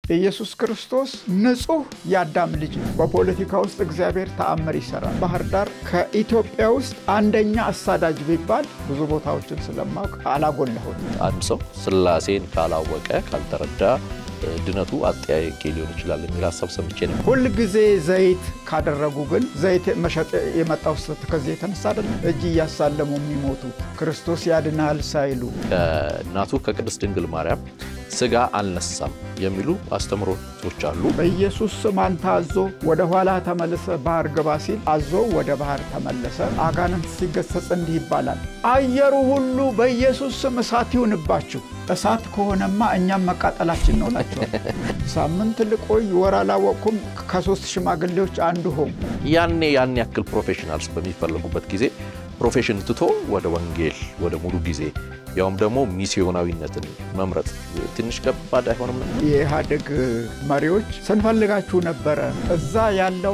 ኢየሱስ ክርስቶስ ንጹሕ የአዳም ልጅ ነው። በፖለቲካ ውስጥ እግዚአብሔር ተአምር ይሰራል። ባህር ዳር ከኢትዮጵያ ውስጥ አንደኛ አሳዳጅ ቢባል ብዙ ቦታዎችን ስለማወቅ አላጎላሁም። አንድ ሰው ስላሴን ካላወቀ ካልተረዳ ድነቱ አጠያቂ ሊሆን ይችላል የሚል ሀሳብ ሰምቼ ነው። ሁል ጊዜ ዘይት ካደረጉ ግን ዘይት መሸጥ የመጣው ስህተት ከዚህ የተነሳ አይደለም። እጅ እያሳለሙ የሚሞቱት ክርስቶስ ያድናል ሳይሉ ከእናቱ ከቅድስት ድንግል ማርያም ስጋ አልነሳም የሚሉ አስተምሮቶች አሉ። በኢየሱስ ስም አንተ አዞ ወደ ኋላ ተመልሰ ባህር ግባ ሲል አዞ ወደ ባህር ተመለሰ። አጋንንት ሲገሰጽ እንዲህ ይባላል፣ አየሩ ሁሉ በኢየሱስ ስም እሳት ይሁንባችሁ። እሳት ከሆነማ እኛም መቃጠላችን ነው ናቸዋል። ሳምንት ልቆይ ወር አላወቅኩም። ከሶስት ሽማግሌዎች አንዱ ሆም ያኔ ያን ያክል ፕሮፌሽናልስ በሚፈለጉበት ጊዜ ፕሮፌሽን ትቶ ወደ ወንጌል ወደ ሙሉ ጊዜ ያውም ደግሞ ሚስዮናዊነትን መምረጥ ትንሽ ከባድ አይሆንም? የኢህአዴግ መሪዎች ስንፈልጋችሁ ነበረ። እዛ ያለው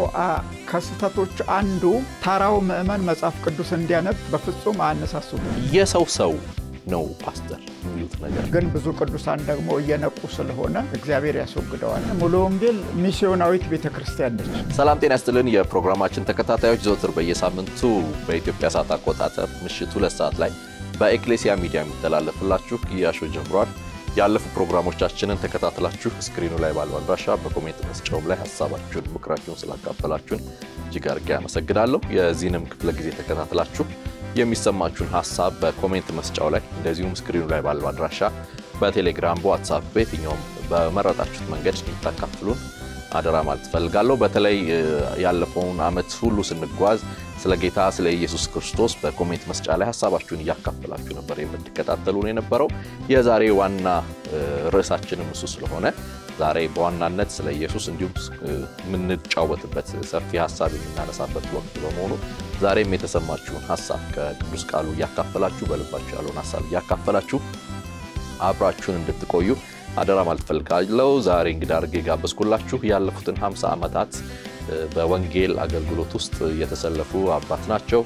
ከስህተቶች አንዱ ተራው ምዕመን መጽሐፍ ቅዱስ እንዲያነብ በፍጹም አያነሳሱም። የሰው ሰው ነው ፓስተር የሚሉት ነገር ግን ብዙ ቅዱሳን ደግሞ እየነቁ ስለሆነ እግዚአብሔር ያስወግደዋል። ሙሉ ወንጌል ሚስዮናዊት ቤተ ክርስቲያን ነች። ሰላም ጤና ይስጥልን። የፕሮግራማችን ተከታታዮች ዘወትር በየሳምንቱ በኢትዮጵያ ሰዓት አቆጣጠር ምሽት ሁለት ሰዓት ላይ በኤክሌሲያ ሚዲያ የሚተላለፍላችሁ ግያሾ ጀምሯል። ያለፉ ፕሮግራሞቻችንን ተከታትላችሁ ስክሪኑ ላይ ባለው አድራሻ በኮሜንት መስጫውም ላይ ሀሳባችሁን፣ ምክራችሁን ስላካፈላችሁን እጅግ አድርጌ አመሰግናለሁ። የዚህንም ክፍለ ጊዜ ተከታትላችሁ የሚሰማችሁን ሀሳብ በኮሜንት መስጫው ላይ እንደዚሁም ስክሪኑ ላይ ባለው አድራሻ በቴሌግራም፣ በዋትሳፕ በየትኛውም በመረጣችሁት መንገድ እንድታካፍሉን አደራ ማለት እፈልጋለሁ። በተለይ ያለፈውን ዓመት ሁሉ ስንጓዝ ስለ ጌታ ስለ ኢየሱስ ክርስቶስ በኮሜንት መስጫ ላይ ሀሳባችሁን እያካፈላችሁ ነበር የምትከታተሉን የነበረው። የዛሬ ዋና ርዕሳችንም እሱ ስለሆነ ዛሬ በዋናነት ስለ ኢየሱስ እንዲሁም የምንጫወትበት ሰፊ ሀሳብ የምናነሳበት ወቅት በመሆኑ ዛሬም የተሰማችሁን ሀሳብ ከቅዱስ ቃሉ እያካፈላችሁ በልባችሁ ያለውን ሀሳብ እያካፈላችሁ አብራችሁን እንድትቆዩ አደራ ማለት ፈልጋለሁ። ዛሬ እንግዳ አድርጌ ጋበዝኩላችሁ ያለፉትን 50 ዓመታት በወንጌል አገልግሎት ውስጥ የተሰለፉ አባት ናቸው።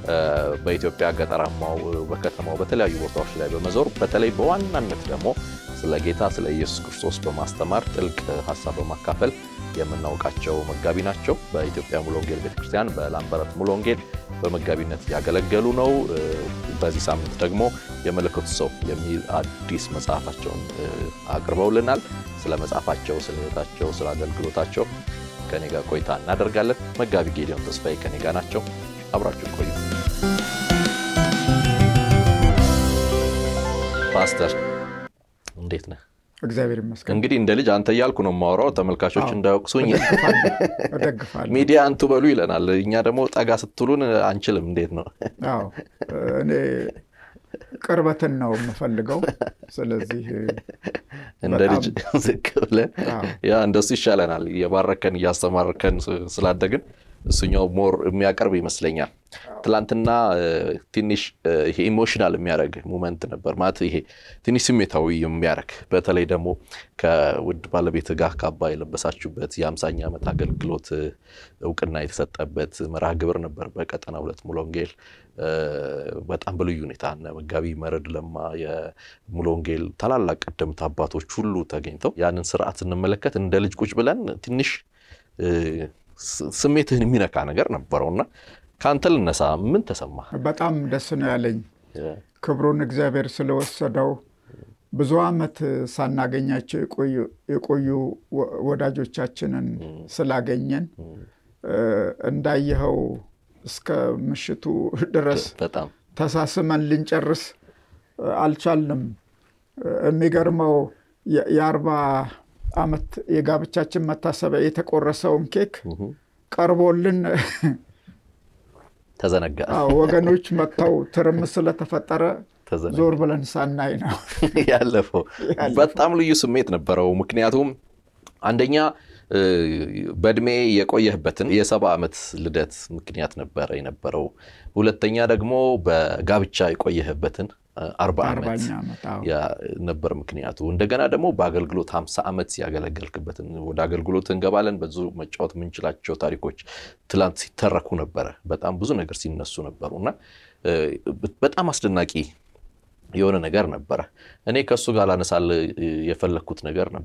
በኢትዮጵያ ገጠራማው፣ በከተማው በተለያዩ ቦታዎች ላይ በመዞር በተለይ በዋናነት ደግሞ ስለ ጌታ ስለ ኢየሱስ ክርስቶስ በማስተማር ጥልቅ ሀሳብ በማካፈል የምናውቃቸው መጋቢ ናቸው። በኢትዮጵያ ሙሉ ወንጌል ቤተክርስቲያን በላምበረት ሙሉ ወንጌል በመጋቢነት ያገለገሉ ነው። በዚህ ሳምንት ደግሞ የመለኮቱ ሰው የሚል አዲስ መጽሐፋቸውን አቅርበውልናል። ስለ መጽሐፋቸው፣ ስለ ሕይወታቸው፣ ስለ አገልግሎታቸው ከኔ ጋር ቆይታ እናደርጋለን። መጋቢ ጌዲዮን ተስፋዬ ከኔ ጋር ናቸው። አብራችሁን ቆዩ። ፓስተር እንዴት ነህ? እግዚአብሔር ይመስገን። እንግዲህ እንደ ልጅ አንተ እያልኩ ነው የማወራው፣ ተመልካቾች እንዳይወቅሱኝ። እደግፋለሁ። ሚዲያ አንቱ በሉ ይለናል፣ እኛ ደግሞ ጠጋ ስትሉን አንችልም። እንዴት ነው? አዎ እኔ ቅርበትን ነው የምፈልገው። ስለዚህ እንደ ልጅ ዝቅ ብለን ያ እንደሱ ይሻለናል። የባረከን እያስተማርከን ስላደግን እሱኛው ሞር የሚያቀርብ ይመስለኛል። ትላንትና ትንሽ ይሄ ኢሞሽናል የሚያደርግ ሙመንት ነበር ማለት ይሄ ትንሽ ስሜታዊ የሚያደርግ በተለይ ደግሞ ከውድ ባለቤት ጋር ካባ የለበሳችሁበት የአምሳኛ ዓመት አገልግሎት እውቅና የተሰጠበት መርሃ ግብር ነበር በቀጠና ሁለት ሙሉ ወንጌል በጣም በልዩ ሁኔታ እነ መጋቢ መረድ ለማ የሙሉ ወንጌል ታላላቅ ቀደምት አባቶች ሁሉ ተገኝተው ያንን ስርዓት ስንመለከት እንደ ልጅ ቁጭ ብለን ትንሽ ስሜትህን የሚነካ ነገር ነበረውና ከአንተ ልነሳ። ምን ተሰማ? በጣም ደስ ነው ያለኝ ክብሩን እግዚአብሔር ስለወሰደው ብዙ ዓመት ሳናገኛቸው የቆዩ ወዳጆቻችንን ስላገኘን እንዳየኸው እስከ ምሽቱ ድረስ በጣም ተሳስመን ልንጨርስ አልቻልንም። የሚገርመው የአርባ ዓመት የጋብቻችን መታሰቢያ የተቆረሰውን ኬክ ቀርቦልን ተዘነጋ። ወገኖች መጥተው ትርምስ ስለተፈጠረ ዞር ብለን ሳናይ ነው ያለፈው። በጣም ልዩ ስሜት ነበረው። ምክንያቱም አንደኛ በእድሜ የቆየህበትን የሰባ ዓመት ልደት ምክንያት ነበረ የነበረው። ሁለተኛ ደግሞ በጋብቻ የቆየህበትን አርባ ዓመት ነበር ምክንያቱ። እንደገና ደግሞ በአገልግሎት ሀምሳ ዓመት ያገለገልክበትን ወደ አገልግሎት እንገባለን። ብዙ መጫወት የምንችላቸው ታሪኮች ትላንት ሲተረኩ ነበረ። በጣም ብዙ ነገር ሲነሱ ነበሩ እና በጣም አስደናቂ የሆነ ነገር ነበረ። እኔ ከእሱ ጋር ላነሳል የፈለግኩት ነገር ነበረ።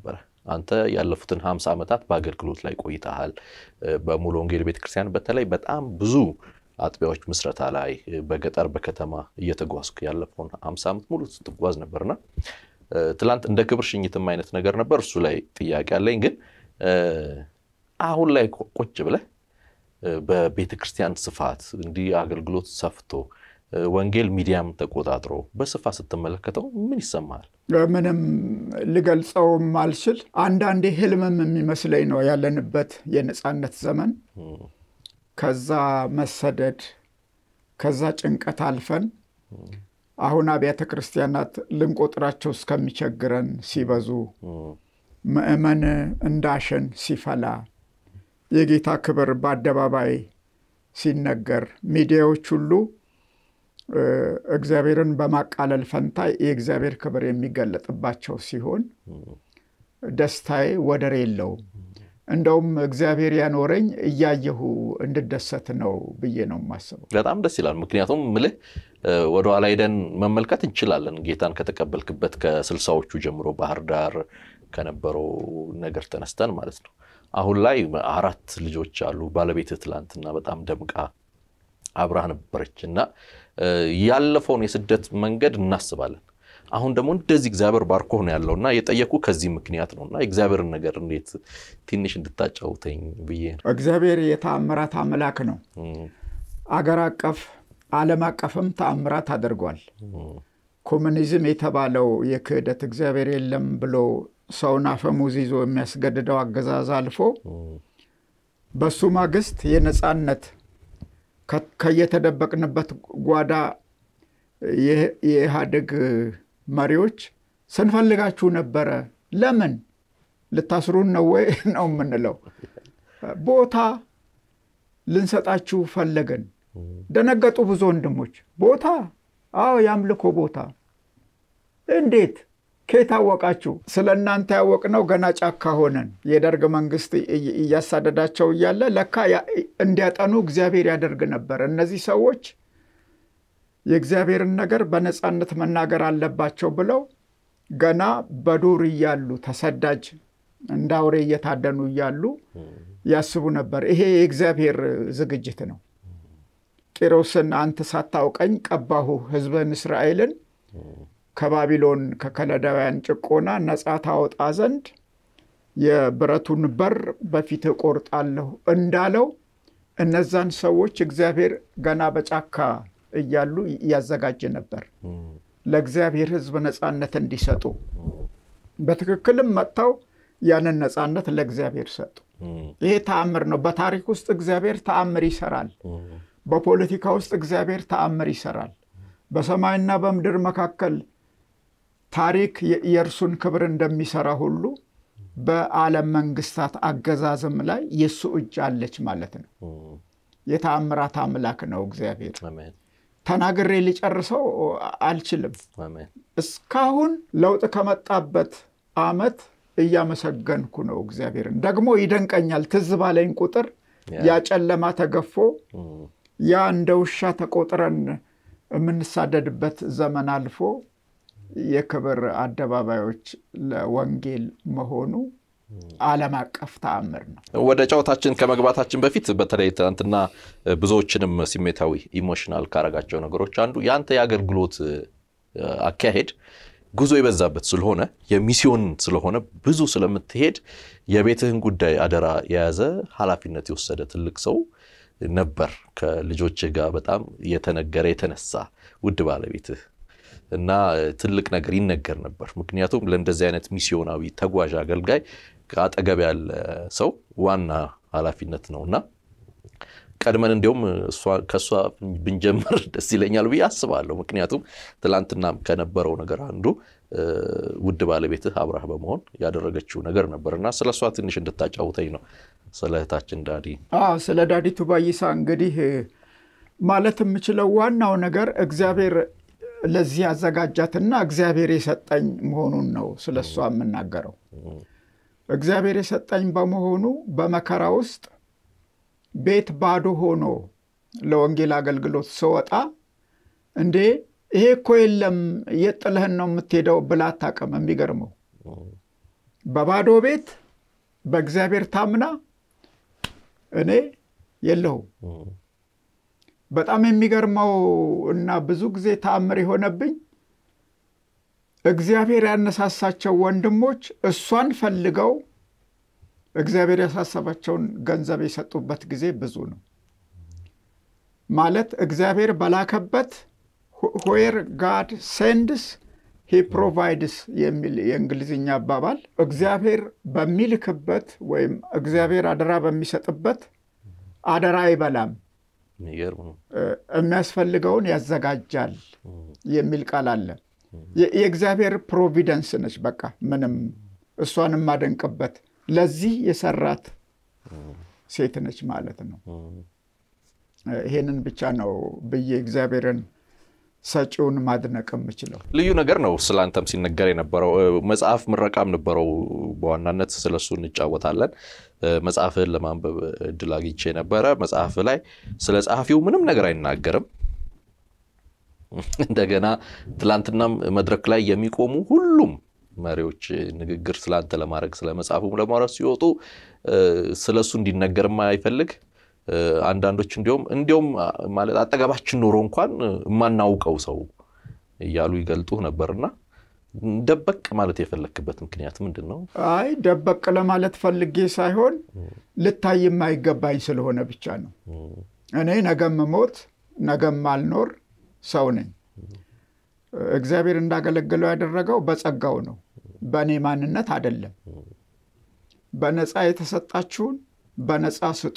አንተ ያለፉትን ሀምሳ ዓመታት በአገልግሎት ላይ ቆይተሃል። በሙሉ ወንጌል ቤተክርስቲያን በተለይ በጣም ብዙ አጥቢያዎች ምስረታ ላይ በገጠር በከተማ እየተጓዝኩ ያለፈውን ሀምሳ ዓመት ሙሉ ስትጓዝ ነበርና ትላንት እንደ ክብር ሽኝትም አይነት ነገር ነበር። እሱ ላይ ጥያቄ አለኝ። ግን አሁን ላይ ቁጭ ብለህ በቤተ ክርስቲያን ስፋት እንዲህ አገልግሎት ሰፍቶ ወንጌል ሚዲያም ተቆጣጥሮ በስፋት ስትመለከተው ምን ይሰማሃል? ምንም ልገልጸውም አልችል። አንዳንዴ ህልምም የሚመስለኝ ነው ያለንበት የነፃነት ዘመን ከዛ መሰደድ ከዛ ጭንቀት አልፈን አሁን አብያተ ክርስቲያናት ልንቆጥራቸው እስከሚቸግረን ሲበዙ ምዕመን እንዳሸን ሲፈላ የጌታ ክብር በአደባባይ ሲነገር ሚዲያዎች ሁሉ እግዚአብሔርን በማቃለል ፈንታ የእግዚአብሔር ክብር የሚገለጥባቸው ሲሆን ደስታዬ ወደር የለውም። እንደውም እግዚአብሔር ያኖረኝ እያየሁ እንድደሰት ነው ብዬ ነው የማስበው። በጣም ደስ ይላል። ምክንያቱም ምልህ ወደኋላ ሄደን መመልከት እንችላለን። ጌታን ከተቀበልክበት ከስልሳዎቹ ጀምሮ ባህር ዳር ከነበረው ነገር ተነስተን ማለት ነው። አሁን ላይ አራት ልጆች አሉ። ባለቤትህ ትላንትና በጣም ደምቃ አብራህ ነበረች እና ያለፈውን የስደት መንገድ እናስባለን። አሁን ደግሞ እንደዚህ እግዚአብሔር ባርኮ ነው ያለው እና የጠየኩ ከዚህ ምክንያት ነው እና የእግዚአብሔርን ነገር እንዴት ትንሽ እንድታጫውተኝ ብዬ ነው። እግዚአብሔር የተአምራት አምላክ ነው። አገር አቀፍ ዓለም አቀፍም ተአምራት አድርጓል። ኮሙኒዝም የተባለው የክህደት እግዚአብሔር የለም ብሎ ሰውን አፈሙዝ ይዞ የሚያስገድደው አገዛዝ አልፎ በሱ ማግስት የነፃነት ከየተደበቅንበት ጓዳ የኢህአዴግ መሪዎች ስንፈልጋችሁ ነበረ፣ ለምን ልታስሩን ነው ወይ ነው የምንለው። ቦታ ልንሰጣችሁ ፈለገን። ደነገጡ ብዙ ወንድሞች። ቦታ? አዎ የአምልኮ ቦታ። እንዴት ከየት አወቃችሁ? ስለ እናንተ ያወቅነው ገና ጫካ ሆነን የደርግ መንግስት እያሳደዳቸው እያለ ለካ እንዲያጠኑ እግዚአብሔር ያደርግ ነበር። እነዚህ ሰዎች የእግዚአብሔርን ነገር በነፃነት መናገር አለባቸው ብለው ገና በዱር እያሉ ተሰዳጅ እንደ አውሬ እየታደኑ እያሉ ያስቡ ነበር። ይሄ የእግዚአብሔር ዝግጅት ነው። ቂሮስን አንተ ሳታውቀኝ ቀባሁ ሕዝብን እስራኤልን ከባቢሎን ከከለዳውያን ጭቆና ነፃ ታወጣ ዘንድ የብረቱን በር በፊት እቆርጣለሁ እንዳለው እነዛን ሰዎች እግዚአብሔር ገና በጫካ እያሉ እያዘጋጀ ነበር ለእግዚአብሔር ሕዝብ ነፃነት እንዲሰጡ። በትክክልም መጥተው ያንን ነፃነት ለእግዚአብሔር ሰጡ። ይሄ ተአምር ነው። በታሪክ ውስጥ እግዚአብሔር ተአምር ይሰራል። በፖለቲካ ውስጥ እግዚአብሔር ተአምር ይሰራል። በሰማይና በምድር መካከል ታሪክ የእርሱን ክብር እንደሚሰራ ሁሉ በዓለም መንግስታት አገዛዝም ላይ የእሱ እጅ አለች ማለት ነው። የተአምራት አምላክ ነው እግዚአብሔር። ተናግሬ ሊጨርሰው አልችልም። እስካሁን ለውጥ ከመጣበት ዓመት እያመሰገንኩ ነው እግዚአብሔርን። ደግሞ ይደንቀኛል። ትዝ ባለኝ ቁጥር ያ ጨለማ ተገፎ ያ እንደ ውሻ ተቆጥረን የምንሳደድበት ዘመን አልፎ የክብር አደባባዮች ለወንጌል መሆኑ ዓለም አቀፍ ተአምር ነው። ወደ ጨዋታችን ከመግባታችን በፊት በተለይ ትናንትና ብዙዎችንም ስሜታዊ ኢሞሽናል ካረጋቸው ነገሮች አንዱ የአንተ የአገልግሎት አካሄድ ጉዞ የበዛበት ስለሆነ የሚስዮን ስለሆነ ብዙ ስለምትሄድ የቤትህን ጉዳይ አደራ የያዘ ኃላፊነት የወሰደ ትልቅ ሰው ነበር። ከልጆችህ ጋር በጣም የተነገረ የተነሳ ውድ ባለቤትህ እና ትልቅ ነገር ይነገር ነበር። ምክንያቱም ለእንደዚህ አይነት ሚስዮናዊ ተጓዥ አገልጋይ ከአጠገብ ያለ ሰው ዋና ኃላፊነት ነው እና ቀድመን እንዲሁም ከእሷ ብንጀምር ደስ ይለኛል ብዬ አስባለሁ። ምክንያቱም ትላንትናም ከነበረው ነገር አንዱ ውድ ባለቤትህ አብራህ በመሆን ያደረገችው ነገር ነበር እና ስለ እሷ ትንሽ እንድታጫውተኝ ነው። ስለ እህታችን ዳዲ ስለ ዳዲ ቱባይሳ እንግዲህ ማለት የምችለው ዋናው ነገር እግዚአብሔር ለዚህ ያዘጋጃትና እግዚአብሔር የሰጠኝ መሆኑን ነው ስለ እሷ የምናገረው። እግዚአብሔር የሰጠኝ በመሆኑ በመከራ ውስጥ ቤት ባዶ ሆኖ ለወንጌል አገልግሎት ስወጣ እንዴ ይሄ እኮ የለም የት ጥለህን ነው የምትሄደው ብላ አታውቅም። የሚገርመው በባዶ ቤት በእግዚአብሔር ታምና እኔ የለሁም። በጣም የሚገርመው እና ብዙ ጊዜ ተአምር የሆነብኝ እግዚአብሔር ያነሳሳቸው ወንድሞች እሷን ፈልገው እግዚአብሔር ያሳሰባቸውን ገንዘብ የሰጡበት ጊዜ ብዙ ነው። ማለት እግዚአብሔር በላከበት ዌር ጋድ ሴንድስ ሂ ፕሮቫይድስ የሚል የእንግሊዝኛ አባባል እግዚአብሔር በሚልክበት ወይም እግዚአብሔር አደራ በሚሰጥበት አደራ አይበላም፣ የሚያስፈልገውን ያዘጋጃል የሚል ቃል አለ። የእግዚአብሔር ፕሮቪደንስ ነች። በቃ ምንም እሷን የማደንቅበት ለዚህ የሰራት ሴት ነች ማለት ነው። ይሄንን ብቻ ነው ብዬ እግዚአብሔርን ሰጪውን ማድነቅ የምችለው። ልዩ ነገር ነው ስለ አንተም ሲነገር የነበረው መጽሐፍ ምረቃም ነበረው። በዋናነት ስለሱ እንጫወታለን። መጽሐፍህን ለማንበብ እድል አግኝቼ ነበረ። መጽሐፍ ላይ ስለ ጸሐፊው ምንም ነገር አይናገርም። እንደገና ትላንትናም መድረክ ላይ የሚቆሙ ሁሉም መሪዎች ንግግር ስለአንተ ለማድረግ ስለ መጽሐፉ ለማውራት ሲወጡ ስለሱ እንዲነገርም አይፈልግ አንዳንዶች እንዲሁም እንዲሁም ማለት አጠገባችን ኖሮ እንኳን የማናውቀው ሰው እያሉ ይገልጡ ነበርና ደበቅ ማለት የፈለክበት ምክንያት ምንድን ነው? አይ ደበቅ ለማለት ፈልጌ ሳይሆን ልታይ የማይገባኝ ስለሆነ ብቻ ነው። እኔ ነገም ሞት ነገም ማልኖር ሰው ነኝ። እግዚአብሔር እንዳገለግለው ያደረገው በጸጋው ነው፣ በእኔ ማንነት አይደለም። በነፃ የተሰጣችሁን በነፃ ስጡ።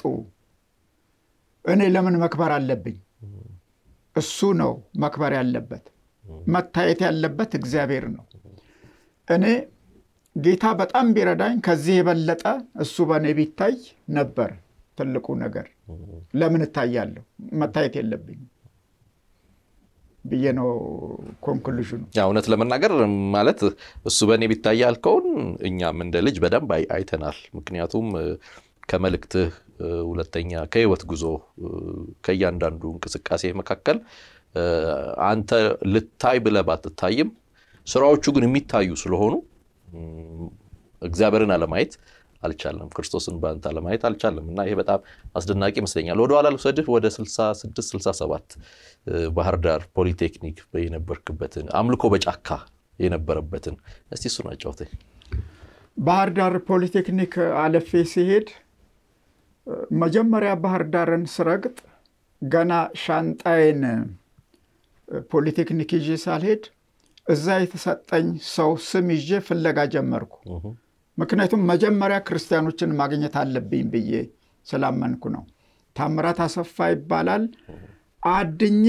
እኔ ለምን መክበር አለብኝ? እሱ ነው መክበር ያለበት። መታየት ያለበት እግዚአብሔር ነው። እኔ ጌታ በጣም ቢረዳኝ ከዚህ የበለጠ እሱ በእኔ ቢታይ ነበር ትልቁ ነገር። ለምን እታያለሁ? መታየት የለብኝም ብዬ ነው ኮንክሉዥኑ። እውነት ለመናገር ማለት እሱ በእኔ ቢታይ ያልከውን እኛም እንደ ልጅ በደንብ አይተናል። ምክንያቱም ከመልእክትህ ሁለተኛ ከህይወት ጉዞ ከእያንዳንዱ እንቅስቃሴ መካከል አንተ ልታይ ብለህ ባትታይም ስራዎቹ ግን የሚታዩ ስለሆኑ እግዚአብሔርን አለማየት አልቻለም፣ ክርስቶስን በአንተ አለማየት አልቻለም እና ይሄ በጣም አስደናቂ ይመስለኛል። ወደኋላ ልውሰድህ ወደ 66 67 ባህር ዳር ፖሊቴክኒክ የነበርክበትን አምልኮ በጫካ የነበረበትን እስቲ እሱን አጫውተኝ። ባህር ዳር ፖሊቴክኒክ አለፌ ሲሄድ መጀመሪያ ባህር ዳርን ስረግጥ ገና ሻንጣዬን ፖሊቴክኒክ ይዤ ሳልሄድ እዛ የተሰጠኝ ሰው ስም ይዤ ፍለጋ ጀመርኩ። ምክንያቱም መጀመሪያ ክርስቲያኖችን ማግኘት አለብኝ ብዬ ስላመንኩ ነው። ታምራት አሰፋ ይባላል። አድኜ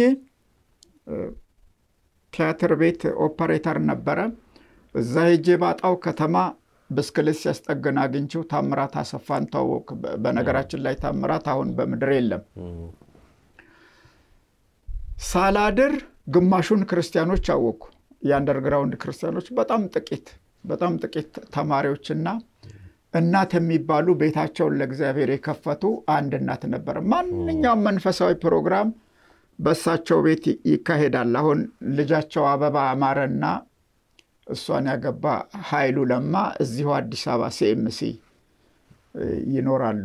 ቲያትር ቤት ኦፐሬተር ነበረ። እዛ ሄጄ ባጣው ከተማ ብስክሌት ሲያስጠግን አግኝቼው ታምራት አሰፋን ታወቅ። በነገራችን ላይ ታምራት አሁን በምድር የለም። ሳላድር ግማሹን ክርስቲያኖች አወቅኩ። የአንደርግራውንድ ክርስቲያኖች በጣም ጥቂት በጣም ጥቂት ተማሪዎችና እናት የሚባሉ ቤታቸውን ለእግዚአብሔር የከፈቱ አንድ እናት ነበር። ማንኛውም መንፈሳዊ ፕሮግራም በእሳቸው ቤት ይካሄዳል። አሁን ልጃቸው አበባ አማረና እሷን ያገባ ኃይሉ ለማ እዚሁ አዲስ አበባ ሲኤምሲ ይኖራሉ።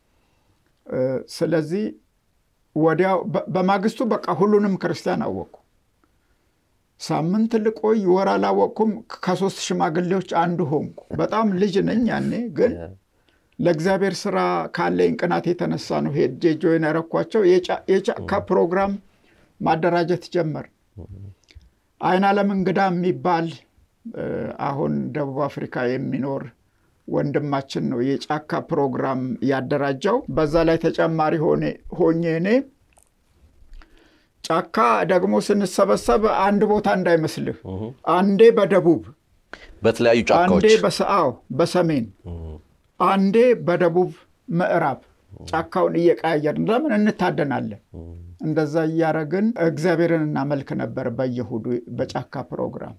ስለዚህ ወዲያው በማግስቱ በቃ ሁሉንም ክርስቲያን አወቅኩ። ሳምንት ልቆይ ወር አላወቅኩም። ከሶስት ሽማግሌዎች አንዱ ሆንኩ። በጣም ልጅ ነኝ ያኔ፣ ግን ለእግዚአብሔር ስራ ካለኝ ቅናት የተነሳ ነው ሄጄ ጆይን ያረኳቸው። የጫካ ፕሮግራም ማደራጀት ጀመር። አይናለም እንግዳ የሚባል አሁን ደቡብ አፍሪካ የሚኖር ወንድማችን ነው የጫካ ፕሮግራም ያደራጀው። በዛ ላይ ተጨማሪ ሆኜ እኔ ጫካ ደግሞ ስንሰበሰብ አንድ ቦታ እንዳይመስልህ፣ አንዴ በደቡብ በተለያዩ ጫካዎች፣ አንዴ በሰአው በሰሜን፣ አንዴ በደቡብ ምዕራብ ጫካውን እየቀያየርን ለምን እንታደናለን? እንደዛ እያረግን እግዚአብሔርን እናመልክ ነበር በየሁዱ በጫካ ፕሮግራም።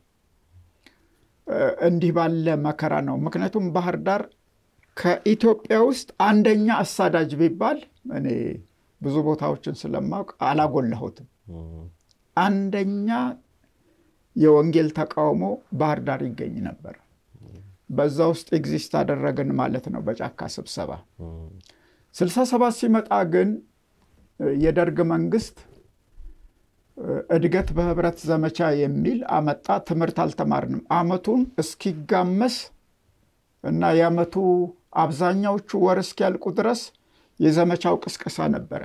እንዲህ ባለ መከራ ነው። ምክንያቱም ባህር ዳር ከኢትዮጵያ ውስጥ አንደኛ አሳዳጅ ቢባል እኔ ብዙ ቦታዎችን ስለማውቅ አላጎላሁትም። አንደኛ የወንጌል ተቃውሞ ባህር ዳር ይገኝ ነበር። በዛ ውስጥ ኤግዚስት አደረግን ማለት ነው በጫካ ስብሰባ። ስልሳ ሰባት ሲመጣ ግን የደርግ መንግስት እድገት በህብረት ዘመቻ የሚል አመጣ። ትምህርት አልተማርንም። አመቱን እስኪጋመስ እና የአመቱ አብዛኛዎቹ ወር እስኪያልቁ ድረስ የዘመቻው ቅስቀሳ ነበረ።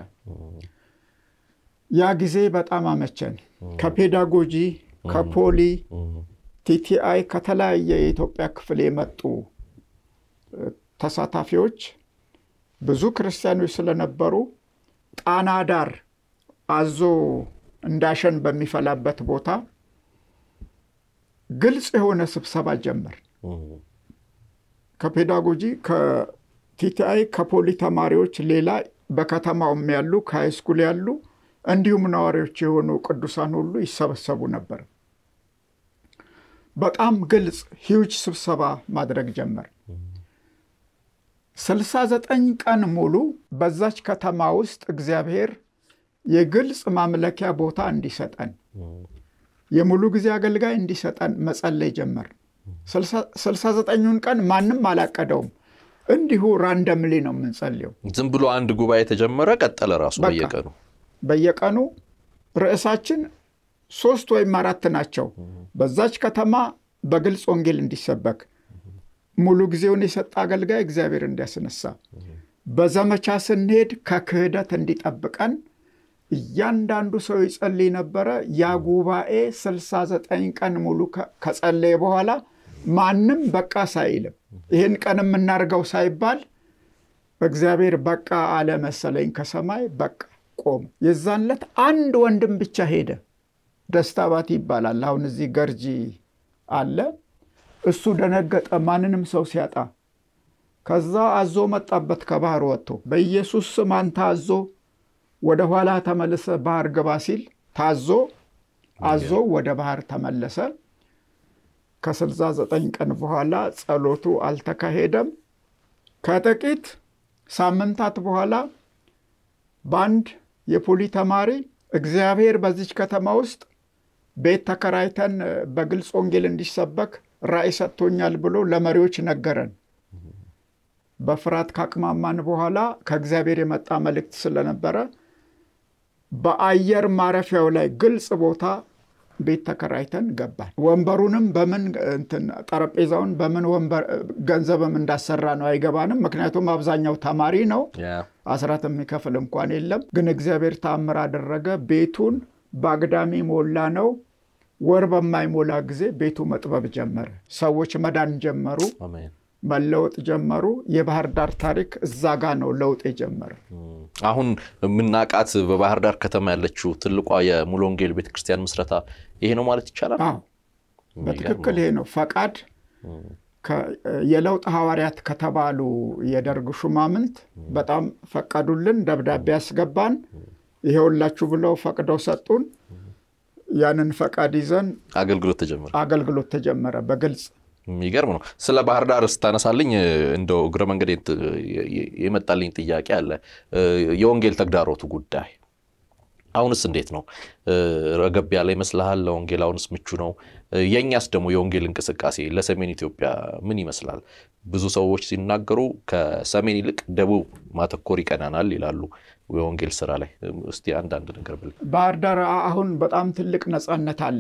ያ ጊዜ በጣም አመቸን። ከፔዳጎጂ ከፖሊ ቲቲአይ ከተለያየ የኢትዮጵያ ክፍል የመጡ ተሳታፊዎች ብዙ ክርስቲያኖች ስለነበሩ ጣና ዳር አዞ እንዳሸን በሚፈላበት ቦታ ግልጽ የሆነ ስብሰባ ጀመር። ከፔዳጎጂ ከቲቲአይ ከፖሊ ተማሪዎች ሌላ በከተማውም ያሉ ከሃይስኩል ያሉ እንዲሁም ነዋሪዎች የሆኑ ቅዱሳን ሁሉ ይሰበሰቡ ነበር። በጣም ግልጽ ሂውጅ ስብሰባ ማድረግ ጀመር። ስልሳ ዘጠኝ ቀን ሙሉ በዛች ከተማ ውስጥ እግዚአብሔር የግልጽ ማምለኪያ ቦታ እንዲሰጠን የሙሉ ጊዜ አገልጋይ እንዲሰጠን መጸለይ ጀመር። ስልሳ ዘጠኙን ቀን ማንም አላቀደውም። እንዲሁ ራንደምሊ ነው የምንጸልየው። ዝም ብሎ አንድ ጉባኤ ተጀመረ፣ ቀጠለ ራሱ በየቀኑ በየቀኑ ርዕሳችን ሶስት ወይም አራት ናቸው። በዛች ከተማ በግልጽ ወንጌል እንዲሰበክ ሙሉ ጊዜውን የሰጠ አገልጋይ እግዚአብሔር እንዲያስነሳ፣ በዘመቻ ስንሄድ ከክህደት እንዲጠብቀን እያንዳንዱ ሰው ይጸልይ ነበረ። ያ ጉባኤ 69 ቀን ሙሉ ከጸለየ በኋላ ማንም በቃ ሳይልም ይህን ቀን የምናደርገው ሳይባል እግዚአብሔር በቃ አለ መሰለኝ ከሰማይ በቃ ቆሙ። የዛን ዕለት አንድ ወንድም ብቻ ሄደ። ደስታ ባቲ ይባላል። አሁን እዚህ ገርጂ አለ። እሱ ደነገጠ፣ ማንንም ሰው ሲያጣ። ከዛ አዞ መጣበት ከባህር ወጥቶ በኢየሱስ ስም አንተ አዞ ወደ ኋላ ተመልሰ ባህር ግባ ሲል ታዞ አዞ ወደ ባህር ተመለሰ። ከስልሳ ዘጠኝ ቀን በኋላ ጸሎቱ አልተካሄደም። ከጥቂት ሳምንታት በኋላ በአንድ የፖሊ ተማሪ እግዚአብሔር በዚች ከተማ ውስጥ ቤት ተከራይተን በግልጽ ወንጌል እንዲሰበክ ራእይ ሰጥቶኛል ብሎ ለመሪዎች ነገረን። በፍርሃት ካቅማማን በኋላ ከእግዚአብሔር የመጣ መልእክት ስለነበረ በአየር ማረፊያው ላይ ግልጽ ቦታ ቤት ተከራይተን ገባን። ወንበሩንም በምን እንትን ጠረጴዛውን በምን ወንበር ገንዘብም እንዳሰራ ነው አይገባንም። ምክንያቱም አብዛኛው ተማሪ ነው፣ አስራት የሚከፍል እንኳን የለም። ግን እግዚአብሔር ተአምር አደረገ። ቤቱን በአግዳሚ ሞላ ነው። ወር በማይሞላ ጊዜ ቤቱ መጥበብ ጀመረ። ሰዎች መዳን ጀመሩ፣ መለወጥ ጀመሩ። የባህር ዳር ታሪክ እዛ ጋ ነው ለውጥ የጀመረ። አሁን የምናውቃት በባህር ዳር ከተማ ያለችው ትልቋ የሙሉ ወንጌል ቤተክርስቲያን ምስረታ ይሄ ነው ማለት ይቻላል? አዎ በትክክል ይሄ ነው። ፈቃድ የለውጥ ሐዋርያት ከተባሉ የደርግ ሹማምንት በጣም ፈቀዱልን። ደብዳቤ ያስገባን ይሄውላችሁ ብለው ፈቅደው ሰጡን። ያንን ፈቃድ ይዘን አገልግሎት ተጀመረ አገልግሎት ተጀመረ በግልጽ የሚገርም ነው። ስለ ባህር ዳር ስታነሳልኝ እንደው እግረ መንገድ የመጣልኝ ጥያቄ አለ። የወንጌል ተግዳሮቱ ጉዳይ አሁንስ እንዴት ነው? ረገብ ያለ ይመስልሃል? ለወንጌል አሁንስ ምቹ ነው? የእኛስ ደግሞ የወንጌል እንቅስቃሴ ለሰሜን ኢትዮጵያ ምን ይመስላል? ብዙ ሰዎች ሲናገሩ ከሰሜን ይልቅ ደቡብ ማተኮር ይቀናናል ይላሉ የወንጌል ስራ ላይ። እስቲ አንዳንድ ነገር ብል። ባህር ዳር አሁን በጣም ትልቅ ነፃነት አለ።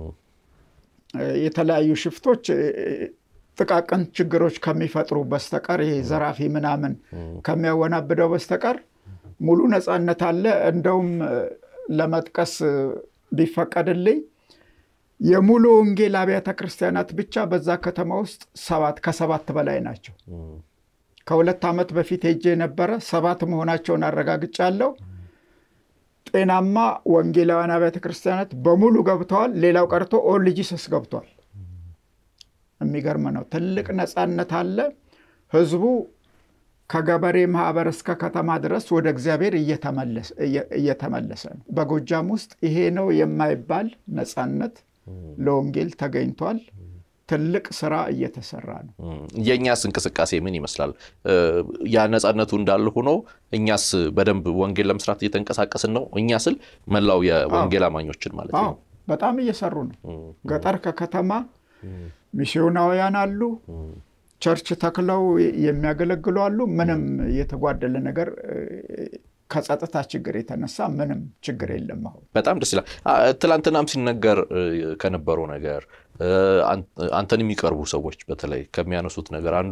የተለያዩ ሽፍቶች ጥቃቅን ችግሮች ከሚፈጥሩ በስተቀር ይሄ ዘራፊ ምናምን ከሚያወናብደው በስተቀር ሙሉ ነፃነት አለ። እንደውም ለመጥቀስ ቢፈቀድልኝ የሙሉ ወንጌል አብያተ ክርስቲያናት ብቻ በዛ ከተማ ውስጥ ሰባት ከሰባት በላይ ናቸው። ከሁለት ዓመት በፊት ሄጄ የነበረ ሰባት መሆናቸውን አረጋግጫለሁ። ጤናማ ወንጌላውያን አብያተ ክርስቲያናት በሙሉ ገብተዋል። ሌላው ቀርቶ ኦል ጂሰስ ገብቷል። የሚገርም ነው። ትልቅ ነፃነት አለ። ህዝቡ ከገበሬ ማህበር እስከ ከተማ ድረስ ወደ እግዚአብሔር እየተመለሰ ነው። በጎጃም ውስጥ ይሄ ነው የማይባል ነፃነት ለወንጌል ተገኝቷል። ትልቅ ስራ እየተሰራ ነው። የእኛስ እንቅስቃሴ ምን ይመስላል? ያ ነፃነቱ እንዳለ ሆኖ እኛስ በደንብ ወንጌል ለመስራት እየተንቀሳቀስን ነው። እኛ ስል መላው የወንጌል አማኞችን ማለት ነው። በጣም እየሰሩ ነው። ገጠር ከከተማ ሚስዮናውያን አሉ። ቸርች ተክለው የሚያገለግሉ አሉ። ምንም የተጓደለ ነገር ከጸጥታ ችግር የተነሳ ምንም ችግር የለም። አሁን በጣም ደስ ይላል። ትላንትናም ሲነገር ከነበረው ነገር አንተን የሚቀርቡ ሰዎች በተለይ ከሚያነሱት ነገር አንዱ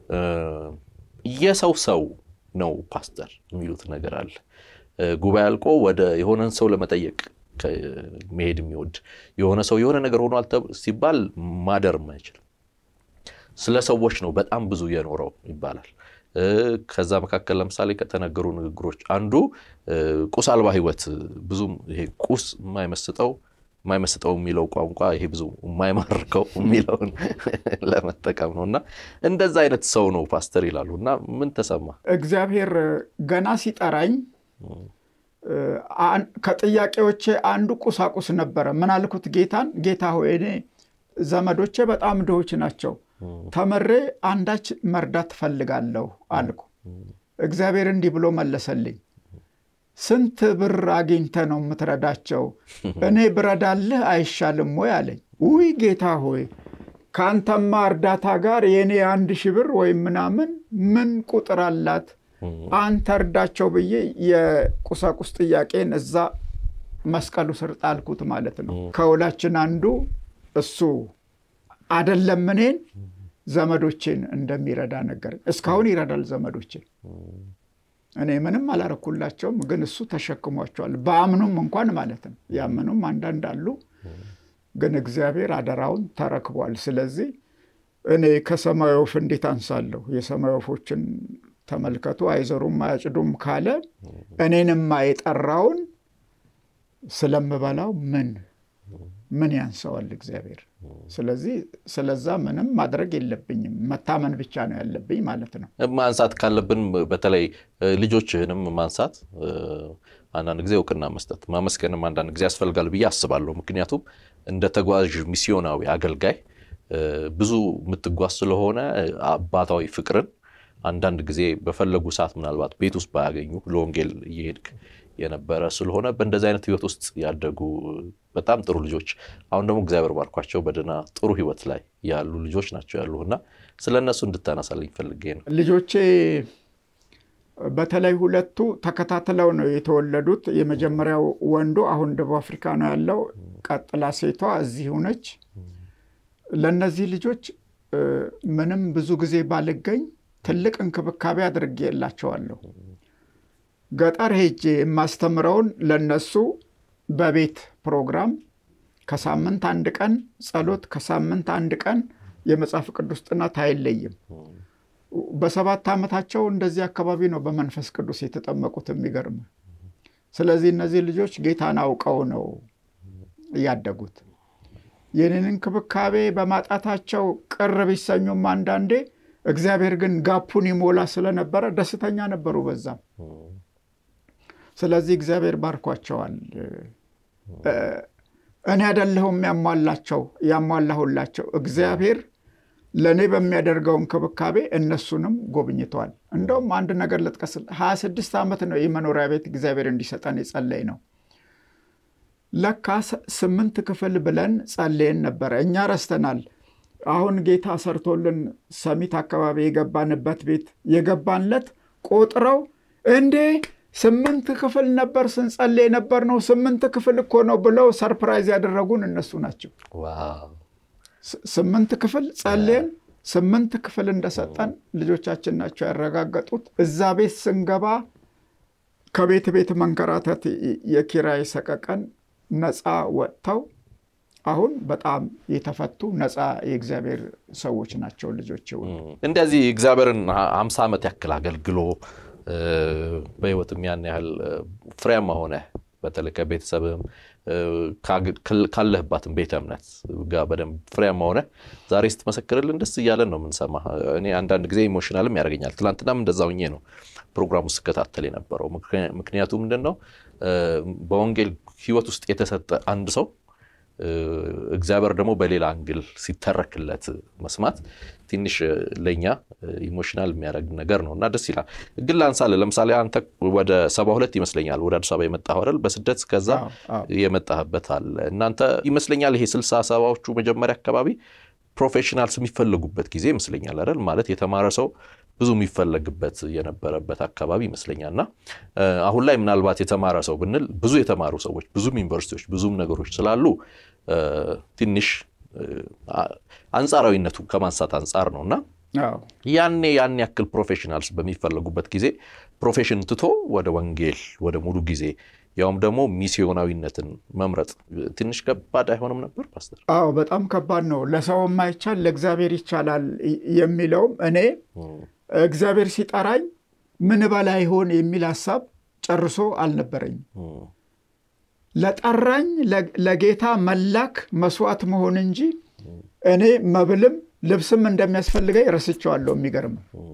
የሰው ሰው ነው ፓስተር የሚሉት ነገር አለ። ጉባኤ አልቆ ወደ የሆነን ሰው ለመጠየቅ መሄድ የሚወድ የሆነ ሰው የሆነ ነገር ሆኗል ሲባል ማደር አይችልም። ስለ ሰዎች ነው በጣም ብዙ የኖረው ይባላል። ከዛ መካከል ለምሳሌ ከተነገሩ ንግግሮች አንዱ ቁስ አልባ ሕይወት ብዙም ይሄ ቁስ የማይመስጠው የማይመስጠው የሚለው ቋንቋ ይሄ ብዙ የማይማርከው የሚለውን ለመጠቀም ነው እና እንደዛ አይነት ሰው ነው ፓስተር ይላሉ። እና ምን ተሰማ? እግዚአብሔር ገና ሲጠራኝ ከጥያቄዎቼ አንዱ ቁሳቁስ ነበረ። ምን አልኩት ጌታን፣ ጌታ ሆይ እኔ ዘመዶቼ በጣም ድሆች ናቸው ተምሬ አንዳች መርዳት ትፈልጋለሁ አልኩ። እግዚአብሔር እንዲህ ብሎ መለሰልኝ፣ ስንት ብር አግኝተ ነው የምትረዳቸው? እኔ ብረዳልህ አይሻልም ወይ አለኝ። ውይ ጌታ ሆይ ከአንተማ እርዳታ ጋር የእኔ አንድ ሺህ ብር ወይም ምናምን ምን ቁጥር አላት? አንተ እርዳቸው ብዬ የቁሳቁስ ጥያቄን እዛ መስቀሉ ስር ጣልኩት ማለት ነው። ከሁላችን አንዱ እሱ አደለም እኔን ዘመዶቼን እንደሚረዳ ነገር እስካሁን ይረዳል ዘመዶቼን። እኔ ምንም አላረኩላቸውም፣ ግን እሱ ተሸክሟቸዋል። በአምኑም እንኳን ማለት ነው። ያመኑም አንዳንድ አሉ፣ ግን እግዚአብሔር አደራውን ተረክቧል። ስለዚህ እኔ ከሰማይ ወፍ እንዴት አንሳለሁ? የሰማይ ወፎችን ተመልከቱ፣ አይዘሩም አያጭዱም ካለ እኔንም የጠራውን ስለምበላው ምን ምን ያንሰዋል እግዚአብሔር? ስለዚህ ስለዛ ምንም ማድረግ የለብኝም መታመን ብቻ ነው ያለብኝ ማለት ነው። ማንሳት ካለብን በተለይ ልጆችህንም ማንሳት፣ አንዳንድ ጊዜ እውቅና መስጠት፣ ማመስገንም አንዳንድ ጊዜ ያስፈልጋል ብዬ አስባለሁ። ምክንያቱም እንደ ተጓዥ ሚስዮናዊ አገልጋይ ብዙ የምትጓዝ ስለሆነ አባታዊ ፍቅርን አንዳንድ ጊዜ በፈለጉ ሰዓት ምናልባት ቤት ውስጥ ባያገኙ ለወንጌል እየሄድክ የነበረ ስለሆነ በእንደዚህ አይነት ህይወት ውስጥ ያደጉ በጣም ጥሩ ልጆች አሁን ደግሞ እግዚአብሔር ባርኳቸው በደህና ጥሩ ህይወት ላይ ያሉ ልጆች ናቸው ያሉ እና ስለ እነሱ እንድታነሳልኝ ፈልጌ ነው። ልጆቼ በተለይ ሁለቱ ተከታትለው ነው የተወለዱት። የመጀመሪያው ወንዱ አሁን ደቡብ አፍሪካ ነው ያለው። ቀጥላ ሴቷ እዚሁ ነች። ለእነዚህ ልጆች ምንም ብዙ ጊዜ ባልገኝ ትልቅ እንክብካቤ አድርጌላቸዋለሁ። ገጠር ሄጄ የማስተምረውን ለነሱ በቤት ፕሮግራም ከሳምንት አንድ ቀን ጸሎት፣ ከሳምንት አንድ ቀን የመጽሐፍ ቅዱስ ጥናት አይለይም። በሰባት ዓመታቸው እንደዚህ አካባቢ ነው በመንፈስ ቅዱስ የተጠመቁት። የሚገርም ስለዚህ እነዚህ ልጆች ጌታን አውቀው ነው ያደጉት። ይህንን እንክብካቤ በማጣታቸው ቅር ቢሰኙም አንዳንዴ እግዚአብሔር ግን ጋፑን ይሞላ ስለነበረ ደስተኛ ነበሩ በዛም ስለዚህ እግዚአብሔር ባርኳቸዋል። እኔ አይደለሁም ያሟላቸው ያሟላሁላቸው እግዚአብሔር ለእኔ በሚያደርገው እንክብካቤ እነሱንም ጎብኝተዋል። እንደውም አንድ ነገር ልጥቀስ። ሀያ ስድስት ዓመት ነው የመኖሪያ ቤት እግዚአብሔር እንዲሰጠን የጸለይ ነው። ለካ ስምንት ክፍል ብለን ጸልየን ነበረ። እኛ ረስተናል። አሁን ጌታ ሰርቶልን ሰሚት አካባቢ የገባንበት ቤት የገባንለት ቆጥረው እንዴ ስምንት ክፍል ነበር ስንጸልይ ነበር ነው ስምንት ክፍል እኮ ነው ብለው ሰርፕራይዝ ያደረጉን እነሱ ናቸው። ስምንት ክፍል ጸልየን ስምንት ክፍል እንደሰጠን ልጆቻችን ናቸው ያረጋገጡት። እዛ ቤት ስንገባ ከቤት ቤት መንከራተት የኪራይ ሰቀቀን ነፃ ወጥተው አሁን በጣም የተፈቱ ነፃ የእግዚአብሔር ሰዎች ናቸው ልጆች። እንደዚህ እግዚአብሔርን አምሳ ዓመት ያክል አገልግሎ በህይወትም ያን ያህል ፍሬያማ ሆነ በተለይ ከቤተሰብም ካለህባትም ቤተ እምነት ጋር በደንብ ፍሬያማ ሆነ ዛሬ ስትመሰክርልን ደስ እያለን ነው የምንሰማ። እኔ አንዳንድ ጊዜ ኢሞሽናልም ያደርገኛል። ትናንትናም እንደዛ ሁኜ ነው ፕሮግራሙ ስከታተል የነበረው። ምክንያቱ ምንድን ነው በወንጌል ህይወት ውስጥ የተሰጠ አንድ ሰው እግዚአብሔር ደግሞ በሌላ አንግል ሲተረክለት መስማት ትንሽ ለእኛ ኢሞሽናል የሚያደርግ ነገር ነው እና ደስ ይላል። ግን ላንሳለ ለምሳሌ አንተ ወደ ሰባ ሁለት ይመስለኛል ወደ አዲስ አበባ የመጣኸው አይደል? በስደት ከዛ የመጣህበት አለ። እናንተ ይመስለኛል ይሄ ስልሳ ሰባዎቹ መጀመሪያ አካባቢ ፕሮፌሽናልስ የሚፈለጉበት ጊዜ ይመስለኛል አይደል? ማለት የተማረ ሰው ብዙ የሚፈለግበት የነበረበት አካባቢ ይመስለኛል። እና አሁን ላይ ምናልባት የተማረ ሰው ብንል ብዙ የተማሩ ሰዎች ብዙም ዩኒቨርሲቲዎች ብዙም ነገሮች ስላሉ ትንሽ አንጻራዊነቱ ከማንሳት አንጻር ነው እና ያኔ ያን ያክል ፕሮፌሽናልስ በሚፈለጉበት ጊዜ ፕሮፌሽን ትቶ ወደ ወንጌል ወደ ሙሉ ጊዜ ያውም ደግሞ ሚስዮናዊነትን መምረጥ ትንሽ ከባድ አይሆንም ነበር ፓስተር? አዎ በጣም ከባድ ነው። ለሰው የማይቻል ለእግዚአብሔር ይቻላል የሚለውም እኔ እግዚአብሔር ሲጠራኝ ምን በላ ይሆን የሚል ሀሳብ ጨርሶ አልነበረኝም። ለጠራኝ ለጌታ መላክ መስዋዕት መሆን እንጂ እኔ መብልም ልብስም እንደሚያስፈልገኝ ረስቼዋለሁ። የሚገርም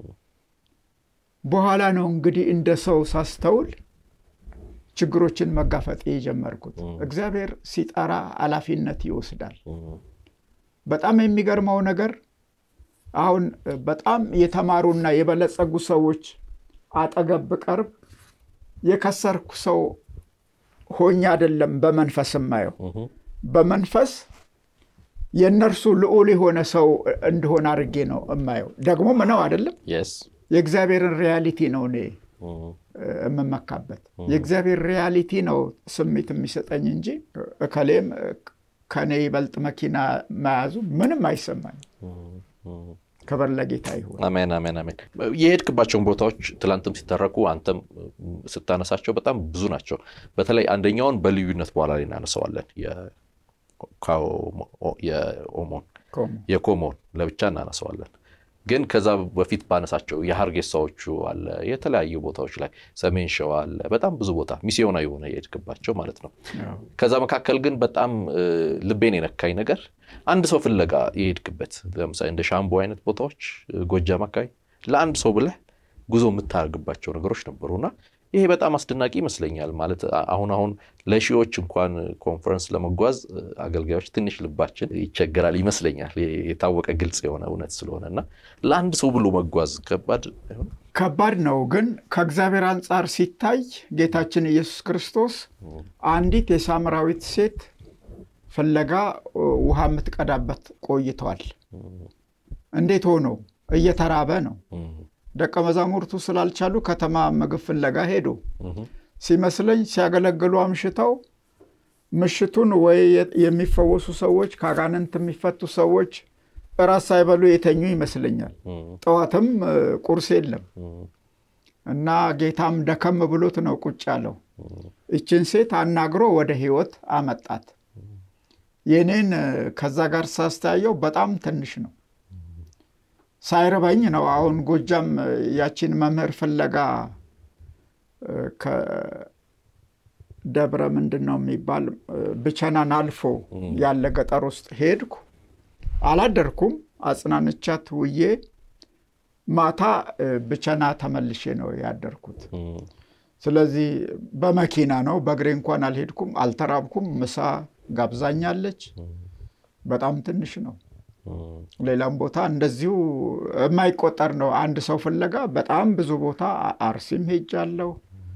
በኋላ ነው እንግዲህ እንደ ሰው ሳስተውል ችግሮችን መጋፈጥ የጀመርኩት። እግዚአብሔር ሲጠራ ኃላፊነት ይወስዳል። በጣም የሚገርመው ነገር አሁን በጣም የተማሩና የበለጸጉ ሰዎች አጠገብ ብቀርብ የከሰርኩ ሰው ሆኜ አይደለም በመንፈስ የማየው። በመንፈስ የእነርሱ ልዑል የሆነ ሰው እንደሆነ አድርጌ ነው የማየው። ደግሞ ምነው አይደለም የእግዚአብሔርን ሪያሊቲ ነው እኔ የምመካበት። የእግዚአብሔር ሪያሊቲ ነው ስሜት የሚሰጠኝ እንጂ እከሌም ከኔ ይበልጥ መኪና መያዙ ምንም አይሰማኝ። ክብር ለጌታ ይሁን። አሜን፣ አሜን፣ አሜን። የሄድክባቸውን ቦታዎች ትላንትም ሲተረኩ አንተም ስታነሳቸው በጣም ብዙ ናቸው። በተለይ አንደኛውን በልዩነት በኋላ ላይ እናነሳዋለን። የኦሞን የኮሞን ለብቻ እናነሳዋለን። ግን ከዛ በፊት ባነሳቸው የሀርጌሳዎቹ አለ፣ የተለያዩ ቦታዎች ላይ ሰሜን ሸዋ አለ፣ በጣም ብዙ ቦታ ሚስዮና የሆነ የሄድክባቸው ማለት ነው። ከዛ መካከል ግን በጣም ልቤን የነካኝ ነገር አንድ ሰው ፍለጋ የሄድክበት ለምሳሌ እንደ ሻምቦ አይነት ቦታዎች ጎጃም አካባቢ ለአንድ ሰው ብለህ ጉዞ የምታደርግባቸው ነገሮች ነበሩና ይሄ በጣም አስደናቂ ይመስለኛል። ማለት አሁን አሁን ለሺዎች እንኳን ኮንፈረንስ ለመጓዝ አገልጋዮች ትንሽ ልባችን ይቸገራል ይመስለኛል። የታወቀ ግልጽ የሆነ እውነት ስለሆነ እና ለአንድ ሰው ብሎ መጓዝ ከባድ ከባድ ነው። ግን ከእግዚአብሔር አንጻር ሲታይ ጌታችን ኢየሱስ ክርስቶስ አንዲት የሳምራዊት ሴት ፍለጋ ውሃ የምትቀዳበት ቆይተዋል። እንዴት ሆኖ እየተራበ ነው። ደቀ መዛሙርቱ ስላልቻሉ ከተማ ምግብ ፍለጋ ሄዱ። ሲመስለኝ ሲያገለግሉ አምሽተው ምሽቱን ወይ የሚፈወሱ ሰዎች ከአጋንንት የሚፈቱ ሰዎች እራት ሳይበሉ የተኙ ይመስለኛል። ጠዋትም ቁርስ የለም እና ጌታም ደከም ብሎት ነው ቁጭ ያለው። ይችን ሴት አናግሮ ወደ ሕይወት አመጣት። የኔን ከዛ ጋር ሳስተያየው በጣም ትንሽ ነው። ሳይርበኝ ነው። አሁን ጎጃም ያቺን መምህር ፍለጋ ከደብረ ምንድን ነው የሚባል ብቸናን አልፎ ያለ ገጠር ውስጥ ሄድኩ። አላደርኩም። አጽናንቻት ውዬ ማታ ብቸና ተመልሼ ነው ያደርኩት። ስለዚህ በመኪና ነው፣ በእግሬ እንኳን አልሄድኩም። አልተራብኩም። ምሳ ጋብዛኛለች። በጣም ትንሽ ነው። ሌላም ቦታ እንደዚሁ የማይቆጠር ነው። አንድ ሰው ፍለጋ በጣም ብዙ ቦታ አርሲም ሄጃለሁ።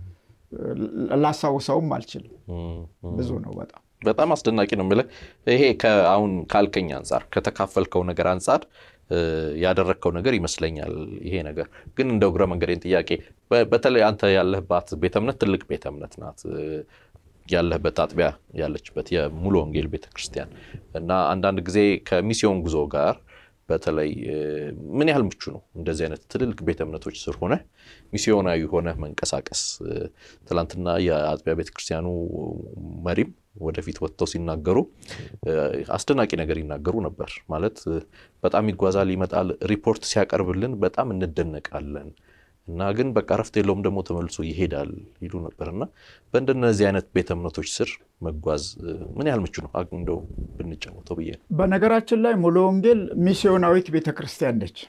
ላስታውሰውም አልችልም። ብዙ ነው በጣም በጣም አስደናቂ ነው የምልህ። ይሄ አሁን ካልከኝ አንጻር ከተካፈልከው ነገር አንጻር ያደረግከው ነገር ይመስለኛል። ይሄ ነገር ግን እንደ እግረ መንገዴን ጥያቄ በተለይ አንተ ያለህባት ቤተ እምነት ትልቅ ቤተ እምነት ናት ያለህበት አጥቢያ ያለችበት የሙሉ ወንጌል ቤተክርስቲያን እና አንዳንድ ጊዜ ከሚስዮን ጉዞ ጋር በተለይ ምን ያህል ምቹ ነው እንደዚህ አይነት ትልልቅ ቤተ እምነቶች ስር ሆነ ሚስዮናዊ ሆነ መንቀሳቀስ? ትናንትና የአጥቢያ ቤተክርስቲያኑ መሪም ወደፊት ወጥተው ሲናገሩ አስደናቂ ነገር ይናገሩ ነበር። ማለት በጣም ይጓዛል፣ ይመጣል፣ ሪፖርት ሲያቀርብልን በጣም እንደነቃለን እና ግን በቃ ረፍት የለውም ደግሞ ተመልሶ ይሄዳል ይሉ ነበር። እና በእንደነዚህ አይነት ቤተ እምነቶች ስር መጓዝ ምን ያህል ምቹ ነው? እንደው ብንጫወተው ብዬ ነው። በነገራችን ላይ ሙሉ ወንጌል ሚስዮናዊት ቤተ ክርስቲያን ነች።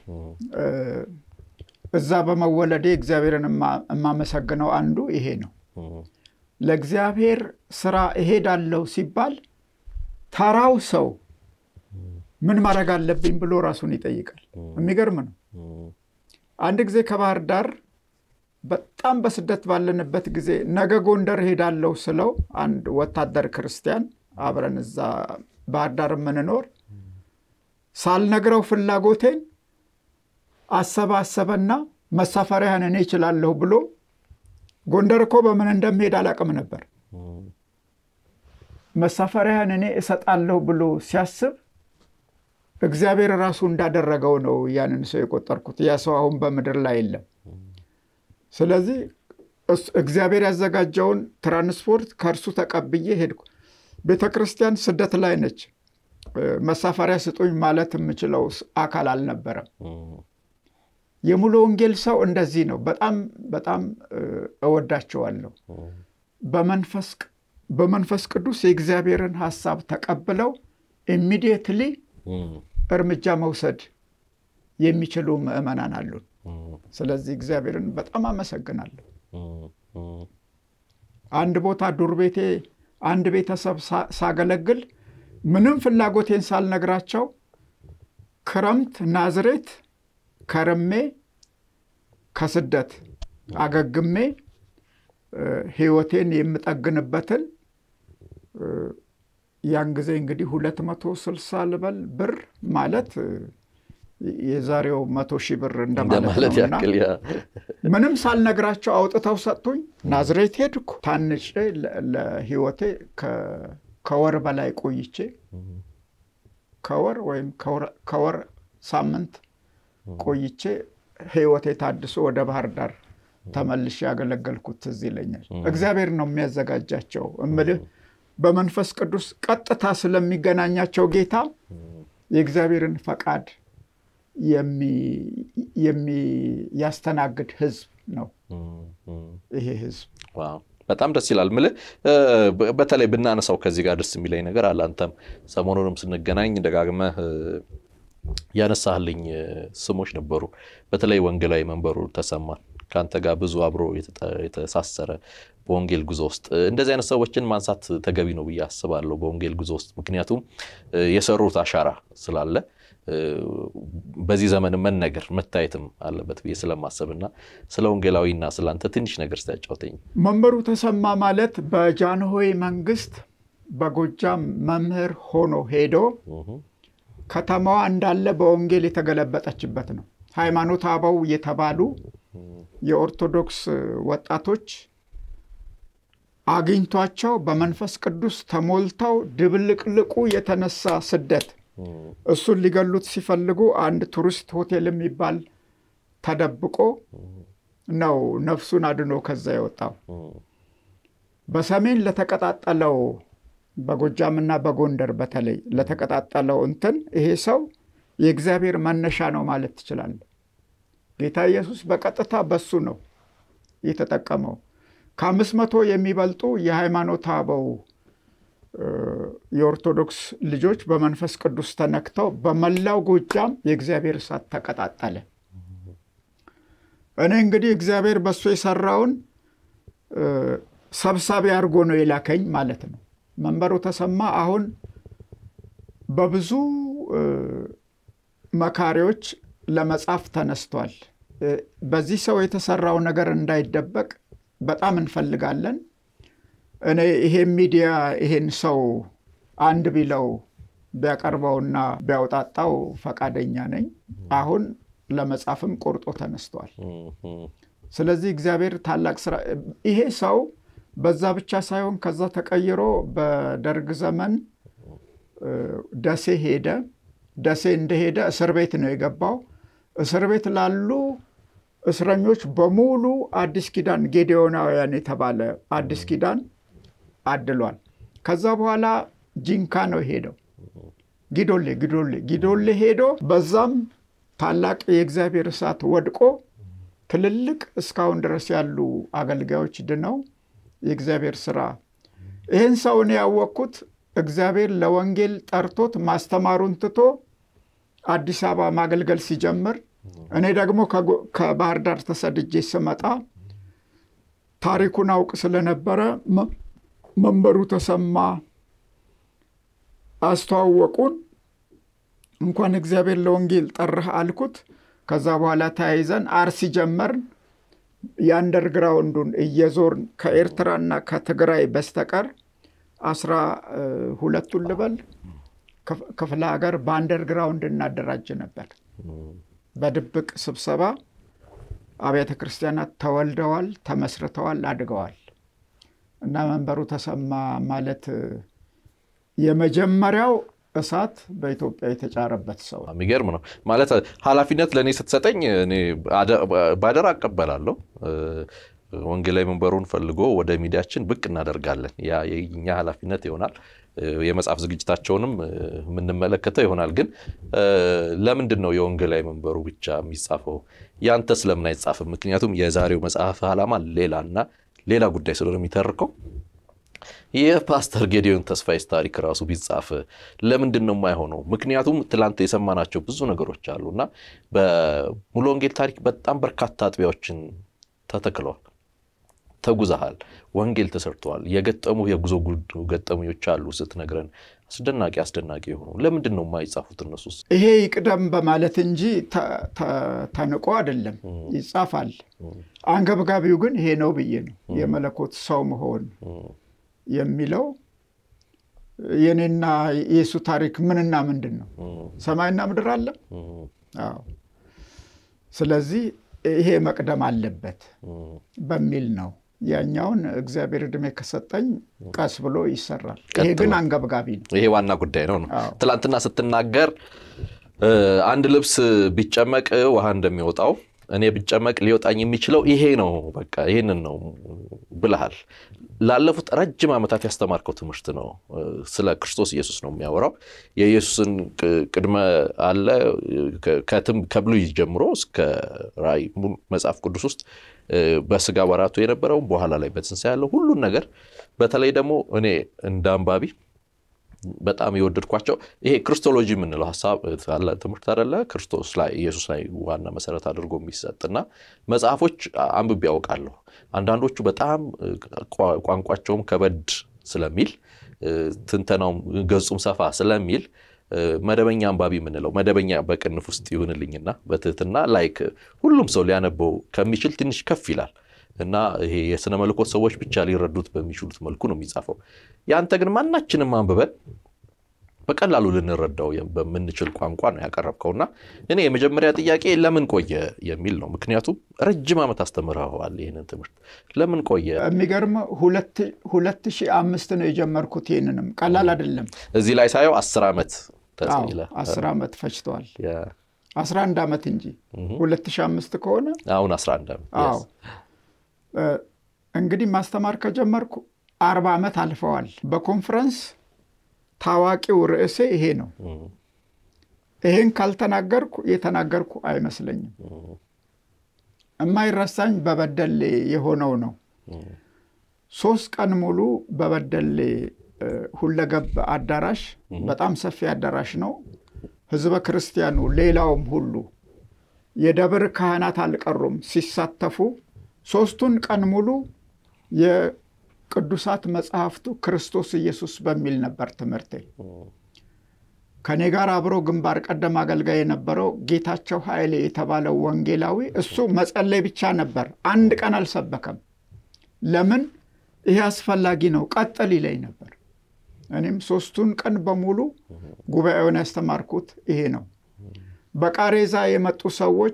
እዛ በመወለዴ እግዚአብሔርን የማመሰግነው አንዱ ይሄ ነው። ለእግዚአብሔር ስራ እሄዳለሁ ሲባል ተራው ሰው ምን ማድረግ አለብኝ ብሎ ራሱን ይጠይቃል። የሚገርም ነው። አንድ ጊዜ ከባህር ዳር በጣም በስደት ባለንበት ጊዜ ነገ ጎንደር ሄዳለሁ ስለው አንድ ወታደር ክርስቲያን አብረን እዛ ባህር ዳር የምንኖር ሳልነግረው ፍላጎቴን አሰባሰበና መሳፈሪያህን እኔ እችላለሁ ብሎ ጎንደር እኮ በምን እንደሚሄድ አላቅም ነበር። መሳፈሪያህን እኔ እሰጣለሁ ብሎ ሲያስብ እግዚአብሔር ራሱ እንዳደረገው ነው ያንን ሰው የቆጠርኩት። ያ ሰው አሁን በምድር ላይ የለም። ስለዚህ እግዚአብሔር ያዘጋጀውን ትራንስፖርት ከእርሱ ተቀብዬ ሄድኩ። ቤተ ክርስቲያን ስደት ላይ ነች። መሳፈሪያ ስጡኝ ማለት የምችለው አካል አልነበረም። የሙሉ ወንጌል ሰው እንደዚህ ነው። በጣም በጣም እወዳቸዋለሁ። በመንፈስ ቅዱስ የእግዚአብሔርን ሀሳብ ተቀብለው ኢሚዲየትሊ እርምጃ መውሰድ የሚችሉ ምዕመናን አሉን። ስለዚህ እግዚአብሔርን በጣም አመሰግናለሁ። አንድ ቦታ ዱር ቤቴ አንድ ቤተሰብ ሳገለግል ምንም ፍላጎቴን ሳልነግራቸው ክረምት ናዝሬት ከርሜ ከስደት አገግሜ ሕይወቴን የምጠግንበትን ያን ጊዜ እንግዲህ ሁለት መቶ ስልሳ ልበል ብር ማለት የዛሬው መቶ ሺህ ብር እንደማለት ነውና ምንም ሳልነግራቸው አውጥተው ሰጡኝ። ናዝሬት ሄድኩ። ታንጬ ለሕይወቴ ከወር በላይ ቆይቼ ከወር ወይም ከወር ሳምንት ቆይቼ ሕይወቴ ታድሶ ወደ ባህር ዳር ተመልሼ ያገለገልኩት ትዝ ይለኛል። እግዚአብሔር ነው የሚያዘጋጃቸው እምልህ በመንፈስ ቅዱስ ቀጥታ ስለሚገናኛቸው ጌታ የእግዚአብሔርን ፈቃድ የሚያስተናግድ ህዝብ ነው ይሄ ህዝብ። በጣም ደስ ይላል። ምልህ በተለይ ብናነሳው ከዚህ ጋር ደስ የሚለኝ ነገር አለ። አንተም ሰሞኑንም ስንገናኝ ደጋግመህ ያነሳህልኝ ስሞች ነበሩ። በተለይ ወንጌላዊ መንበሩ ተሰማን ከአንተ ጋር ብዙ አብሮ የተሳሰረ በወንጌል ጉዞ ውስጥ እንደዚህ አይነት ሰዎችን ማንሳት ተገቢ ነው ብዬ አስባለሁ። በወንጌል ጉዞ ውስጥ ምክንያቱም የሰሩት አሻራ ስላለ በዚህ ዘመን መነገር መታየትም አለበት ብዬ ስለማሰብና ስለ ወንጌላዊና ስለ አንተ ትንሽ ነገር ስታጫውተኝ። መንበሩ ተሰማ ማለት በጃንሆይ መንግስት በጎጃም መምህር ሆኖ ሄዶ ከተማዋ እንዳለ በወንጌል የተገለበጠችበት ነው። ሃይማኖት አበው የተባሉ የኦርቶዶክስ ወጣቶች አግኝቷቸው በመንፈስ ቅዱስ ተሞልተው ድብልቅልቁ የተነሳ ስደት እሱን ሊገሉት ሲፈልጉ አንድ ቱሪስት ሆቴል የሚባል ተደብቆ ነው ነፍሱን አድኖ ከዛ የወጣው። በሰሜን ለተቀጣጠለው በጎጃምና በጎንደር በተለይ ለተቀጣጠለው እንትን ይሄ ሰው የእግዚአብሔር መነሻ ነው ማለት ትችላለህ። ጌታ ኢየሱስ በቀጥታ በሱ ነው የተጠቀመው። ከአምስት መቶ የሚበልጡ የሃይማኖት አበው የኦርቶዶክስ ልጆች በመንፈስ ቅዱስ ተነክተው በመላው ጎጃም የእግዚአብሔር እሳት ተቀጣጠለ። እኔ እንግዲህ እግዚአብሔር በሱ የሰራውን ሰብሳቢ አድርጎ ነው የላከኝ ማለት ነው። መንበሩ ተሰማ አሁን በብዙ መካሪዎች ለመጻፍ ተነስቷል። በዚህ ሰው የተሰራው ነገር እንዳይደበቅ በጣም እንፈልጋለን። እኔ ይሄ ሚዲያ ይሄን ሰው አንድ ቢለው ቢያቀርበውና ቢያውጣጣው ፈቃደኛ ነኝ። አሁን ለመጻፍም ቆርጦ ተነስቷል። ስለዚህ እግዚአብሔር ታላቅ ስራ ይሄ ሰው በዛ ብቻ ሳይሆን ከዛ ተቀይሮ በደርግ ዘመን ደሴ ሄደ። ደሴ እንደሄደ እስር ቤት ነው የገባው። እስር ቤት ላሉ እስረኞች በሙሉ አዲስ ኪዳን ጌዴዮናውያን የተባለ አዲስ ኪዳን አድሏል። ከዛ በኋላ ጂንካ ነው ሄደው ጊዶሌ ጊዶሌ ጊዶሌ ሄዶ በዛም ታላቅ የእግዚአብሔር እሳት ወድቆ ትልልቅ እስካሁን ድረስ ያሉ አገልጋዮች ድነው የእግዚአብሔር ስራ ይህን ሰውን ያወቅኩት እግዚአብሔር ለወንጌል ጠርቶት ማስተማሩን ትቶ አዲስ አበባ ማገልገል ሲጀምር እኔ ደግሞ ከባህር ዳር ተሰድጄ ስመጣ ታሪኩን አውቅ ስለነበረ መንበሩ ተሰማ አስተዋወቁን። እንኳን እግዚአብሔር ለወንጌል ጠራህ አልኩት። ከዛ በኋላ ተያይዘን አርሲ ጀመርን። የአንደርግራውንዱን እየዞርን ከኤርትራና ከትግራይ በስተቀር አስራ ሁለቱን ልበል ክፍለ ሀገር በአንደርግራውንድ እናደራጅ ነበር። በድብቅ ስብሰባ አብያተ ክርስቲያናት ተወልደዋል፣ ተመስርተዋል፣ አድገዋል እና መንበሩ ተሰማ ማለት የመጀመሪያው እሳት በኢትዮጵያ የተጫረበት ሰው የሚገርም ነው ማለት ኃላፊነት ለእኔ ስትሰጠኝ እኔ ባደራ አቀበላለሁ። ወንጌላዊ መንበሩን ፈልጎ ወደ ሚዲያችን ብቅ እናደርጋለን። ያ የኛ ኃላፊነት ይሆናል። የመጽሐፍ ዝግጅታቸውንም የምንመለከተው ይሆናል። ግን ለምንድን ነው የወንጌላዊ መንበሩ ብቻ የሚጻፈው? ያንተስ ለምን አይጻፍም? ምክንያቱም የዛሬው መጽሐፍ ዓላማ ሌላና ሌላ ጉዳይ ስለሆነ የሚተርከው የፓስተር ጌዲዮን ተስፋዬስ ታሪክ ራሱ ቢጻፍ ለምንድን ነው የማይሆነው? ምክንያቱም ትላንት የሰማናቸው ብዙ ነገሮች አሉ እና በሙሉ ወንጌል ታሪክ በጣም በርካታ አጥቢያዎችን ተተክለዋል፣ ተጉዘሃል፣ ወንጌል ተሰርተዋል። የገጠሙ የጉዞ ገጠመኞች አሉ ስትነግረን አስደናቂ አስደናቂ የሆኑ ለምንድን ነው የማይጻፉት እነሱስ? ይሄ ይቅደም በማለት እንጂ ተንቆ አይደለም፣ ይጻፋል። አንገብጋቢው ግን ይሄ ነው ብዬ ነው የመለኮት ሰው መሆን የሚለው የኔና የእሱ ታሪክ ምንና ምንድን ነው? ሰማይና ምድር አለ። አዎ። ስለዚህ ይሄ መቅደም አለበት በሚል ነው። ያኛውን እግዚአብሔር ዕድሜ ከሰጠኝ ቀስ ብሎ ይሰራል። ይሄ ግን አንገብጋቢ ነው። ይሄ ዋና ጉዳይ ነው ነው ትላንትና ስትናገር አንድ ልብስ ቢጨመቅ ውሃ እንደሚወጣው እኔ ብጨመቅ ሊወጣኝ የሚችለው ይሄ ነው፣ በቃ ይህንን ነው ብልሃል። ላለፉት ረጅም ዓመታት ያስተማርከው ትምህርት ነው። ስለ ክርስቶስ ኢየሱስ ነው የሚያወራው። የኢየሱስን ቅድመ አለ ከብሉይ ጀምሮ እስከ ራእይ መጽሐፍ ቅዱስ ውስጥ በስጋ ወራቱ የነበረውን በኋላ ላይ በትንሣኤ ያለው ሁሉን ነገር በተለይ ደግሞ እኔ እንደ አንባቢ በጣም የወደድኳቸው ይሄ ክርስቶሎጂ የምንለው ሀሳብ ትምህርት አይደለ? ክርስቶስ ላይ ኢየሱስ ላይ ዋና መሰረት አድርጎ የሚሰጥና መጽሐፎች አንብቤ ያውቃለሁ። አንዳንዶቹ በጣም ቋንቋቸውም ከበድ ስለሚል ትንተናውም ገጹም ሰፋ ስለሚል መደበኛ አንባቢ የምንለው መደበኛ በቅንፍ ውስጥ ይሁንልኝና በትህትና ላይክ ሁሉም ሰው ሊያነበው ከሚችል ትንሽ ከፍ ይላል እና ይሄ የስነ መለኮት ሰዎች ብቻ ሊረዱት በሚችሉት መልኩ ነው የሚጻፈው። ያንተ ግን ማናችንም አንብበን በቀላሉ ልንረዳው በምንችል ቋንቋ ነው ያቀረብከውና እኔ የመጀመሪያ ጥያቄ ለምን ቆየ የሚል ነው። ምክንያቱም ረጅም ዓመት አስተምረዋል ይህንን ትምህርት ለምን ቆየ? የሚገርም ሁለት ሺህ አምስት ነው የጀመርኩት። ይህንንም ቀላል አይደለም። እዚህ ላይ ሳየው አስር ዓመት አስር ዓመት ፈጅተዋል። አስራ አንድ ዓመት እንጂ ሁለት ሺህ አምስት ከሆነ አሁን አስራ አንድ ዓመት አዎ እንግዲህ ማስተማር ከጀመርኩ አርባ ዓመት አልፈዋል። በኮንፈረንስ ታዋቂው ርዕሴ ይሄ ነው። ይሄን ካልተናገርኩ የተናገርኩ አይመስለኝም። የማይረሳኝ በበደሌ የሆነው ነው። ሶስት ቀን ሙሉ በበደሌ ሁለገብ አዳራሽ፣ በጣም ሰፊ አዳራሽ ነው። ህዝበ ክርስቲያኑ ሌላውም ሁሉ የደብር ካህናት አልቀሩም ሲሳተፉ ሶስቱን ቀን ሙሉ የቅዱሳት መጽሐፍቱ ክርስቶስ ኢየሱስ በሚል ነበር ትምህርቴ። ከእኔ ጋር አብሮ ግንባር ቀደም አገልጋይ የነበረው ጌታቸው ኃይሌ የተባለው ወንጌላዊ እሱ መጸለይ ብቻ ነበር፣ አንድ ቀን አልሰበከም። ለምን? ይሄ አስፈላጊ ነው፣ ቀጥል ይለኝ ነበር። እኔም ሶስቱን ቀን በሙሉ ጉባኤውን ያስተማርኩት ይሄ ነው። በቃሬዛ የመጡ ሰዎች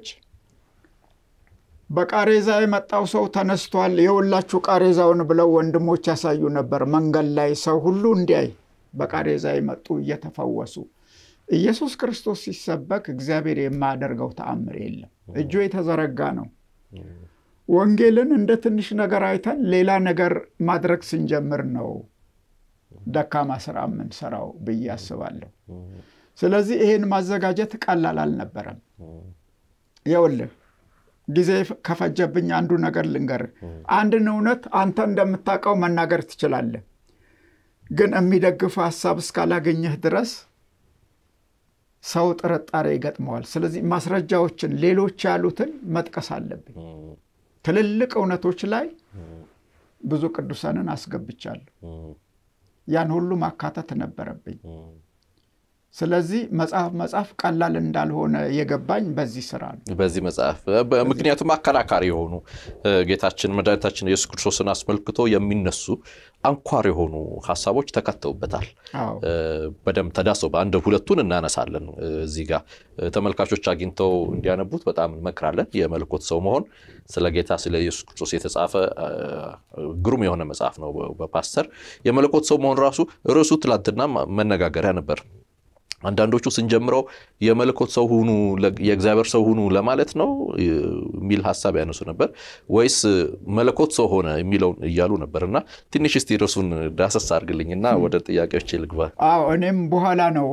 በቃሬዛ የመጣው ሰው ተነስቷል፣ የሁላችሁ ቃሬዛውን ብለው ወንድሞች ያሳዩ ነበር። መንገድ ላይ ሰው ሁሉ እንዲያይ በቃሬዛ የመጡ እየተፈወሱ ኢየሱስ ክርስቶስ ሲሰበክ እግዚአብሔር የማያደርገው ተአምር የለም። እጁ የተዘረጋ ነው። ወንጌልን እንደ ትንሽ ነገር አይተን ሌላ ነገር ማድረግ ስንጀምር ነው ደካማ ስራ የምንሰራው ብዬ አስባለሁ። ስለዚህ ይሄን ማዘጋጀት ቀላል አልነበረም። ይኸውልህ ጊዜ ከፈጀብኝ አንዱ ነገር ልንገርህ። አንድን እውነት አንተ እንደምታውቀው መናገር ትችላለህ፣ ግን የሚደግፍ ሀሳብ እስካላገኘህ ድረስ ሰው ጥርጣሬ ይገጥመዋል። ስለዚህ ማስረጃዎችን፣ ሌሎች ያሉትን መጥቀስ አለብኝ። ትልልቅ እውነቶች ላይ ብዙ ቅዱሳንን አስገብቻለሁ። ያን ሁሉ ማካተት ነበረብኝ። ስለዚህ መጽሐፍ መጽሐፍ ቀላል እንዳልሆነ የገባኝ በዚህ ስራ ነው። በዚህ መጽሐፍ ምክንያቱም አከራካሪ የሆኑ ጌታችን መድኃኒታችን ኢየሱስ ክርስቶስን አስመልክቶ የሚነሱ አንኳር የሆኑ ሀሳቦች ተከተውበታል። በደንብ ተዳሰው በአንድ ሁለቱን እናነሳለን። እዚህ ጋር ተመልካቾች አግኝተው እንዲያነቡት በጣም እንመክራለን። የመለኮት ሰው መሆን ስለ ጌታ ስለ ኢየሱስ ክርስቶስ የተጻፈ ግሩም የሆነ መጽሐፍ ነው። በፓስተር የመለኮት ሰው መሆን ራሱ ርዕሱ ትላንትና መነጋገሪያ ነበር። አንዳንዶቹ ስንጀምረው የመለኮት ሰው ሁኑ የእግዚአብሔር ሰው ሁኑ ለማለት ነው የሚል ሀሳብ ያነሱ ነበር፣ ወይስ መለኮት ሰው ሆነ የሚለውን እያሉ ነበር። እና ትንሽ እስቲ ርዕሱን ዳሰስ አድርግልኝና ወደ ጥያቄዎች ልግባ። አዎ እኔም በኋላ ነው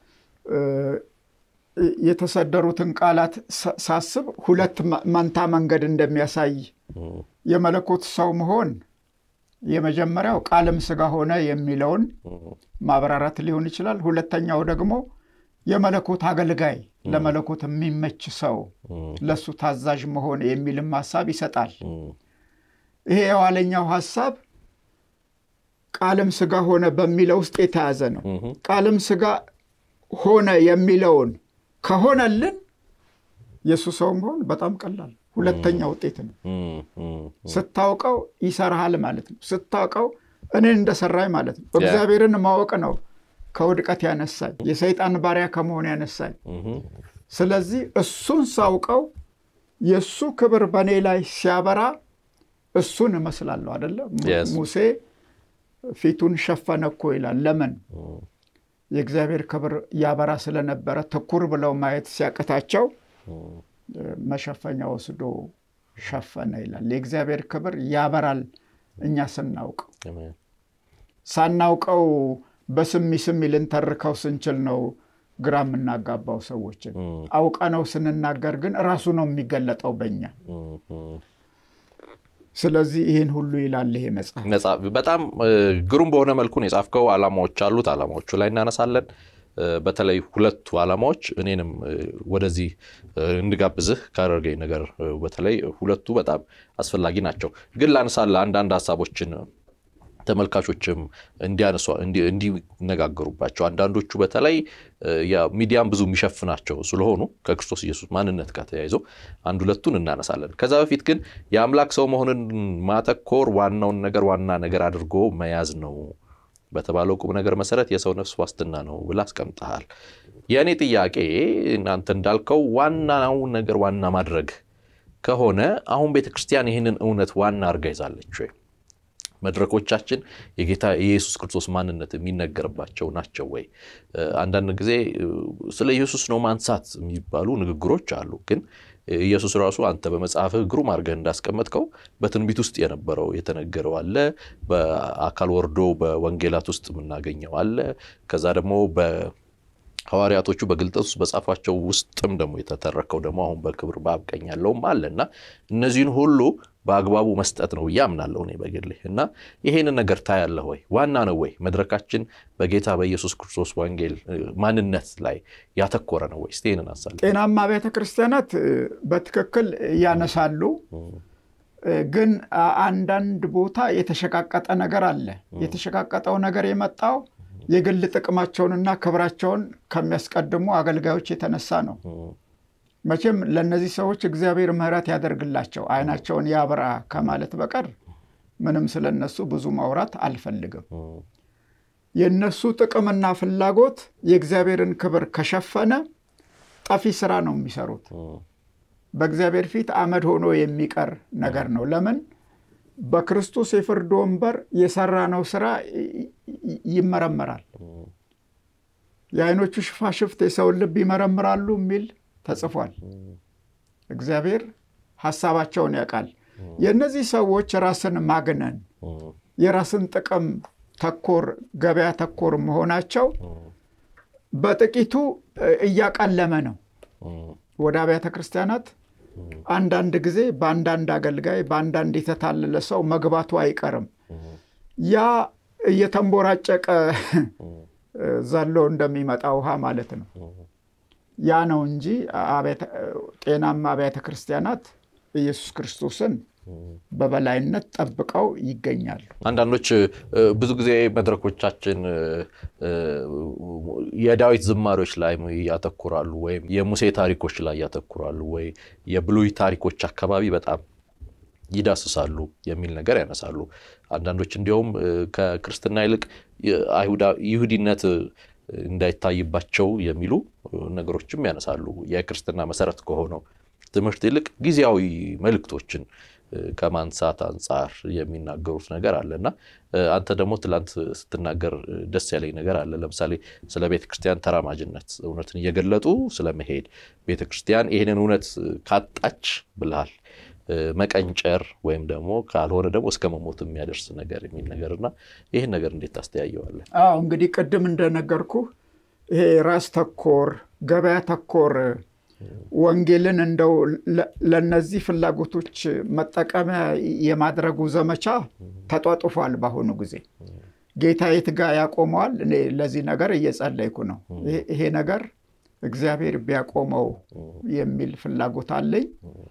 የተሰደሩትን ቃላት ሳስብ ሁለት መንታ መንገድ እንደሚያሳይ የመለኮት ሰው መሆን የመጀመሪያው ቃልም ሥጋ ሆነ የሚለውን ማብራራት ሊሆን ይችላል። ሁለተኛው ደግሞ የመለኮት አገልጋይ ለመለኮት የሚመች ሰው ለሱ ታዛዥ መሆን የሚልም ሀሳብ ይሰጣል። ይሄ የኋለኛው ሀሳብ ቃልም ሥጋ ሆነ በሚለው ውስጥ የተያዘ ነው። ቃልም ሥጋ ሆነ የሚለውን ከሆነልን የእሱ ሰው መሆን በጣም ቀላል ሁለተኛ ውጤት ነው። ስታውቀው ይሰራሃል ማለት ነው። ስታውቀው እኔን እንደሰራኝ ማለት ነው። እግዚአብሔርን ማወቅ ነው ከውድቀት ያነሳኝ፣ የሰይጣን ባሪያ ከመሆን ያነሳኝ። ስለዚህ እሱን ሳውቀው የእሱ ክብር በእኔ ላይ ሲያበራ እሱን እመስላለሁ አደለ? ሙሴ ፊቱን ሸፈነ እኮ ይላል። ለምን? የእግዚአብሔር ክብር ያበራ ስለነበረ ትኩር ብለው ማየት ሲያቅታቸው መሸፈኛ ወስዶ ሸፈነ ይላል። የእግዚአብሔር ክብር ያበራል እኛ ስናውቀው። ሳናውቀው በስሚ ስሚ ልንተርከው ስንችል ነው ግራ የምናጋባው ሰዎችን። አውቀነው ስንናገር ግን ራሱ ነው የሚገለጠው በኛ። ስለዚህ ይህን ሁሉ ይላል ይሄ መጽሐፍ። በጣም ግሩም በሆነ መልኩ ነው የጻፍከው። ዓላማዎች አሉት። ዓላማዎቹ ላይ እናነሳለን። በተለይ ሁለቱ ዓላማዎች እኔንም ወደዚህ እንድጋብዝህ ካደረገኝ ነገር በተለይ ሁለቱ በጣም አስፈላጊ ናቸው። ግን ላነሳለህ አንዳንድ ሀሳቦችን ተመልካቾችም እንዲያነሷ እንዲነጋገሩባቸው አንዳንዶቹ በተለይ ሚዲያም ብዙ የሚሸፍናቸው ስለሆኑ ከክርስቶስ ኢየሱስ ማንነት ጋር ተያይዞ አንድ ሁለቱን እናነሳለን። ከዛ በፊት ግን የአምላክ ሰው መሆንን ማተኮር ዋናውን ነገር ዋና ነገር አድርጎ መያዝ ነው በተባለው ቁም ነገር መሰረት የሰው ነፍስ ዋስትና ነው ብለህ አስቀምጠሃል። የእኔ ጥያቄ እናንተ እንዳልከው ዋናው ነገር ዋና ማድረግ ከሆነ አሁን ቤተ ክርስቲያን ይህንን እውነት ዋና አድርጋ ይዛለች ወይ? መድረኮቻችን የጌታ የኢየሱስ ክርስቶስ ማንነት የሚነገርባቸው ናቸው ወይ? አንዳንድ ጊዜ ስለ ኢየሱስ ነው ማንሳት የሚባሉ ንግግሮች አሉ። ግን ኢየሱስ ራሱ አንተ በመጽሐፍህ ግሩም አድርገህ እንዳስቀመጥከው በትንቢት ውስጥ የነበረው የተነገረው አለ። በአካል ወርዶ በወንጌላት ውስጥ የምናገኘው አለ። ከዛ ደግሞ ሐዋርያቶቹ በግልጠት ውስጥ በጻፏቸው ውስጥም ደግሞ የተተረከው ደግሞ አሁን በክብር በአብ ቀኝ ያለውም አለ እና እነዚህን ሁሉ በአግባቡ መስጠት ነው ብዬ አምናለሁ እኔ በግሌ እና ይሄንን ነገር ታያለህ ወይ? ዋና ነው ወይ? መድረካችን በጌታ በኢየሱስ ክርስቶስ ወንጌል ማንነት ላይ ያተኮረ ነው ወይ? እስቲ ይህንን አሳለ ጤናማ ቤተ ክርስቲያናት በትክክል ያነሳሉ። ግን አንዳንድ ቦታ የተሸቃቀጠ ነገር አለ። የተሸቃቀጠው ነገር የመጣው የግል ጥቅማቸውንና ክብራቸውን ከሚያስቀድሙ አገልጋዮች የተነሳ ነው። መቼም ለእነዚህ ሰዎች እግዚአብሔር ምሕረት ያደርግላቸው ዓይናቸውን ያብራ ከማለት በቀር ምንም ስለነሱ ብዙ ማውራት አልፈልግም። የእነሱ ጥቅምና ፍላጎት የእግዚአብሔርን ክብር ከሸፈነ ጠፊ ስራ ነው የሚሰሩት። በእግዚአብሔር ፊት አመድ ሆኖ የሚቀር ነገር ነው። ለምን? በክርስቶስ የፍርድ ወንበር የሰራነው ስራ ይመረመራል። የዓይኖቹ ሽፋሽፍት የሰውን ልብ ይመረምራሉ የሚል ተጽፏል። እግዚአብሔር ሐሳባቸውን ያውቃል። የእነዚህ ሰዎች ራስን ማግነን፣ የራስን ጥቅም ተኮር፣ ገበያ ተኮር መሆናቸው በጥቂቱ እያቀለመ ነው። ወደ አብያተ ክርስቲያናት አንዳንድ ጊዜ በአንዳንድ አገልጋይ በአንዳንድ የተታለለ ሰው መግባቱ አይቀርም። ያ እየተንቦራጨቀ ዘሎ እንደሚመጣ ውሃ ማለት ነው። ያ ነው እንጂ ጤናማ አብያተ ክርስቲያናት ኢየሱስ ክርስቶስን በበላይነት ጠብቀው ይገኛሉ። አንዳንዶች ብዙ ጊዜ መድረኮቻችን የዳዊት ዝማሬዎች ላይ ያተኩራሉ፣ ወይም የሙሴ ታሪኮች ላይ ያተኩራሉ፣ ወይ የብሉይ ታሪኮች አካባቢ በጣም ይዳስሳሉ የሚል ነገር ያነሳሉ። አንዳንዶች እንዲያውም ከክርስትና ይልቅ ይሁዲነት እንዳይታይባቸው የሚሉ ነገሮችም ያነሳሉ። የክርስትና መሰረት ከሆነው ትምህርት ይልቅ ጊዜያዊ መልእክቶችን ከማንሳት አንጻር የሚናገሩት ነገር አለ እና አንተ ደግሞ ትላንት ስትናገር ደስ ያለኝ ነገር አለ። ለምሳሌ ስለ ቤተ ክርስቲያን ተራማጅነት እውነትን እየገለጡ ስለመሄድ ቤተ ክርስቲያን ይህንን እውነት ካጣች ብልሃል መቀንጨር ወይም ደግሞ ካልሆነ ደግሞ እስከ መሞት የሚያደርስ ነገር የሚል ነገር እና ይህን ነገር እንዴት ታስተያየዋለህ? አዎ እንግዲህ ቅድም እንደነገርኩ ይሄ ራስ ተኮር ገበያ ተኮር ወንጌልን እንደው ለነዚህ ፍላጎቶች መጠቀሚያ የማድረጉ ዘመቻ ተጧጡፏል። በአሁኑ ጊዜ ጌታ የት ጋ ያቆመዋል? እኔ ለዚህ ነገር እየጸለይኩ ነው። ይሄ ነገር እግዚአብሔር ቢያቆመው የሚል ፍላጎት አለኝ።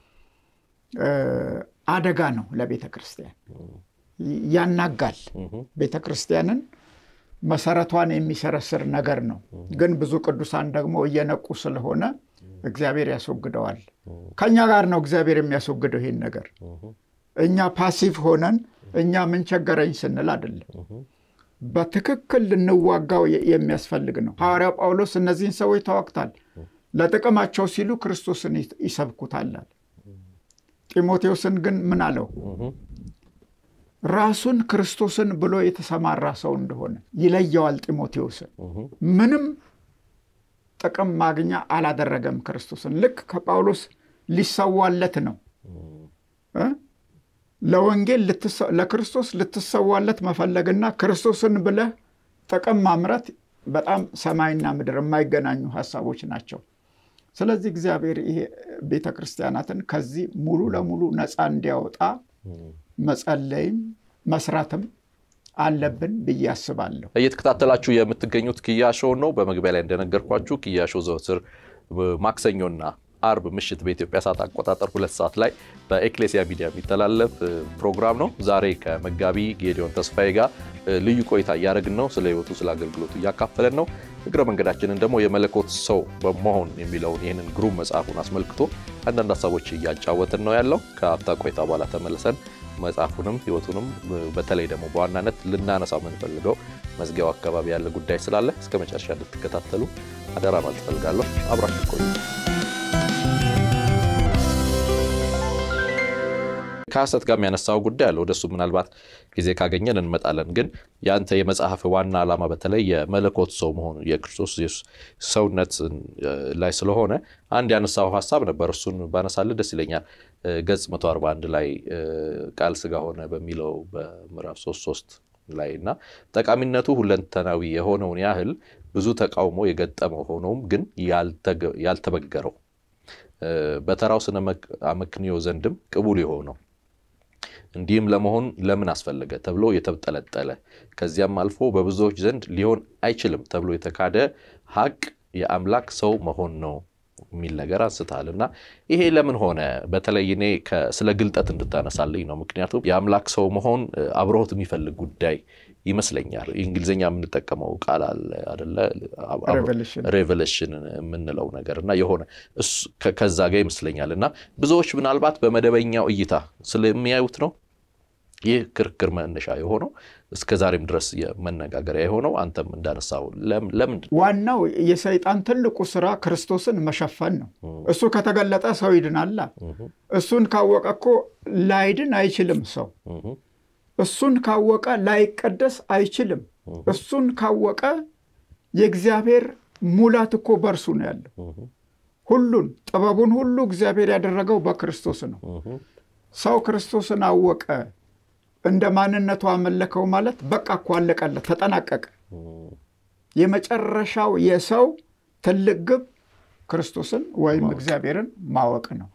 አደጋ ነው ለቤተ ክርስቲያን፣ ያናጋል። ቤተ ክርስቲያንን መሰረቷን የሚሰረስር ነገር ነው። ግን ብዙ ቅዱሳን ደግሞ እየነቁ ስለሆነ እግዚአብሔር ያስወግደዋል። ከእኛ ጋር ነው እግዚአብሔር የሚያስወግደው ይሄን ነገር። እኛ ፓሲቭ ሆነን እኛ ምን ቸገረኝ ስንል አይደለም። በትክክል ልንዋጋው የሚያስፈልግ ነው። ሐዋርያው ጳውሎስ እነዚህን ሰዎች ተዋግታል፣ ለጥቅማቸው ሲሉ ክርስቶስን ይሰብኩታል። ጢሞቴዎስን ግን ምን አለው? ራሱን ክርስቶስን ብሎ የተሰማራ ሰው እንደሆነ ይለየዋል። ጢሞቴዎስን ምንም ጥቅም ማግኛ አላደረገም ክርስቶስን። ልክ ከጳውሎስ ሊሰዋለት ነው። ለወንጌል ለክርስቶስ ልትሰዋለት መፈለግና ክርስቶስን ብለህ ጥቅም ማምረት በጣም ሰማይና ምድር የማይገናኙ ሀሳቦች ናቸው። ስለዚህ እግዚአብሔር ይሄ ቤተ ክርስቲያናትን ከዚህ ሙሉ ለሙሉ ነፃ እንዲያወጣ መጸለይም መስራትም አለብን ብዬ አስባለሁ። እየተከታተላችሁ የምትገኙት ኪያሾ ነው። በመግቢያ ላይ እንደነገርኳችሁ ኪያሾ ዘወትር ማክሰኞና አርብ ምሽት በኢትዮጵያ ሰዓት አቆጣጠር ሁለት ሰዓት ላይ በኤክሌሲያ ሚዲያ የሚተላለፍ ፕሮግራም ነው። ዛሬ ከመጋቢ ጌዲዮን ተስፋዬ ጋር ልዩ ቆይታ እያደረግን ነው። ስለ ሕይወቱ ስለ አገልግሎቱ እያካፈለን ነው። እግረ መንገዳችንን ደግሞ የመለኮት ሰው በመሆን የሚለውን ይህንን ግሩም መጽሐፉን አስመልክቶ አንዳንድ ሀሳቦች እያጫወትን ነው ያለው። ከአፍታ ቆይታ በኋላ ተመልሰን መጽሐፉንም ሕይወቱንም በተለይ ደግሞ በዋናነት ልናነሳው የምንፈልገው መዝጊያው አካባቢ ያለ ጉዳይ ስላለ እስከ መጨረሻ እንድትከታተሉ አደራ ማለት እፈልጋለሁ። አብራችሁ ቆዩ። ከሐሰት ጋር የሚያነሳው ጉዳይ አለ። ወደሱ ምናልባት ጊዜ ካገኘን እንመጣለን። ግን የአንተ የመጽሐፍ ዋና ዓላማ በተለይ የመለኮት ሰው መሆኑ የክርስቶስ ሰውነት ላይ ስለሆነ አንድ ያነሳው ሀሳብ ነበር። እሱን ባነሳልህ ደስ ይለኛል። ገጽ 141 ላይ ቃል ስጋ ሆነ በሚለው በምዕራፍ 33 ላይ እና ጠቃሚነቱ ሁለንተናዊ የሆነውን ያህል ብዙ ተቃውሞ የገጠመው ሆኖም ግን ያልተበገረው በተራው ስነ አመክንዮ ዘንድም ቅቡል የሆነው እንዲህም ለመሆን ለምን አስፈለገ ተብሎ የተጠለጠለ ከዚያም አልፎ በብዙዎች ዘንድ ሊሆን አይችልም ተብሎ የተካደ ሀቅ የአምላክ ሰው መሆን ነው የሚል ነገር አንስተሃል እና ይሄ ለምን ሆነ? በተለይ እኔ ስለ ግልጠት እንድታነሳልኝ ነው። ምክንያቱም የአምላክ ሰው መሆን አብረውት የሚፈልግ ጉዳይ ይመስለኛል። እንግሊዝኛ የምንጠቀመው ቃል አለ አደለ? ሬቨሌሽን የምንለው ነገር እና የሆነ ከዛ ጋር ይመስለኛል እና ብዙዎች ምናልባት በመደበኛው እይታ ስለሚያዩት ነው ይህ ክርክር መነሻ የሆነው እስከ ዛሬም ድረስ መነጋገሪያ የሆነው አንተም እንዳነሳው ለምንድን ዋናው የሰይጣን ትልቁ ስራ ክርስቶስን መሸፈን ነው። እሱ ከተገለጠ ሰው ይድናላ። እሱን ካወቀ እኮ ላይድን አይችልም ሰው እሱን ካወቀ ላይቀደስ አይችልም። እሱን ካወቀ የእግዚአብሔር ሙላት እኮ በእርሱ ነው ያለው። ሁሉን ጥበቡን ሁሉ እግዚአብሔር ያደረገው በክርስቶስ ነው። ሰው ክርስቶስን አወቀ፣ እንደ ማንነቱ አመለከው ማለት በቃ እኮ አለቀለት፣ ተጠናቀቀ። የመጨረሻው የሰው ትልቅ ግብ ክርስቶስን ወይም እግዚአብሔርን ማወቅ ነው።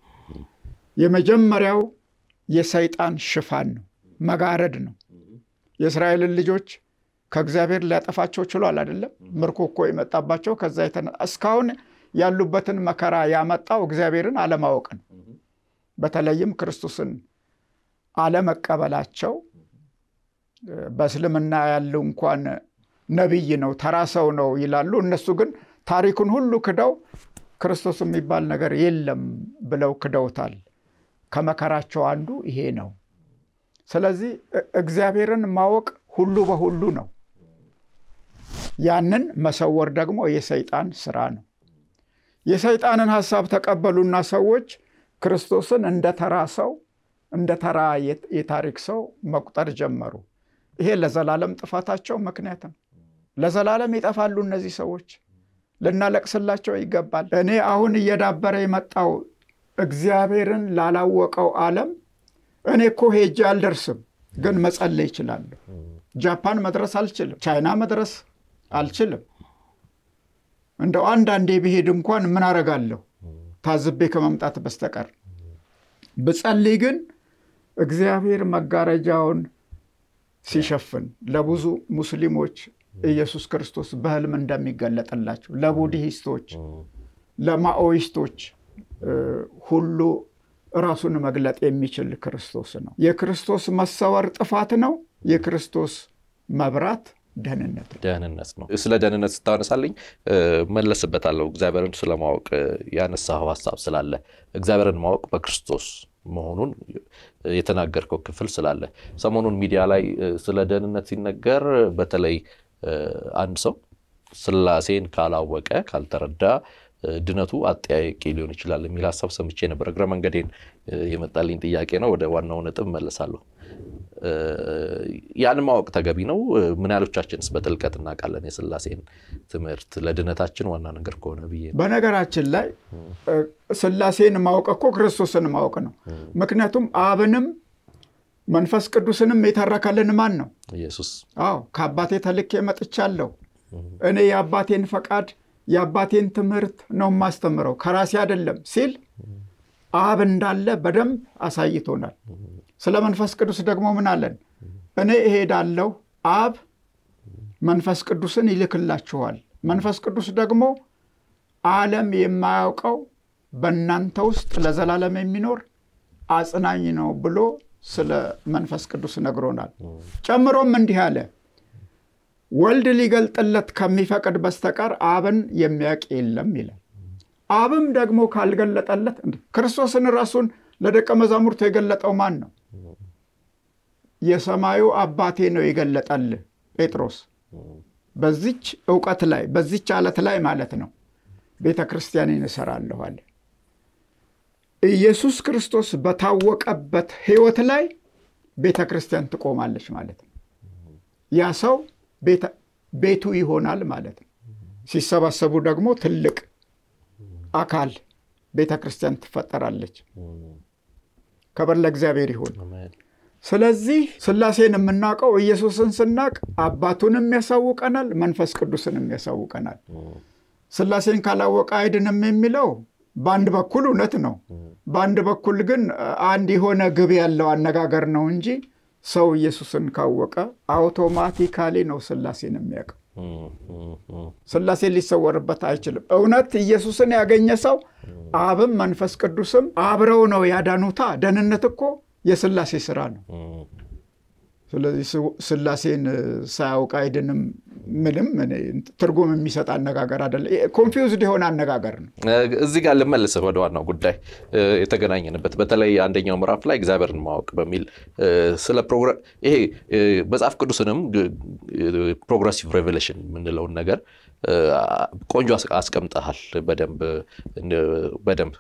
የመጀመሪያው የሰይጣን ሽፋን ነው መጋረድ ነው። የእስራኤልን ልጆች ከእግዚአብሔር ሊያጠፋቸው ችሏል አይደለም? ምርኮ እኮ የመጣባቸው ከዛ እስካሁን ያሉበትን መከራ ያመጣው እግዚአብሔርን አለማወቅ ነው። በተለይም ክርስቶስን አለመቀበላቸው በእስልምና ያለው እንኳን ነቢይ ነው ተራ ሰው ነው ይላሉ። እነሱ ግን ታሪኩን ሁሉ ክደው ክርስቶስ የሚባል ነገር የለም ብለው ክደውታል። ከመከራቸው አንዱ ይሄ ነው። ስለዚህ እግዚአብሔርን ማወቅ ሁሉ በሁሉ ነው። ያንን መሰወር ደግሞ የሰይጣን ስራ ነው። የሰይጣንን ሀሳብ ተቀበሉና ሰዎች ክርስቶስን እንደ ተራ ሰው እንደ ተራ የታሪክ ሰው መቁጠር ጀመሩ። ይሄ ለዘላለም ጥፋታቸው ምክንያት ነው። ለዘላለም ይጠፋሉ እነዚህ ሰዎች። ልናለቅስላቸው ይገባል። እኔ አሁን እየዳበረ የመጣው እግዚአብሔርን ላላወቀው ዓለም እኔ እኮ ሄጄ አልደርስም፣ ግን መጸለይ ይችላለሁ። ጃፓን መድረስ አልችልም። ቻይና መድረስ አልችልም። እንደው አንዳንዴ ብሄድ እንኳን ምን አረጋለሁ ታዝቤ ከመምጣት በስተቀር ብጸልይ ግን እግዚአብሔር መጋረጃውን ሲሸፍን ለብዙ ሙስሊሞች ኢየሱስ ክርስቶስ በሕልም እንደሚገለጥላቸው ለቡድሂስቶች፣ ለማኦይስቶች ሁሉ ራሱን መግለጥ የሚችል ክርስቶስ ነው። የክርስቶስ መሰወር ጥፋት ነው። የክርስቶስ መብራት ደህንነት ነው። ደህንነት ነው። ስለ ደህንነት ስታነሳልኝ መለስበታለሁ። እግዚአብሔርን ስለማወቅ ያነሳኸው ሀሳብ ስላለ እግዚአብሔርን ማወቅ በክርስቶስ መሆኑን የተናገርከው ክፍል ስላለ ሰሞኑን ሚዲያ ላይ ስለ ደህንነት ሲነገር በተለይ አንድ ሰው ሥላሴን ካላወቀ ካልተረዳ ድነቱ አጠያቂ ሊሆን ይችላል የሚል ሀሳብ ሰምቼ ነበር። እግረ መንገዴን የመጣልኝ ጥያቄ ነው። ወደ ዋናው ነጥብ መለሳለሁ። ያን ማወቅ ተገቢ ነው። ምን ያህሎቻችንስ በጥልቀት እናውቃለን የሥላሴን ትምህርት ለድነታችን ዋና ነገር ከሆነ ብዬ ነው። በነገራችን ላይ ሥላሴን ማወቅ እኮ ክርስቶስን ማወቅ ነው። ምክንያቱም አብንም መንፈስ ቅዱስንም የተረከልን ማን ነው? ኢየሱስ። አዎ ከአባቴ ተልኬ መጥቻለሁ። እኔ የአባቴን ፈቃድ የአባቴን ትምህርት ነው የማስተምረው ከራሴ አይደለም ሲል አብ እንዳለ በደንብ አሳይቶናል። ስለ መንፈስ ቅዱስ ደግሞ ምን አለን? እኔ እሄዳለሁ፣ አብ መንፈስ ቅዱስን ይልክላችኋል። መንፈስ ቅዱስ ደግሞ ዓለም የማያውቀው በእናንተ ውስጥ ለዘላለም የሚኖር አጽናኝ ነው ብሎ ስለ መንፈስ ቅዱስ ነግሮናል። ጨምሮም እንዲህ አለ ወልድ ሊገልጥለት ከሚፈቅድ በስተቀር አብን የሚያውቅ የለም ይላል። አብም ደግሞ ካልገለጠለት ክርስቶስን ራሱን ለደቀ መዛሙርቱ የገለጠው ማን ነው? የሰማዩ አባቴ ነው የገለጠልህ ጴጥሮስ። በዚች እውቀት ላይ በዚች አለት ላይ ማለት ነው ቤተ ክርስቲያኔን እሰራለሁ አለ። ኢየሱስ ክርስቶስ በታወቀበት ሕይወት ላይ ቤተ ክርስቲያን ትቆማለች ማለት ነው። ያ ሰው ቤቱ ይሆናል ማለት ነው። ሲሰባሰቡ ደግሞ ትልቅ አካል ቤተ ክርስቲያን ትፈጠራለች። ክብር ለእግዚአብሔር ይሁን። ስለዚህ ሥላሴን የምናውቀው ኢየሱስን ስናቅ አባቱንም ያሳውቀናል፣ መንፈስ ቅዱስንም ያሳውቀናል። ሥላሴን ካላወቀ አይድንም የሚለው በአንድ በኩል እውነት ነው። በአንድ በኩል ግን አንድ የሆነ ግብ ያለው አነጋገር ነው እንጂ ሰው ኢየሱስን ካወቀ አውቶማቲካሊ ነው ሥላሴን የሚያውቀው። ሥላሴን ሊሰወርበት አይችልም። እውነት ኢየሱስን ያገኘ ሰው አብም መንፈስ ቅዱስም አብረው ነው ያዳኑታ። ደህንነት እኮ የሥላሴ ስራ ነው። ስለዚህ ሥላሴን ሳያውቅ አይድንም ምንም ትርጉም የሚሰጥ አነጋገር አይደለም። ኮንፊውዝድ የሆነ አነጋገር ነው። እዚህ ጋር ልመልስህ ወደ ዋናው ጉዳይ የተገናኘንበት በተለይ አንደኛው ምዕራፍ ላይ እግዚአብሔርን ማወቅ በሚል ስለ ይሄ መጽሐፍ ቅዱስንም ፕሮግረሲቭ ሬቨሌሽን የምንለውን ነገር ቆንጆ አስቀምጠሃል። በደንብ በደንብ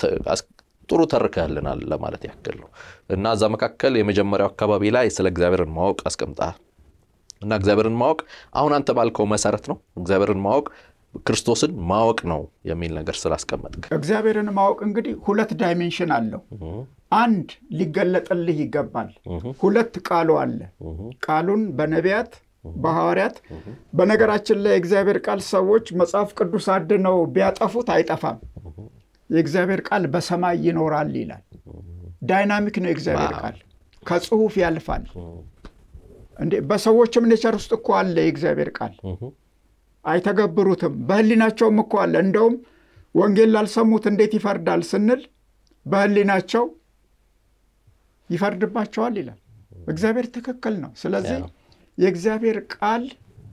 ጥሩ ተርከህልናል ለማለት ያክል ነው እና እዛ መካከል የመጀመሪያው አካባቢ ላይ ስለ እግዚአብሔርን ማወቅ አስቀምጠሃል እና እግዚአብሔርን ማወቅ አሁን አንተ ባልከው መሰረት ነው። እግዚአብሔርን ማወቅ ክርስቶስን ማወቅ ነው የሚል ነገር ስላስቀመጥክ እግዚአብሔርን ማወቅ እንግዲህ ሁለት ዳይሜንሽን አለው። አንድ ሊገለጥልህ ይገባል። ሁለት ቃሉ አለ። ቃሉን በነቢያት በሐዋርያት በነገራችን ላይ የእግዚአብሔር ቃል ሰዎች መጽሐፍ ቅዱስ አድነው ቢያጠፉት አይጠፋም። የእግዚአብሔር ቃል በሰማይ ይኖራል ይላል። ዳይናሚክ ነው የእግዚአብሔር ቃል ከጽሁፍ ያልፋል። እንዴ በሰዎችም ኔቸር ውስጥ እኮ አለ የእግዚአብሔር ቃል አይተገብሩትም። በህሊናቸውም እኮ አለ። እንደውም ወንጌል ላልሰሙት እንዴት ይፈርዳል ስንል በህሊናቸው ይፈርድባቸዋል ይላል። እግዚአብሔር ትክክል ነው። ስለዚህ የእግዚአብሔር ቃል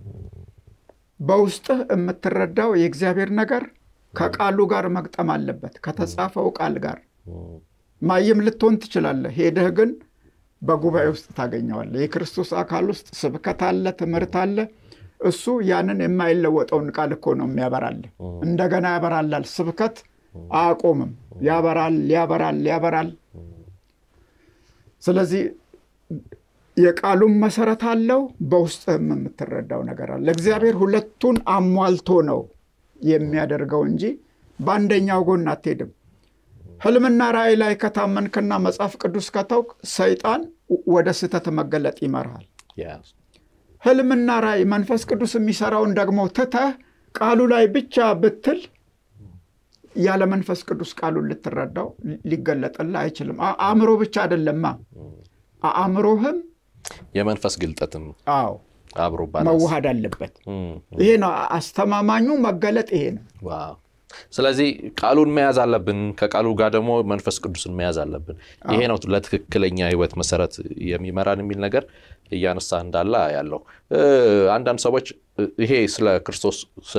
በውስጥህ የምትረዳው የእግዚአብሔር ነገር ከቃሉ ጋር መግጠም አለበት፣ ከተጻፈው ቃል ጋር። ማይም ልትሆን ትችላለህ። ሄደህ ግን በጉባኤ ውስጥ ታገኘዋለህ። የክርስቶስ አካል ውስጥ ስብከት አለ፣ ትምህርት አለ። እሱ ያንን የማይለወጠውን ቃል እኮ ነው የሚያበራልህ። እንደገና ያበራላል። ስብከት አያቆምም። ያበራል፣ ያበራል፣ ያበራል። ስለዚህ የቃሉም መሰረት አለው፣ በውስጥህም የምትረዳው ነገር አለ። እግዚአብሔር ሁለቱን አሟልቶ ነው የሚያደርገው እንጂ በአንደኛው ጎን አትሄድም። ህልምና ራእይ ላይ ከታመንክና መጽሐፍ ቅዱስ ከታውቅ ሰይጣን ወደ ስህተት መገለጥ ይመርሃል። ህልምና ራእይ መንፈስ ቅዱስ የሚሰራውን ደግሞ ትተህ ቃሉ ላይ ብቻ ብትል ያለ መንፈስ ቅዱስ ቃሉን ልትረዳው ሊገለጥልህ አይችልም። አእምሮ ብቻ አይደለማ አእምሮህም የመንፈስ ግልጠትም አዎ አብሮ መዋሃድ አለበት። ይሄ ነው አስተማማኙ መገለጥ ይሄ ነው። ስለዚህ ቃሉን መያዝ አለብን። ከቃሉ ጋር ደግሞ መንፈስ ቅዱስን መያዝ አለብን። ይሄ ነው ለትክክለኛ ህይወት መሰረት የሚመራን የሚል ነገር እያነሳ እንዳለ ያለው አንዳንድ ሰዎች ይሄ ስለ ክርስቶስ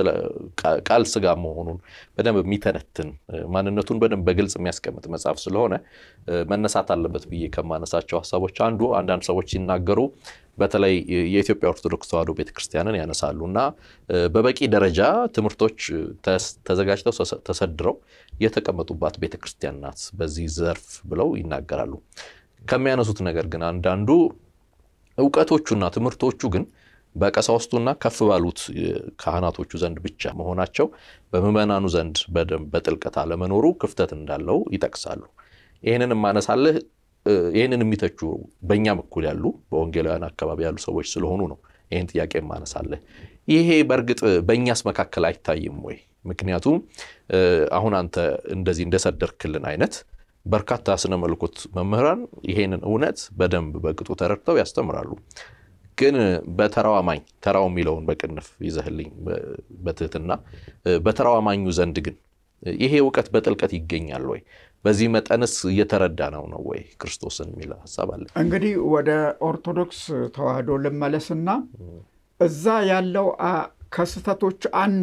ቃል ስጋ መሆኑን በደንብ የሚተነትን ማንነቱን በደንብ በግልጽ የሚያስቀምጥ መጽሐፍ ስለሆነ መነሳት አለበት ብዬ ከማነሳቸው ሀሳቦች አንዱ አንዳንድ ሰዎች ሲናገሩ በተለይ የኢትዮጵያ ኦርቶዶክስ ተዋሕዶ ቤተክርስቲያንን ያነሳሉ እና በበቂ ደረጃ ትምህርቶች ተዘጋጅተው ተሰድረው የተቀመጡባት ቤተክርስቲያን ናት በዚህ ዘርፍ ብለው ይናገራሉ። ከሚያነሱት ነገር ግን አንዳንዱ እውቀቶቹና ትምህርቶቹ ግን በቀሳውስቱና ከፍ ባሉት ካህናቶቹ ዘንድ ብቻ መሆናቸው በምዕመናኑ ዘንድ በደንብ በጥልቀት አለመኖሩ ክፍተት እንዳለው ይጠቅሳሉ። ይህንን ማነሳልህ ይህንን የሚተቹ በእኛም እኩል ያሉ በወንጌላውያን አካባቢ ያሉ ሰዎች ስለሆኑ ነው ይህን ጥያቄ ማነሳለህ። ይሄ በእርግጥ በእኛስ መካከል አይታይም ወይ? ምክንያቱም አሁን አንተ እንደዚህ እንደሰደርክልን አይነት በርካታ ስነ መለኮት መምህራን ይሄንን እውነት በደንብ በቅጡ ተረድተው ያስተምራሉ። ግን በተራው አማኝ ተራው የሚለውን በቅንፍ ይዘህልኝ በትህትና በተራው አማኙ ዘንድ ግን ይሄ እውቀት በጥልቀት ይገኛል ወይ? በዚህ መጠንስ እየተረዳ ነው ነው ወይ ክርስቶስን የሚል ሀሳብ አለ። እንግዲህ ወደ ኦርቶዶክስ ተዋሕዶ ልመለስና እዛ ያለው ከስህተቶች አንዱ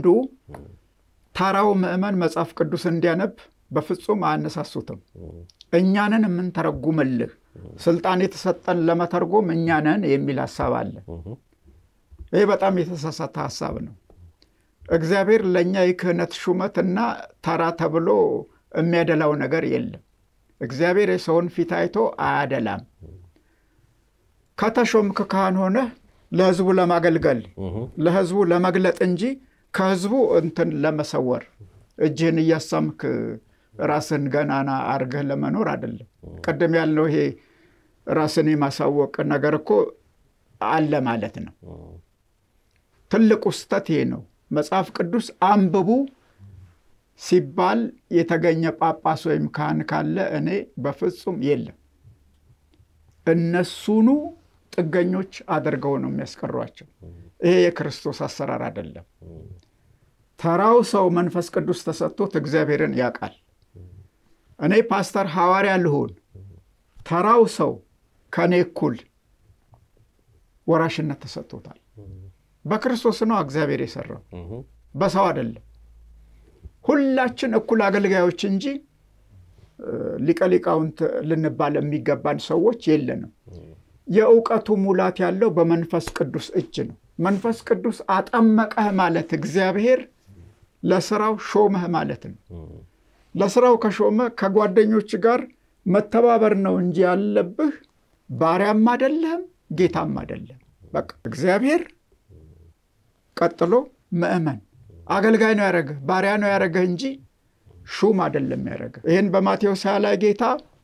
ተራው ምዕመን መጽሐፍ ቅዱስ እንዲያነብ በፍጹም አያነሳሱትም። እኛንን የምንተረጉምልህ ስልጣን የተሰጠን ለመተርጎም እኛንን የሚል ሀሳብ አለ። ይህ በጣም የተሳሳተ ሀሳብ ነው። እግዚአብሔር ለእኛ የክህነት ሹመት እና ተራ ተብሎ የሚያደላው ነገር የለም። እግዚአብሔር የሰውን ፊት አይቶ አያደላም። ከተሾምክ ካህን ሆነህ ለሕዝቡ ለማገልገል ለሕዝቡ ለመግለጥ እንጂ ከሕዝቡ እንትን ለመሰወር እጅህን እያሳምክ ራስን ገናና አርገህ ለመኖር አይደለም። ቅድም ያልነው ይሄ ራስን የማሳወቅ ነገር እኮ አለ ማለት ነው። ትልቁ ስህተት ይሄ ነው። መጽሐፍ ቅዱስ አንብቡ ሲባል የተገኘ ጳጳስ ወይም ካህን ካለ እኔ በፍጹም የለም። እነሱኑ ጥገኞች አድርገው ነው የሚያስቀሯቸው። ይሄ የክርስቶስ አሰራር አይደለም። ተራው ሰው መንፈስ ቅዱስ ተሰጥቶት እግዚአብሔርን ያውቃል። እኔ ፓስተር ሐዋርያ ልሆን፣ ተራው ሰው ከእኔ እኩል ወራሽነት ተሰጥቶታል። በክርስቶስ ነው እግዚአብሔር የሰራው፣ በሰው አይደለም። ሁላችን እኩል አገልጋዮች እንጂ ሊቀ ሊቃውንት ልንባል የሚገባን ሰዎች የለንም። የእውቀቱ ሙላት ያለው በመንፈስ ቅዱስ እጅ ነው። መንፈስ ቅዱስ አጠመቀህ ማለት እግዚአብሔር ለስራው ሾመህ ማለት ነው። ለስራው ከሾመ ከጓደኞች ጋር መተባበር ነው እንጂ ያለብህ ባሪያም አይደለህም፣ ጌታም አይደለም። በቃ እግዚአብሔር ቀጥሎ ምእመን አገልጋይ ነው ያደረገህ፣ ባሪያ ነው ያደረገህ እንጂ ሹም አይደለም ያደረገህ። ይህን በማቴዎስ ሃያ ላይ ጌታ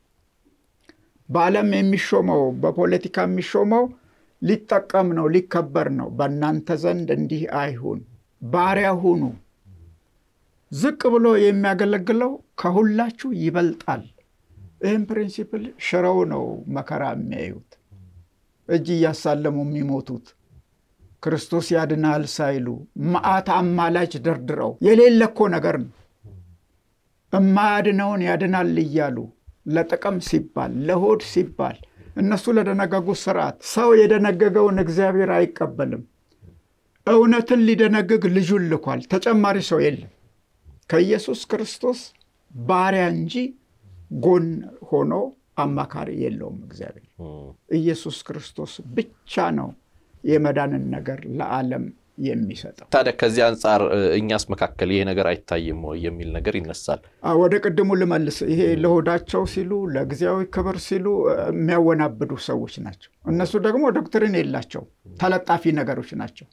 በዓለም የሚሾመው በፖለቲካ የሚሾመው ሊጠቀም ነው ሊከበር ነው። በእናንተ ዘንድ እንዲህ አይሁን፣ ባሪያ ሁኑ። ዝቅ ብሎ የሚያገለግለው ከሁላችሁ ይበልጣል። ይህም ፕሪንሲፕል ሽረው ነው መከራ የሚያዩት እጅ እያሳለሙ የሚሞቱት ክርስቶስ ያድናል ሳይሉ መዓት አማላች ደርድረው የሌለ እኮ ነገር ነው። እማያድነውን ያድናል እያሉ ለጥቅም ሲባል ለሆድ ሲባል እነሱ ለደነገጉት ስርዓት ሰው የደነገገውን እግዚአብሔር አይቀበልም። እውነትን ሊደነግግ ልጁን ልኳል። ተጨማሪ ሰው የለም። ከኢየሱስ ክርስቶስ ባሪያ እንጂ ጎን ሆኖ አማካሪ የለውም እግዚአብሔር። ኢየሱስ ክርስቶስ ብቻ ነው የመዳንን ነገር ለዓለም የሚሰጠው። ታዲያ ከዚህ አንጻር እኛስ መካከል ይሄ ነገር አይታይም ወይ የሚል ነገር ይነሳል። ወደ ቅድሙ ልመልስ። ይሄ ለሆዳቸው ሲሉ ለጊዜያዊ ክብር ሲሉ የሚያወናብዱ ሰዎች ናቸው። እነሱ ደግሞ ዶክትሪን የላቸው ተለጣፊ ነገሮች ናቸው።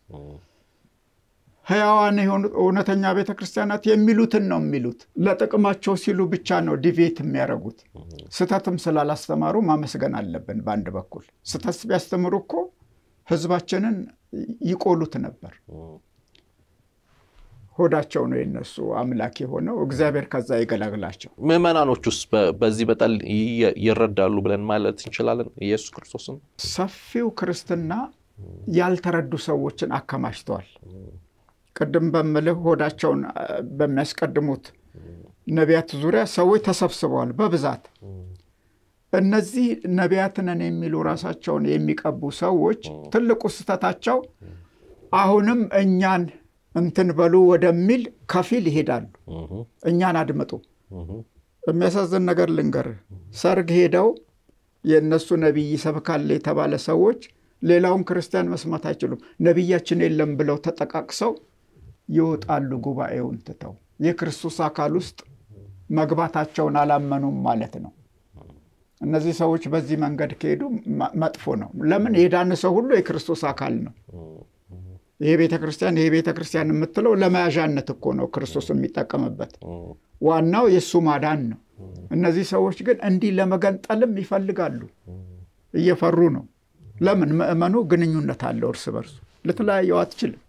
ሕያዋን የሆኑ እውነተኛ ቤተ ክርስቲያናት የሚሉትን ነው የሚሉት። ለጥቅማቸው ሲሉ ብቻ ነው ዲቬት የሚያደርጉት። ስህተትም ስላላስተማሩ ማመስገን አለብን። በአንድ በኩል ስህተት ቢያስተምሩ እኮ ህዝባችንን ይቆሉት ነበር። ሆዳቸው ነው የነሱ አምላክ የሆነው። እግዚአብሔር ከዛ ይገላግላቸው። ምዕመናኖች ውስጥ በዚህ በጣል ይረዳሉ ብለን ማለት እንችላለን ኢየሱስ ክርስቶስን። ሰፊው ክርስትና ያልተረዱ ሰዎችን አከማችተዋል። ቅድም በምልህ ሆዳቸውን በሚያስቀድሙት ነቢያት ዙሪያ ሰዎች ተሰብስበዋል በብዛት። እነዚህ ነቢያት ነን የሚሉ ራሳቸውን የሚቀቡ ሰዎች ትልቁ ስህተታቸው አሁንም እኛን እንትን በሉ ወደሚል ከፊል ይሄዳሉ። እኛን አድምጡ። የሚያሳዝን ነገር ልንገርህ፣ ሰርግ ሄደው የእነሱ ነቢይ ይሰብካል የተባለ ሰዎች ሌላውን ክርስቲያን መስማት አይችሉም። ነቢያችን የለም ብለው ተጠቃቅሰው ይወጣሉ። ጉባኤውን ትተው የክርስቶስ አካል ውስጥ መግባታቸውን አላመኑም ማለት ነው። እነዚህ ሰዎች በዚህ መንገድ ከሄዱ መጥፎ ነው። ለምን የዳነ ሰው ሁሉ የክርስቶስ አካል ነው። ይሄ ቤተ ክርስቲያን ይሄ ቤተ ክርስቲያን የምትለው ለመያዣነት እኮ ነው ክርስቶስ የሚጠቀምበት። ዋናው የእሱ ማዳን ነው። እነዚህ ሰዎች ግን እንዲህ ለመገንጠልም ይፈልጋሉ። እየፈሩ ነው። ለምን? ምእመኑ ግንኙነት አለው እርስ በርሱ ልትለያየው አትችልም።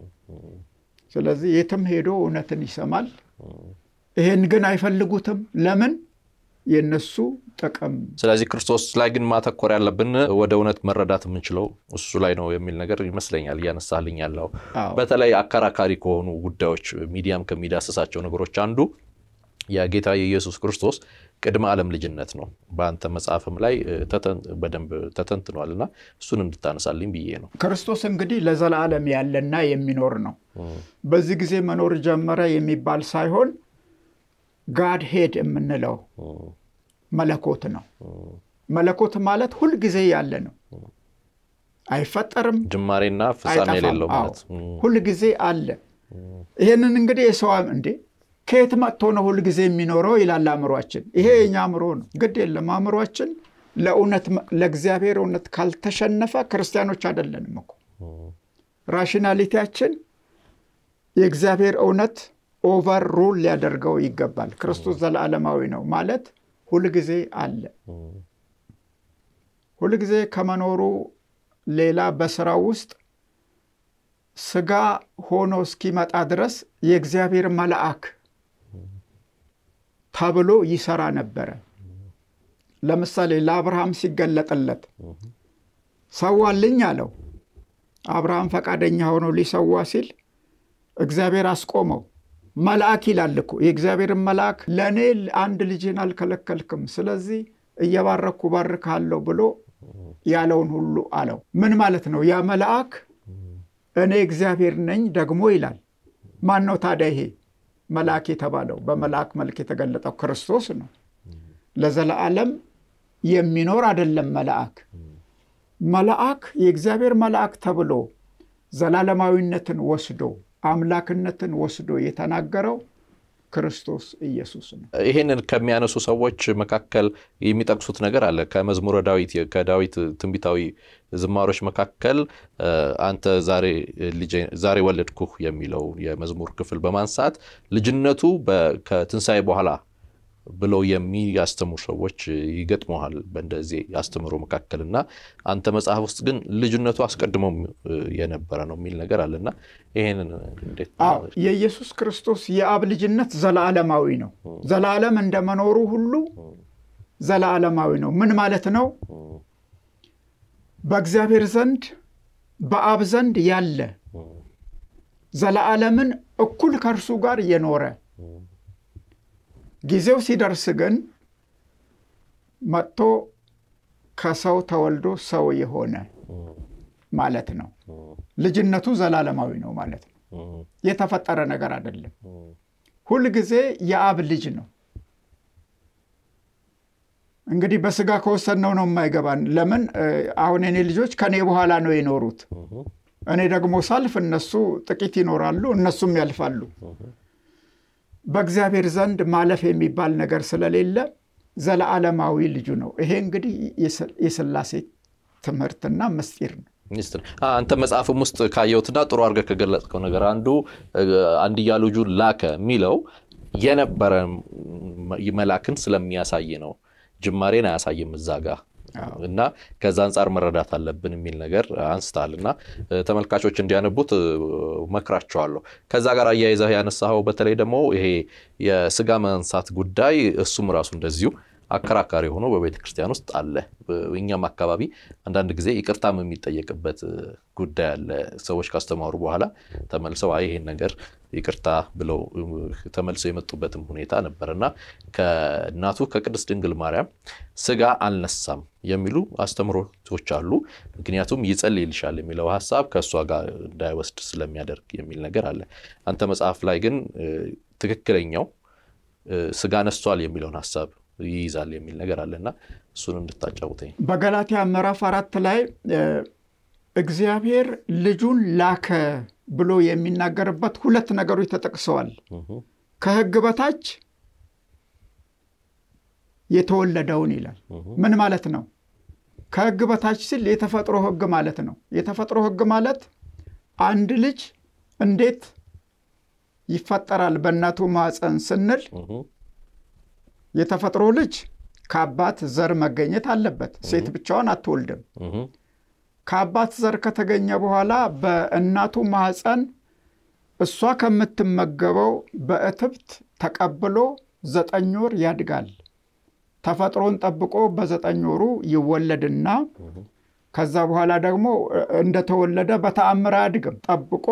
ስለዚህ የትም ሄዶ እውነትን ይሰማል። ይሄን ግን አይፈልጉትም። ለምን? የነሱ ጥቅም። ስለዚህ ክርስቶስ ላይ ግን ማተኮር ያለብን ወደ እውነት መረዳት የምንችለው እሱ ላይ ነው የሚል ነገር ይመስለኛል እያነሳልኝ ያለው። በተለይ አከራካሪ ከሆኑ ጉዳዮች ሚዲያም ከሚዳስሳቸው ነገሮች አንዱ የጌታ የኢየሱስ ክርስቶስ ቅድመ ዓለም ልጅነት ነው። በአንተ መጽሐፍም ላይ በደንብ ተተንትኗል እና እሱን እንድታነሳልኝ ብዬ ነው። ክርስቶስ እንግዲህ ለዘላለም ያለና የሚኖር ነው። በዚህ ጊዜ መኖር ጀመረ የሚባል ሳይሆን ጋድ ሄድ የምንለው መለኮት ነው። መለኮት ማለት ሁልጊዜ ያለ ነው፣ አይፈጠርም፣ ጅማሬና ፍጻሜ የሌለው ማለት ሁልጊዜ አለ። ይህንን እንግዲህ የሰው እንዴ ከየት መጥቶ ነው ሁልጊዜ የሚኖረው ይላል አእምሯችን። ይሄ የኛ አእምሮ ነው። ግድ የለም አእምሯችን ለእውነት ለእግዚአብሔር እውነት ካልተሸነፈ ክርስቲያኖች አይደለንም እኮ። ራሽናሊቲያችን የእግዚአብሔር እውነት ኦቨር ሩል ሊያደርገው ይገባል። ክርስቶስ ዘለዓለማዊ ነው ማለት ሁልጊዜ አለ። ሁልጊዜ ከመኖሩ ሌላ በስራው ውስጥ ስጋ ሆኖ እስኪመጣ ድረስ የእግዚአብሔር መልአክ ተብሎ ይሰራ ነበረ። ለምሳሌ ለአብርሃም ሲገለጥለት ሰዋልኝ አለው። አብርሃም ፈቃደኛ ሆኖ ሊሰዋ ሲል እግዚአብሔር አስቆመው። መልአክ ይላል እኮ የእግዚአብሔርን መልአክ ለእኔ አንድ ልጅህን አልከለከልክም፣ ስለዚህ እየባረኩ ባርካለሁ ብሎ ያለውን ሁሉ አለው። ምን ማለት ነው? ያ መልአክ እኔ እግዚአብሔር ነኝ ደግሞ ይላል። ማን ነው ታዲያ ይሄ መልአክ የተባለው? በመልአክ መልክ የተገለጠው ክርስቶስ ነው። ለዘለዓለም የሚኖር አይደለም። መልአክ መልአክ የእግዚአብሔር መልአክ ተብሎ ዘላለማዊነትን ወስዶ አምላክነትን ወስዶ የተናገረው ክርስቶስ ኢየሱስ ነው። ይህንን ከሚያነሱ ሰዎች መካከል የሚጠቅሱት ነገር አለ። ከመዝሙረ ዳዊት ከዳዊት ትንቢታዊ ዝማሮች መካከል አንተ ዛሬ ወለድኩህ የሚለው የመዝሙር ክፍል በማንሳት ልጅነቱ ከትንሣኤ በኋላ ብለው የሚያስተምሩ ሰዎች ይገጥመዋል በእንደዚህ አስተምሮ መካከል እና አንተ መጽሐፍ ውስጥ ግን ልጅነቱ አስቀድሞ የነበረ ነው የሚል ነገር አለና ይሄንን እንዴት? የኢየሱስ ክርስቶስ የአብ ልጅነት ዘላለማዊ ነው። ዘላለም እንደመኖሩ ሁሉ ዘላለማዊ ነው። ምን ማለት ነው? በእግዚአብሔር ዘንድ በአብ ዘንድ ያለ ዘላለምን እኩል ከእርሱ ጋር የኖረ ጊዜው ሲደርስ ግን መጥቶ ከሰው ተወልዶ ሰው የሆነ ማለት ነው። ልጅነቱ ዘላለማዊ ነው ማለት ነው። የተፈጠረ ነገር አይደለም። ሁልጊዜ የአብ ልጅ ነው። እንግዲህ በስጋ ከወሰድነው ነው የማይገባን። ለምን አሁን እኔ ልጆች ከኔ በኋላ ነው የኖሩት። እኔ ደግሞ ሳልፍ እነሱ ጥቂት ይኖራሉ፣ እነሱም ያልፋሉ። በእግዚአብሔር ዘንድ ማለፍ የሚባል ነገር ስለሌለ ዘለዓለማዊ ልጁ ነው። ይሄ እንግዲህ የሥላሴ ትምህርትና ምስጢር ነው። አንተ መጽሐፍም ውስጥ ካየሁትና ጥሩ አድርገህ ከገለጽከው ነገር አንዱ አንድያ ልጁን ላከ የሚለው የነበረ መላክን ስለሚያሳይ ነው። ጅማሬን አያሳይም እዛ ጋ እና ከዛ አንጻር መረዳት አለብን የሚል ነገር አንስታል እና ተመልካቾች እንዲያነቡት መክራቸዋለሁ። ከዛ ጋር አያይዘህ ያነሳኸው በተለይ ደግሞ ይሄ የስጋ መንሳት ጉዳይ እሱም ራሱ እንደዚሁ አከራካሪ ሆኖ በቤተ ክርስቲያን ውስጥ አለ። እኛም አካባቢ አንዳንድ ጊዜ ይቅርታም የሚጠየቅበት ጉዳይ አለ። ሰዎች ካስተማሩ በኋላ ተመልሰው አይ ይሄን ነገር ይቅርታ ብለው ተመልሰው የመጡበትም ሁኔታ ነበር እና ከእናቱ ከቅድስት ድንግል ማርያም ስጋ አልነሳም የሚሉ አስተምሮቶች አሉ። ምክንያቱም ይጸልይልሻል የሚለው ሀሳብ ከእሷ ጋር እንዳይወስድ ስለሚያደርግ የሚል ነገር አለ። አንተ መጽሐፍ ላይ ግን ትክክለኛው ስጋ ነስቷል የሚለውን ሀሳብ ይይዛል የሚል ነገር አለና እሱን እንድታጫውተኝ። በገላትያ ምዕራፍ አራት ላይ እግዚአብሔር ልጁን ላከ ብሎ የሚናገርበት ሁለት ነገሮች ተጠቅሰዋል። ከሕግ በታች የተወለደውን ይላል። ምን ማለት ነው? ከሕግ በታች ሲል የተፈጥሮ ሕግ ማለት ነው። የተፈጥሮ ሕግ ማለት አንድ ልጅ እንዴት ይፈጠራል በእናቱ ማኅፀን ስንል የተፈጥሮ ልጅ ከአባት ዘር መገኘት አለበት። ሴት ብቻዋን አትወልድም። ከአባት ዘር ከተገኘ በኋላ በእናቱ ማኅፀን እሷ ከምትመገበው በእትብት ተቀብሎ ዘጠኝ ወር ያድጋል። ተፈጥሮን ጠብቆ በዘጠኝ ወሩ ይወለድና ከዛ በኋላ ደግሞ እንደተወለደ በተአምር አያድግም። ጠብቆ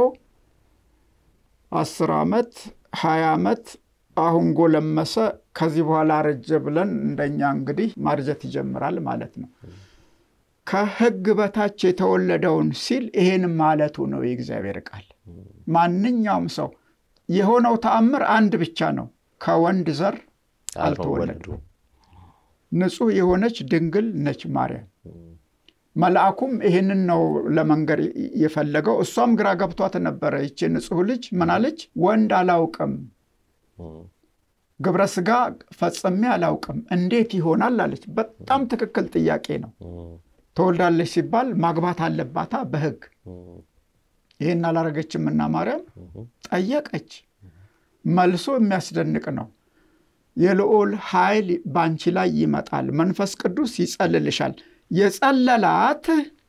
አስር ዓመት ሀያ ዓመት አሁን ጎለመሰ፣ ከዚህ በኋላ አረጀ ብለን እንደኛ እንግዲህ ማርጀት ይጀምራል ማለት ነው። ከሕግ በታች የተወለደውን ሲል ይሄን ማለቱ ነው የእግዚአብሔር ቃል። ማንኛውም ሰው የሆነው ተአምር አንድ ብቻ ነው፣ ከወንድ ዘር አልተወለዱ። ንጹሕ የሆነች ድንግል ነች ማርያም። መልአኩም ይህንን ነው ለመንገር የፈለገው። እሷም ግራ ገብቷት ነበረ። ይቺ ንጹሕ ልጅ ምናለች? ወንድ አላውቅም ግብረ ስጋ ፈጽሜ አላውቅም እንዴት ይሆናል አለች። በጣም ትክክል ጥያቄ ነው። ተወልዳለች ሲባል ማግባት አለባታ በሕግ ይህን አላረገችምና ማርያም ጠየቀች። መልሶ የሚያስደንቅ ነው። የልዑል ኃይል በአንቺ ላይ ይመጣል፣ መንፈስ ቅዱስ ይጸልልሻል። የጸለላት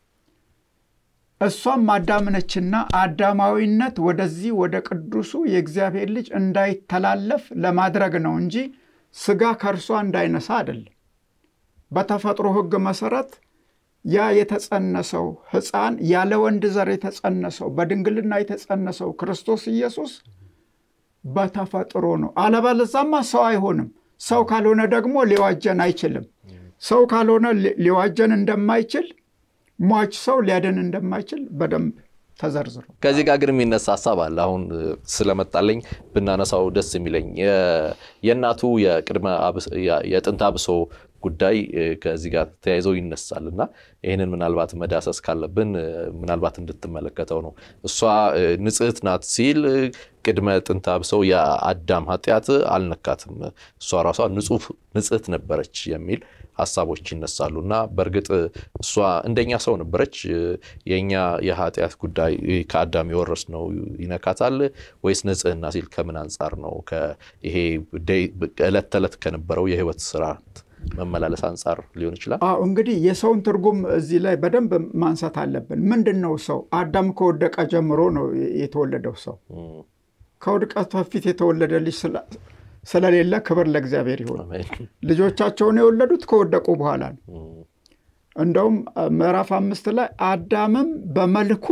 እሷም አዳም ነችና አዳማዊነት ወደዚህ ወደ ቅዱሱ የእግዚአብሔር ልጅ እንዳይተላለፍ ለማድረግ ነው እንጂ ስጋ ከእርሷ እንዳይነሳ አይደለም። በተፈጥሮ ሕግ መሰረት ያ የተጸነሰው ሕፃን ያለ ወንድ ዘር የተጸነሰው በድንግልና የተጸነሰው ክርስቶስ ኢየሱስ በተፈጥሮ ነው። አለበለዛማ ሰው አይሆንም። ሰው ካልሆነ ደግሞ ሊዋጀን አይችልም። ሰው ካልሆነ ሊዋጀን እንደማይችል ሟች ሰው ሊያድን እንደማይችል በደንብ ተዘርዝሮ ከዚህ ጋር ግን የሚነሳ ሀሳብ አለ። አሁን ስለመጣለኝ ብናነሳው ደስ የሚለኝ የእናቱ የቅድመ የጥንተ አብሶ ጉዳይ ከዚህ ጋር ተያይዘው ይነሳል እና ይህንን ምናልባት መዳሰስ ካለብን ምናልባት እንድትመለከተው ነው። እሷ ንጽሕት ናት ሲል ቅድመ ጥንተ አብሰው የአዳም ኃጢአት አልነካትም፣ እሷ ራሷ ንጽሕት ነበረች የሚል ሀሳቦች ይነሳሉ እና በእርግጥ እሷ እንደኛ ሰው ነበረች። የእኛ የኃጢአት ጉዳይ ከአዳም የወረስነው ይነካታል ወይስ ንጽሕና ሲል ከምን አንጻር ነው? ይሄ ዕለት ተዕለት ከነበረው የህይወት ስርዓት መመላለስ አንጻር ሊሆን ይችላል። አዎ እንግዲህ የሰውን ትርጉም እዚህ ላይ በደንብ ማንሳት አለብን። ምንድን ነው ሰው? አዳም ከወደቀ ጀምሮ ነው የተወለደው ሰው። ከውድቀት በፊት የተወለደ ልጅ ስለሌለ ክብር ለእግዚአብሔር ይሁን። ልጆቻቸውን የወለዱት ከወደቁ በኋላ ነው። እንደውም ምዕራፍ አምስት ላይ አዳምም በመልኩ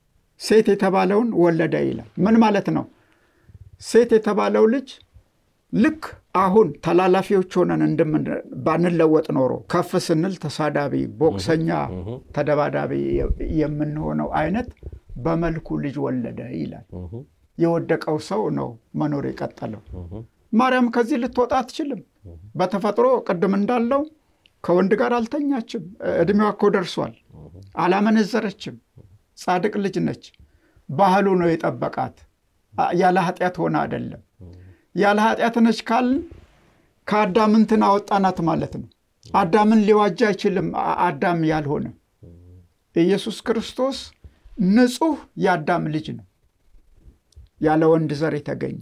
ሴት የተባለውን ወለደ ይላል። ምን ማለት ነው? ሴት የተባለው ልጅ ልክ አሁን ተላላፊዎች ሆነን እንደምን ባንለወጥ ኖሮ ከፍ ስንል ተሳዳቢ፣ ቦክሰኛ፣ ተደባዳቢ የምንሆነው አይነት በመልኩ ልጅ ወለደ ይላል። የወደቀው ሰው ነው መኖር የቀጠለው። ማርያም ከዚህ ልትወጣ አትችልም። በተፈጥሮ ቅድም እንዳለው ከወንድ ጋር አልተኛችም። እድሜዋ እኮ ደርሷል። አላመነዘረችም። ጻድቅ ልጅ ነች። ባህሉ ነው የጠበቃት። ያለ ኃጢአት ሆነ አይደለም። ያለ ኃጢአት ነች ካልን ከአዳም እንትን አወጣናት ማለት ነው። አዳምን ሊዋጅ አይችልም። አዳም ያልሆነ ኢየሱስ ክርስቶስ ንጹሕ የአዳም ልጅ ነው። ያለ ወንድ ዘር የተገኘ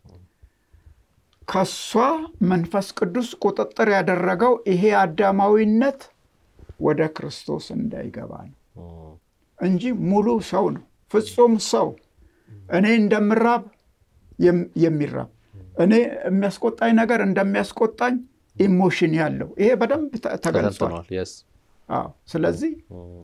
ከሷ መንፈስ ቅዱስ ቁጥጥር ያደረገው ይሄ አዳማዊነት ወደ ክርስቶስ እንዳይገባ ነው እንጂ ሙሉ ሰው ነው። ፍጹም ሰው እኔ እንደምራብ የሚራብ እኔ የሚያስቆጣኝ ነገር እንደሚያስቆጣኝ ኢሞሽን ያለው ይሄ በደንብ ተገልጿል። አዎ። ስለዚህ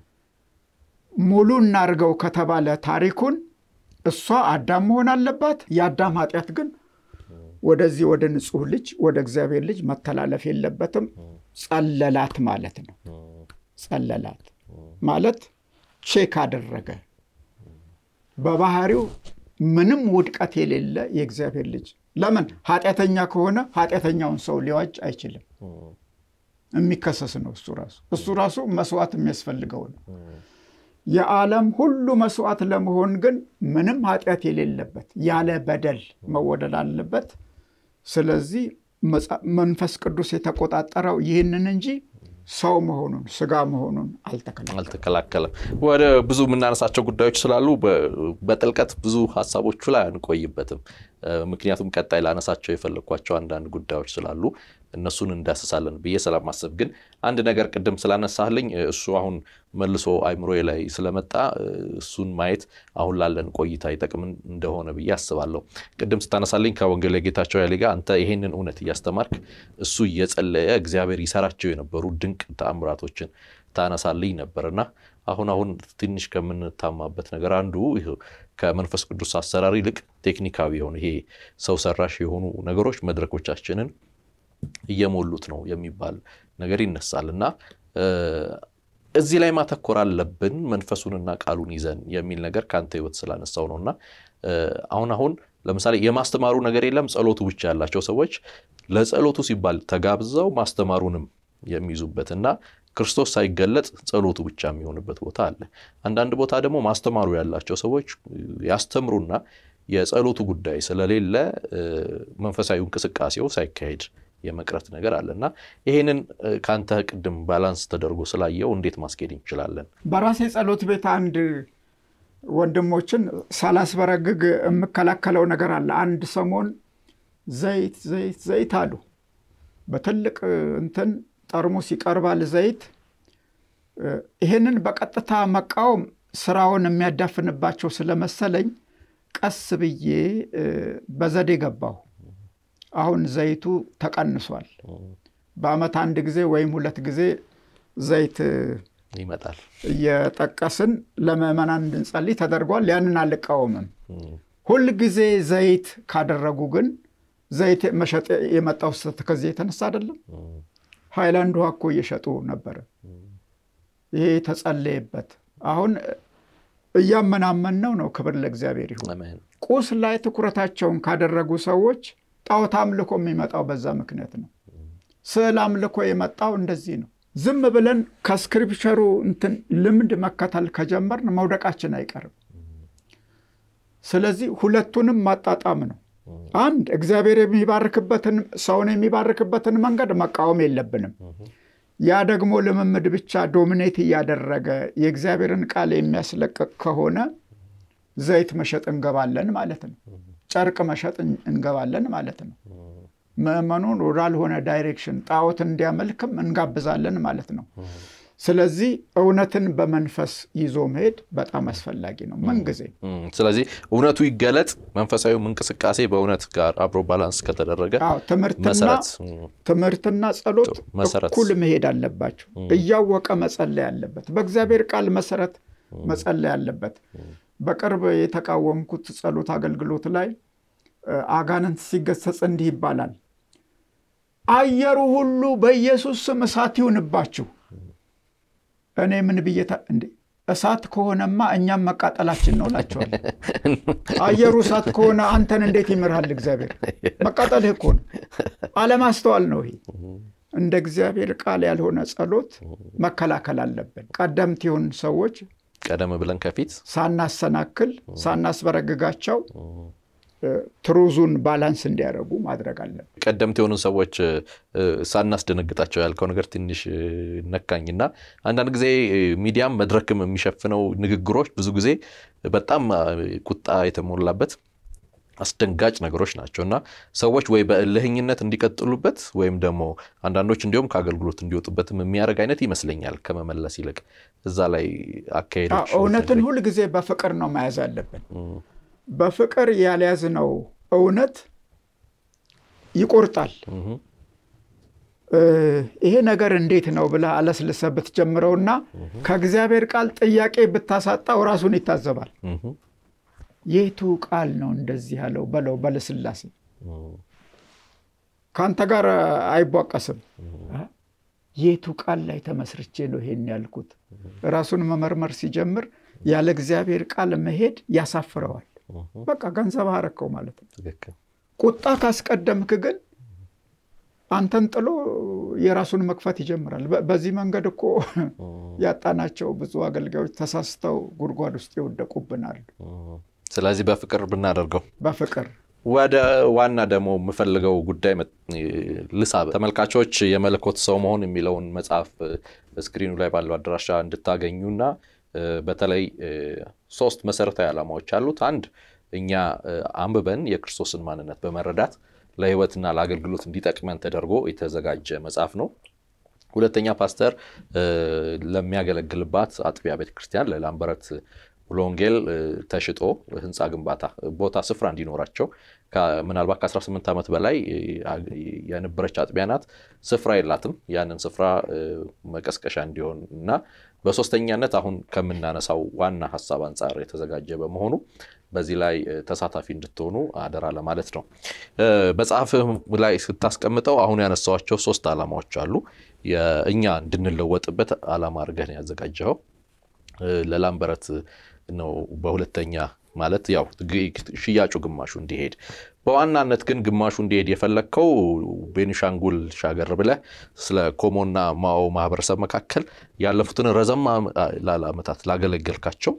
ሙሉ እናርገው ከተባለ ታሪኩን እሷ አዳም መሆን አለባት። የአዳም ኃጢአት ግን ወደዚህ ወደ ንጹሕ ልጅ ወደ እግዚአብሔር ልጅ መተላለፍ የለበትም። ጸለላት ማለት ነው። ጸለላት ማለት ቼክ አደረገ። በባህሪው ምንም ውድቀት የሌለ የእግዚአብሔር ልጅ ለምን ኃጢአተኛ ከሆነ ኃጢአተኛውን ሰው ሊዋጅ አይችልም። የሚከሰስ ነው እሱ ራሱ እሱ ራሱ መስዋዕት የሚያስፈልገው ነው። የዓለም ሁሉ መስዋዕት ለመሆን ግን ምንም ኃጢአት የሌለበት ያለ በደል መወደድ አለበት። ስለዚህ መንፈስ ቅዱስ የተቆጣጠረው ይህንን እንጂ ሰው መሆኑን ስጋ መሆኑን አልተከላከለም። ወደ ብዙ የምናነሳቸው ጉዳዮች ስላሉ በጥልቀት ብዙ ሀሳቦቹ ላይ አንቆይበትም። ምክንያቱም ቀጣይ ላነሳቸው የፈለግኳቸው አንዳንድ ጉዳዮች ስላሉ እነሱን እንዳስሳለን ብዬ ስለማሰብ ግን አንድ ነገር ቅድም ስላነሳልኝ እሱ አሁን መልሶ አይምሮዬ ላይ ስለመጣ እሱን ማየት አሁን ላለን ቆይታ ይጠቅም እንደሆነ ብዬ አስባለሁ። ቅድም ስታነሳልኝ ከወንጌል ጌታቸው ያሌ ጋር አንተ ይሄንን እውነት እያስተማርክ እሱ እየጸለየ እግዚአብሔር ይሰራቸው የነበሩ ድንቅ ተአምራቶችን ታነሳልኝ ነበርና አሁን አሁን ትንሽ ከምንታማበት ነገር አንዱ ከመንፈስ ቅዱስ አሰራር ይልቅ ቴክኒካዊ የሆኑ ይሄ ሰው ሰራሽ የሆኑ ነገሮች መድረኮቻችንን እየሞሉት ነው የሚባል ነገር ይነሳል እና እዚህ ላይ ማተኮር አለብን መንፈሱንና ቃሉን ይዘን የሚል ነገር ከአንተ ሕይወት ስላነሳው ነው እና አሁን አሁን ለምሳሌ የማስተማሩ ነገር የለም ጸሎቱ ብቻ ያላቸው ሰዎች ለጸሎቱ ሲባል ተጋብዘው ማስተማሩንም የሚይዙበት እና ክርስቶስ ሳይገለጥ ጸሎቱ ብቻ የሚሆንበት ቦታ አለ። አንዳንድ ቦታ ደግሞ ማስተማሩ ያላቸው ሰዎች ያስተምሩና የጸሎቱ ጉዳይ ስለሌለ መንፈሳዊ እንቅስቃሴው ሳይካሄድ የመቅረት ነገር አለ እና ይሄንን ከአንተ ቅድም ባላንስ ተደርጎ ስላየው እንዴት ማስኬድ እንችላለን? በራሴ ጸሎት ቤት አንድ ወንድሞችን ሳላስበረግግ የምከላከለው ነገር አለ። አንድ ሰሞን ዘይት ዘይት ዘይት አሉ። በትልቅ እንትን ጠርሙስ ይቀርባል ዘይት። ይህንን በቀጥታ መቃወም ስራውን የሚያዳፍንባቸው ስለመሰለኝ ቀስ ብዬ በዘዴ ገባሁ። አሁን ዘይቱ ተቀንሷል። በዓመት አንድ ጊዜ ወይም ሁለት ጊዜ ዘይት ይመጣል እየጠቀስን ለምዕመናን እንድንጸልይ ተደርጓል። ያንን አልቃወምም። ሁል ጊዜ ዘይት ካደረጉ ግን ዘይት መሸጥ የመጣው ስህተት ከዚህ የተነሳ አይደለም። ሃይላንድ ውሃ እኮ እየሸጡ ነበረ። ይሄ ተጸለየበት። አሁን እያመናመን ነው። ክብር ለእግዚአብሔር ይሁን። ቁስ ላይ ትኩረታቸውን ካደረጉ ሰዎች ጣዖት አምልኮ የሚመጣው በዛ ምክንያት ነው። ስዕል አምልኮ የመጣው እንደዚህ ነው። ዝም ብለን ከስክሪፕቸሩ እንትን ልምድ መከተል ከጀመርን መውደቃችን አይቀርም። ስለዚህ ሁለቱንም ማጣጣም ነው። አንድ እግዚአብሔር የሚባርክበትን ሰውን የሚባርክበትን መንገድ መቃወም የለብንም። ያ ደግሞ ልምምድ ብቻ ዶሚኔት እያደረገ የእግዚአብሔርን ቃል የሚያስለቅቅ ከሆነ ዘይት መሸጥ እንገባለን ማለት ነው። ጨርቅ መሸጥ እንገባለን ማለት ነው። ምዕመኑን ወዳልሆነ ዳይሬክሽን ጣዖት እንዲያመልክም እንጋብዛለን ማለት ነው። ስለዚህ እውነትን በመንፈስ ይዞ መሄድ በጣም አስፈላጊ ነው ምንጊዜ። ስለዚህ እውነቱ ይገለጥ፣ መንፈሳዊም እንቅስቃሴ በእውነት ጋር አብሮ ባላንስ ከተደረገ ትምህርትና ጸሎት እኩል መሄድ አለባቸው። እያወቀ መጸለይ አለበት። በእግዚአብሔር ቃል መሰረት መጸለይ አለበት። በቅርብ የተቃወምኩት ጸሎት አገልግሎት ላይ አጋንንት ሲገሰጽ እንዲህ ይባላል፣ አየሩ ሁሉ በኢየሱስ ስም እሳት ይሁንባችሁ። እኔ ምን ብዬታ እንዴ እሳት ከሆነማ እኛም መቃጠላችን ነው እላቸዋል። አየሩ እሳት ከሆነ አንተን እንዴት ይምርሃል እግዚአብሔር? መቃጠልህ እኮ ነው። አለማስተዋል ነው ይሄ። እንደ እግዚአብሔር ቃል ያልሆነ ጸሎት መከላከል አለብን። ቀደምት የሆኑ ሰዎች ቀደም ብለን ከፊት ሳናሰናክል ሳናስበረግጋቸው ትሩዙን ባላንስ እንዲያደርጉ ማድረግ አለብን። ቀደምት የሆኑ ሰዎች ሳናስደነግጣቸው ያልከው ነገር ትንሽ ነካኝና አንዳንድ ጊዜ ሚዲያም መድረክም የሚሸፍነው ንግግሮች ብዙ ጊዜ በጣም ቁጣ የተሞላበት አስደንጋጭ ነገሮች ናቸው እና ሰዎች ወይ በእልህኝነት እንዲቀጥሉበት ወይም ደግሞ አንዳንዶች እንዲሁም ከአገልግሎት እንዲወጡበትም የሚያደርግ አይነት ይመስለኛል ከመመለስ ይልቅ እዛ ላይ አካሄዶች እውነትን ሁል ጊዜ በፍቅር ነው መያዝ አለብን። በፍቅር ያልያዝነው እውነት ይቆርጣል። ይሄ ነገር እንዴት ነው ብለህ አለስልሰህ ብትጀምረውና ከእግዚአብሔር ቃል ጥያቄ ብታሳጣው ራሱን ይታዘባል። የቱ ቃል ነው እንደዚህ ያለው በለው በልስላሴ ከአንተ ጋር አይቧቀስም። የቱ ቃል ላይ ተመስርቼ ነው ይሄን ያልኩት? ራሱን መመርመር ሲጀምር ያለ እግዚአብሔር ቃል መሄድ ያሳፍረዋል። በቃ ገንዘብ አረከው ማለት ነው። ቁጣ ካስቀደምክ ግን አንተን ጥሎ የራሱን መክፈት ይጀምራል። በዚህ መንገድ እኮ ያጣናቸው ብዙ አገልጋዮች ተሳስተው ጉድጓድ ውስጥ ይወደቁብናል። ስለዚህ በፍቅር ብናደርገው በፍቅር ወደ ዋና ደግሞ የምፈልገው ጉዳይ ልሳብ ተመልካቾች የመለኮት ሰው መሆን የሚለውን መጽሐፍ ስክሪኑ ላይ ባለው አድራሻ እንድታገኙና በተለይ ሶስት መሰረታዊ ዓላማዎች አሉት። አንድ እኛ አንብበን የክርስቶስን ማንነት በመረዳት ለሕይወትና ለአገልግሎት እንዲጠቅመን ተደርጎ የተዘጋጀ መጽሐፍ ነው። ሁለተኛ ፓስተር ለሚያገለግልባት አጥቢያ ቤተክርስቲያን ለላምበረት ሙሉ ወንጌል ተሽጦ ህንፃ ግንባታ ቦታ ስፍራ እንዲኖራቸው ምናልባት ከ18 ዓመት በላይ የነበረች አጥቢያ ናት። ስፍራ የላትም። ያንን ስፍራ መቀስቀሻ እንዲሆን እና በሶስተኛነት አሁን ከምናነሳው ዋና ሀሳብ አንጻር የተዘጋጀ በመሆኑ በዚህ ላይ ተሳታፊ እንድትሆኑ አደራ ለማለት ነው። መጽሐፍ ላይ ስታስቀምጠው አሁን ያነሳዋቸው ሶስት ዓላማዎች አሉ። እኛ እንድንለወጥበት ዓላማ አድርገን ያዘጋጀኸው ለላምበረት ነው። በሁለተኛ ማለት ያው ሽያጩ ግማሹ እንዲሄድ በዋናነት ግን ግማሹ እንዲሄድ የፈለግከው ቤኒሻንጉል ሻገር ብለህ ስለ ኮሞና ማኦ ማህበረሰብ መካከል ያለፉትን ረዘም ላለ ዓመታት ላገለገልካቸው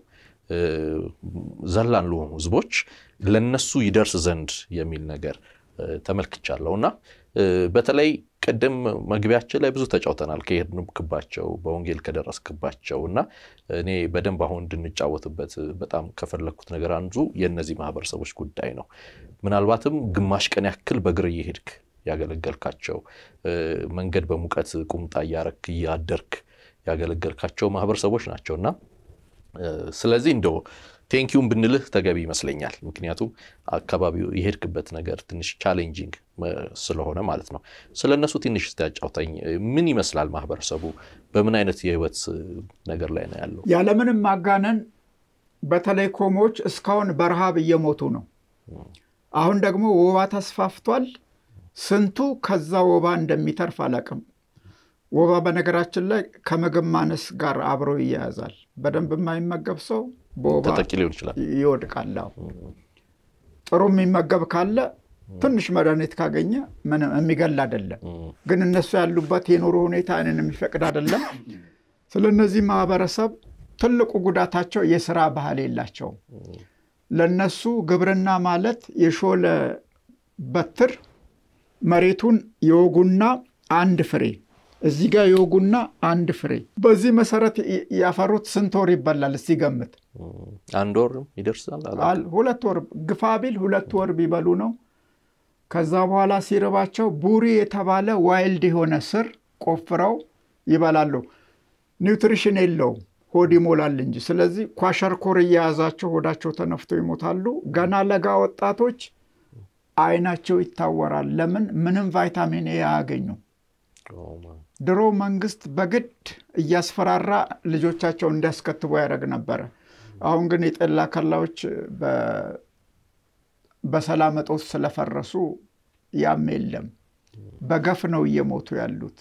ዘላን ለሆኑ ህዝቦች ለነሱ ይደርስ ዘንድ የሚል ነገር ተመልክቻለሁ እና በተለይ ቅድም መግቢያችን ላይ ብዙ ተጫውተናል። ከሄድንክባቸው በወንጌል ከደረስክባቸው እና እኔ በደንብ አሁን እንድንጫወትበት በጣም ከፈለግኩት ነገር አንዱ የእነዚህ ማህበረሰቦች ጉዳይ ነው። ምናልባትም ግማሽ ቀን ያክል በእግር እየሄድክ ያገለገልካቸው መንገድ በሙቀት ቁምጣ እያረክ እያደርክ ያገለገልካቸው ማህበረሰቦች ናቸው እና ስለዚህ እንደው ቴንኪውን ብንልህ ተገቢ ይመስለኛል። ምክንያቱም አካባቢው የሄድክበት ነገር ትንሽ ቻሌንጂንግ ስለሆነ ማለት ነው። ስለ እነሱ ትንሽ ያጫውተኝ። ምን ይመስላል ማህበረሰቡ? በምን አይነት የህይወት ነገር ላይ ነው ያለው? ያለምንም ማጋነን በተለይ ኮሞች እስካሁን በረሃብ እየሞቱ ነው። አሁን ደግሞ ወባ ተስፋፍቷል። ስንቱ ከዛ ወባ እንደሚተርፍ አላውቅም። ወባ በነገራችን ላይ ከምግብ ማነስ ጋር አብሮ ይያያዛል። በደንብ የማይመገብ ሰው በወባ ተጠቂ ሊሆን ይችላል፣ ይወድቃል። ጥሩ የሚመገብ ካለ ትንሽ መድኃኒት ካገኘ ምንም የሚገል አይደለም። ግን እነሱ ያሉበት የኑሮ ሁኔታ እንን የሚፈቅድ አይደለም። ስለ እነዚህ ማህበረሰብ ትልቁ ጉዳታቸው የስራ ባህል የላቸውም። ለነሱ ግብርና ማለት የሾለ በትር መሬቱን የወጉና አንድ ፍሬ እዚህ ጋር የወጉና አንድ ፍሬ። በዚህ መሰረት ያፈሩት ስንት ወር ይበላል? እስቲ ገምት። አንድ ወር ይደርሳል። ሁለት ወር ግፋ ቢል ሁለት ወር ቢበሉ ነው። ከዛ በኋላ ሲርባቸው ቡሪ የተባለ ዋይልድ የሆነ ስር ቆፍረው ይበላሉ። ኒውትሪሽን የለውም፣ ሆድ ይሞላል እንጂ። ስለዚህ ኳሸርኮር እየያዛቸው ሆዳቸው ተነፍቶ ይሞታሉ። ገና ለጋ ወጣቶች አይናቸው ይታወራል። ለምን? ምንም ቫይታሚን ኤ አያገኙም። ድሮ መንግስት በግድ እያስፈራራ ልጆቻቸው እንዲያስከትቡ ያደርግ ነበረ። አሁን ግን የጠላ ከላዎች በሰላም እጦት ስለፈረሱ ያም የለም። በገፍ ነው እየሞቱ ያሉት።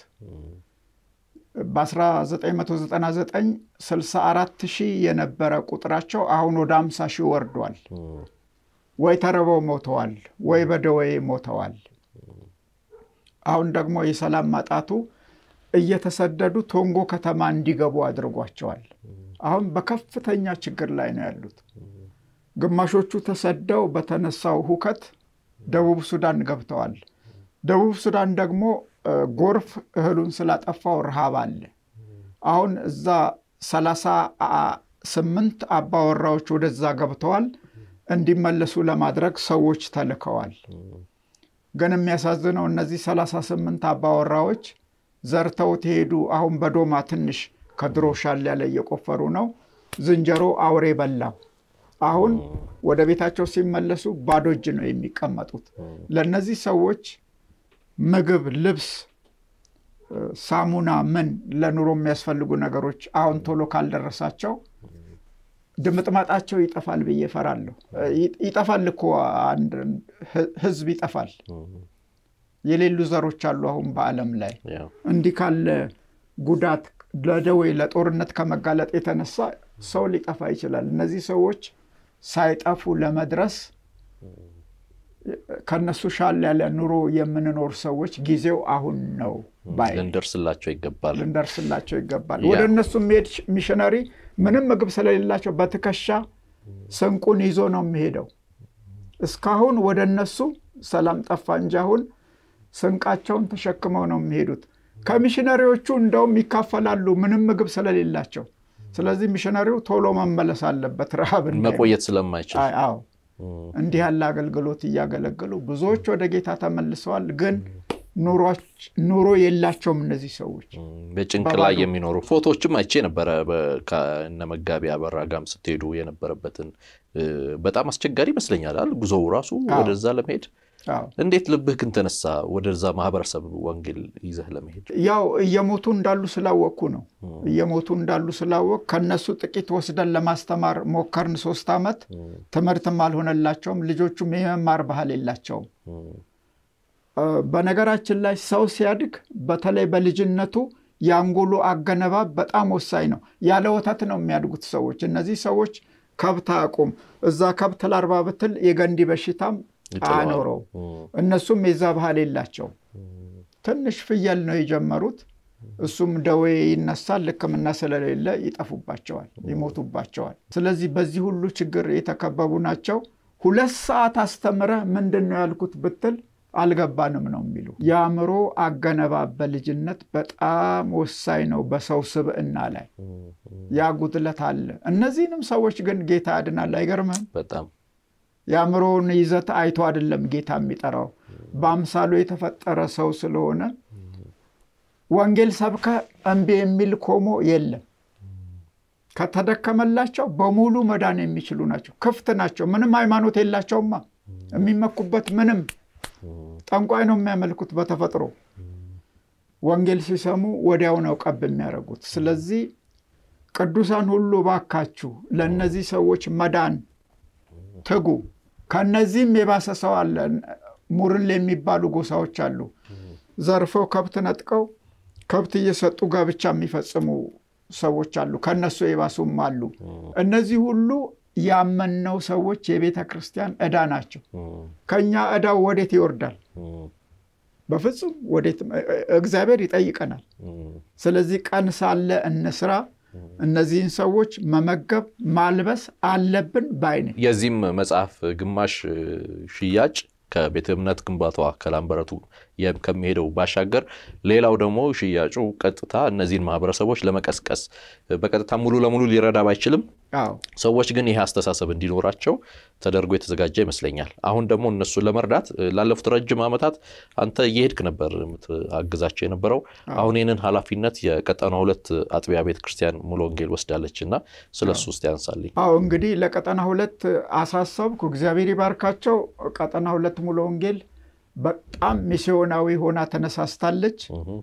በ1999 64 ሺህ የነበረ ቁጥራቸው አሁን ወደ 50 ሺህ ወርዷል። ወይ ተርበው ሞተዋል፣ ወይ በደዌ ሞተዋል። አሁን ደግሞ የሰላም ማጣቱ እየተሰደዱ ቶንጎ ከተማ እንዲገቡ አድርጓቸዋል። አሁን በከፍተኛ ችግር ላይ ነው ያሉት። ግማሾቹ ተሰደው በተነሳው ሁከት ደቡብ ሱዳን ገብተዋል። ደቡብ ሱዳን ደግሞ ጎርፍ እህሉን ስላጠፋው ረሃብ አለ። አሁን እዛ ሰላሳ ስምንት አባወራዎች ወደዛ ገብተዋል። እንዲመለሱ ለማድረግ ሰዎች ተልከዋል። ግን የሚያሳዝነው እነዚህ ሰላሳ ስምንት አባወራዎች ዘርተው ተሄዱ። አሁን በዶማ ትንሽ ከድሮ ሻል ያለ እየቆፈሩ ነው። ዝንጀሮ አውሬ በላው። አሁን ወደ ቤታቸው ሲመለሱ ባዶ እጅ ነው የሚቀመጡት። ለእነዚህ ሰዎች ምግብ፣ ልብስ፣ ሳሙና፣ ምን ለኑሮ የሚያስፈልጉ ነገሮች አሁን ቶሎ ካልደረሳቸው ድምጥማጣቸው ይጠፋል ብዬ እፈራለሁ። ይጠፋል እኮ አንድ ህዝብ ይጠፋል። የሌሉ ዘሮች አሉ አሁን በዓለም ላይ እንዲህ ካለ ጉዳት ለደዌ ለጦርነት ከመጋለጥ የተነሳ ሰው ሊጠፋ ይችላል። እነዚህ ሰዎች ሳይጠፉ ለመድረስ ከነሱ ሻል ያለ ኑሮ የምንኖር ሰዎች ጊዜው አሁን ነው ባይ ልንደርስላቸው ይገባል ልንደርስላቸው ይገባል። ወደ እነሱ የሚሄድ ሚሽነሪ ምንም ምግብ ስለሌላቸው በትከሻ ስንቁን ይዞ ነው የሚሄደው። እስካሁን ወደ እነሱ ሰላም ጠፋ እንጂ አሁን ስንቃቸውን ተሸክመው ነው የሚሄዱት። ከሚሽነሪዎቹ እንደውም ይካፈላሉ ምንም ምግብ ስለሌላቸው። ስለዚህ ሚሽነሪው ቶሎ መመለስ አለበት ረሃብ መቆየት ስለማይችል አዎ እንዲህ ያለ አገልግሎት እያገለገሉ ብዙዎች ወደ ጌታ ተመልሰዋል። ግን ኑሮ የላቸውም እነዚህ ሰዎች በጭንቅ ላይ የሚኖሩ ፎቶዎችም አይቼ ነበረ። ከእነ መጋቢ አበራ ጋም ስትሄዱ የነበረበትን በጣም አስቸጋሪ ይመስለኛል ጉዞው ራሱ ወደዛ ለመሄድ እንዴት ልብህ ግን ተነሳ ወደዛ ማህበረሰብ ወንጌል ይዘህ ለመሄድ? ያው እየሞቱ እንዳሉ ስላወቅኩ ነው። እየሞቱ እንዳሉ ስላወቅ ከነሱ ጥቂት ወስደን ለማስተማር ሞከርን። ሶስት ዓመት ትምህርትም አልሆነላቸውም። ልጆቹም የመማር ባህል የላቸውም። በነገራችን ላይ ሰው ሲያድግ በተለይ በልጅነቱ የአንጎሉ አገነባብ በጣም ወሳኝ ነው። ያለ ወተት ነው የሚያድጉት ሰዎች። እነዚህ ሰዎች ከብት አያውቁም። እዛ ከብት ላርባ ብትል የገንዲ በሽታም አኖረው እነሱም የዛ ባህል የላቸው። ትንሽ ፍየል ነው የጀመሩት። እሱም ደዌ ይነሳል። ሕክምና ስለሌለ ይጠፉባቸዋል፣ ይሞቱባቸዋል። ስለዚህ በዚህ ሁሉ ችግር የተከበቡ ናቸው። ሁለት ሰዓት አስተምረህ ምንድን ነው ያልኩት ብትል አልገባንም ነው የሚሉ። የአእምሮ አገነባብ በልጅነት በጣም ወሳኝ ነው በሰው ስብዕና ላይ ያ ጉድለት አለ። እነዚህንም ሰዎች ግን ጌታ ያድናል። አይገርምህም? በጣም የአእምሮውን ይዘት አይቶ አይደለም ጌታ የሚጠራው በአምሳሉ የተፈጠረ ሰው ስለሆነ ወንጌል ሰብከ እምቢ የሚል ኮሞ የለም። ከተደከመላቸው በሙሉ መዳን የሚችሉ ናቸው። ክፍት ናቸው። ምንም ሃይማኖት የላቸውማ። የሚመኩበት ምንም ጠንቋይ ነው የሚያመልኩት በተፈጥሮ ወንጌል ሲሰሙ ወዲያው ነው ቀብ የሚያደርጉት። ስለዚህ ቅዱሳን ሁሉ ባካችሁ ለእነዚህ ሰዎች መዳን ትጉ። ከነዚህም የባሰ ሰው አለ። ሙርል የሚባሉ ጎሳዎች አሉ። ዘርፈው ከብት ነጥቀው ከብት እየሰጡ ጋብቻ የሚፈጽሙ ሰዎች አሉ። ከነሱ የባሱም አሉ። እነዚህ ሁሉ ያመንነው ሰዎች የቤተ ክርስቲያን ዕዳ ናቸው። ከእኛ ዕዳው ወዴት ይወርዳል? በፍጹም ወዴት። እግዚአብሔር ይጠይቀናል። ስለዚህ ቀን ሳለ እንስራ። እነዚህን ሰዎች መመገብ ማልበስ አለብን ባይ ነኝ። የዚህም መጽሐፍ ግማሽ ሽያጭ ከቤተ እምነት ግንባታዋ ከላምበረቱ ከሚሄደው ባሻገር ሌላው ደግሞ ሽያጩ ቀጥታ እነዚህን ማህበረሰቦች ለመቀስቀስ በቀጥታ ሙሉ ለሙሉ ሊረዳ ባይችልም ሰዎች ግን ይህ አስተሳሰብ እንዲኖራቸው ተደርጎ የተዘጋጀ ይመስለኛል። አሁን ደግሞ እነሱን ለመርዳት ላለፉት ረጅም ዓመታት አንተ እየሄድክ ነበር የምትአግዛቸው የነበረው። አሁን ይህንን ኃላፊነት የቀጠና ሁለት አጥቢያ ቤተ ክርስቲያን ሙሉ ወንጌል ወስዳለች እና ስለ እሱ ውስጥ ያንሳልኝ። አዎ እንግዲህ ለቀጠና ሁለት አሳሰብኩ። እግዚአብሔር ይባርካቸው። ቀጠና ሁለት ሙሉ ወንጌል በጣም ሚስዮናዊ ሆና ተነሳስታለች።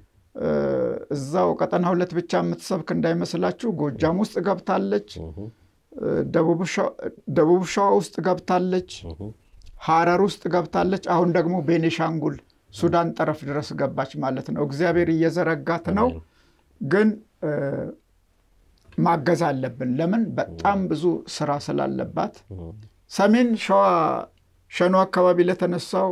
እዛው ቀጠና ሁለት ብቻ የምትሰብክ እንዳይመስላችሁ ጎጃም ውስጥ ገብታለች። ደቡብ ሸዋ ውስጥ ገብታለች። ሀረር ውስጥ ገብታለች። አሁን ደግሞ ቤኒሻንጉል ሱዳን ጠረፍ ድረስ ገባች ማለት ነው። እግዚአብሔር እየዘረጋት ነው፣ ግን ማገዝ አለብን። ለምን? በጣም ብዙ ስራ ስላለባት። ሰሜን ሸዋ ሸኖ አካባቢ ለተነሳው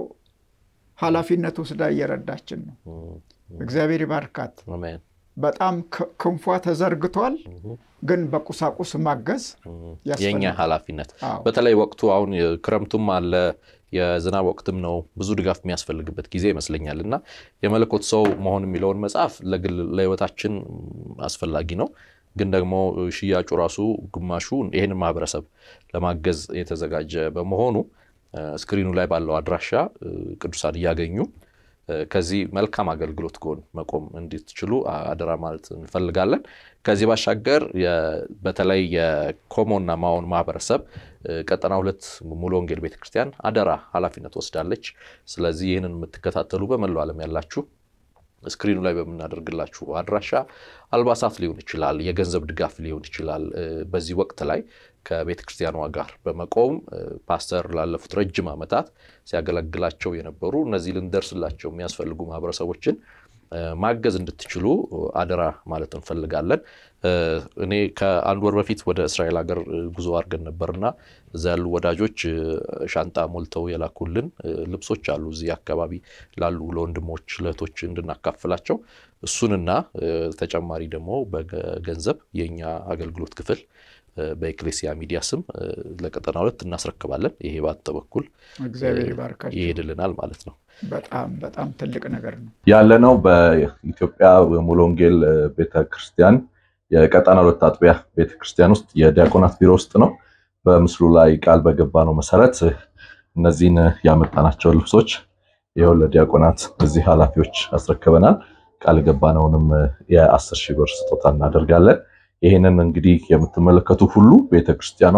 ኃላፊነት ወስዳ እየረዳችን ነው። እግዚአብሔር ይባርካት። በጣም ክንፏ ተዘርግቷል፣ ግን በቁሳቁስ ማገዝ የእኛ ኃላፊነት በተለይ ወቅቱ አሁን ክረምቱም አለ የዝናብ ወቅትም ነው። ብዙ ድጋፍ የሚያስፈልግበት ጊዜ ይመስለኛል እና የመለኮት ሰው መሆን የሚለውን መጽሐፍ ለግል ለህይወታችን አስፈላጊ ነው። ግን ደግሞ ሽያጩ ራሱ ግማሹ ይህንን ማህበረሰብ ለማገዝ የተዘጋጀ በመሆኑ ስክሪኑ ላይ ባለው አድራሻ ቅዱሳን እያገኙ ከዚህ መልካም አገልግሎት ጎን መቆም እንድትችሉ አደራ ማለት እንፈልጋለን። ከዚህ ባሻገር በተለይ የኮሞና ማዎን ማህበረሰብ ቀጠና ሁለት ሙሉ ወንጌል ቤተክርስቲያን አደራ ኃላፊነት ወስዳለች። ስለዚህ ይህንን የምትከታተሉ በመላው ዓለም ያላችሁ ስክሪኑ ላይ በምናደርግላችሁ አድራሻ አልባሳት ሊሆን ይችላል፣ የገንዘብ ድጋፍ ሊሆን ይችላል። በዚህ ወቅት ላይ ከቤተ ክርስቲያኗ ጋር በመቆም ፓስተር ላለፉት ረጅም ዓመታት ሲያገለግላቸው የነበሩ እነዚህ ልንደርስላቸው የሚያስፈልጉ ማህበረሰቦችን ማገዝ እንድትችሉ አደራ ማለት እንፈልጋለን። እኔ ከአንድ ወር በፊት ወደ እስራኤል ሀገር ጉዞ አድርገን ነበርና እዛ ያሉ ወዳጆች ሻንጣ ሞልተው የላኩልን ልብሶች አሉ። እዚህ አካባቢ ላሉ ለወንድሞች ለእህቶች እንድናካፍላቸው እሱንና ተጨማሪ ደግሞ በገንዘብ የእኛ አገልግሎት ክፍል በኤክሌሲያ ሚዲያ ስም ለቀጠና ሁለት እናስረክባለን። ይሄ ባንተ በኩል እግዚአብሔር ይባርካቸው ይሄድልናል ማለት ነው። በጣም በጣም ትልቅ ነገር ነው። ያለነው በኢትዮጵያ ሙሉ ወንጌል ቤተክርስቲያን የቀጠና ሁለት አጥቢያ ቤተክርስቲያን ውስጥ የዲያቆናት ቢሮ ውስጥ ነው። በምስሉ ላይ ቃል በገባ ነው መሰረት እነዚህን ያመጣናቸውን ልብሶች ይኸው ለዲያቆናት እዚህ ኃላፊዎች አስረክበናል። ቃል ገባነውንም የአስር ሺህ ብር ስጦታ እናደርጋለን። ይህንን እንግዲህ የምትመለከቱ ሁሉ ቤተክርስቲያኗ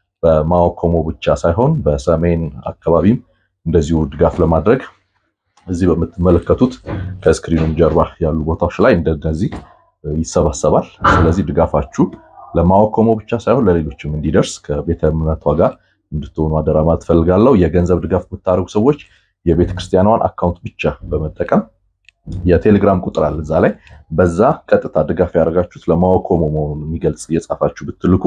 በማኦኮሞ ብቻ ሳይሆን በሰሜን አካባቢም እንደዚሁ ድጋፍ ለማድረግ እዚህ በምትመለከቱት ከስክሪኑም ጀርባ ያሉ ቦታዎች ላይ እንደነዚህ ይሰባሰባል። ስለዚህ ድጋፋችሁ ለማኦኮሞ ብቻ ሳይሆን ለሌሎችም እንዲደርስ ከቤተ እምነቷ ጋር እንድትሆኑ አደራ ማለት ፈልጋለሁ። የገንዘብ ድጋፍ የምታደርጉ ሰዎች የቤተክርስቲያኗን አካውንት ብቻ በመጠቀም የቴሌግራም ቁጥር አለ እዛ ላይ በዛ ቀጥታ ድጋፍ ያደርጋችሁት ለማኦኮሞ መሆኑን የሚገልጽ እየጻፋችሁ ብትልኩ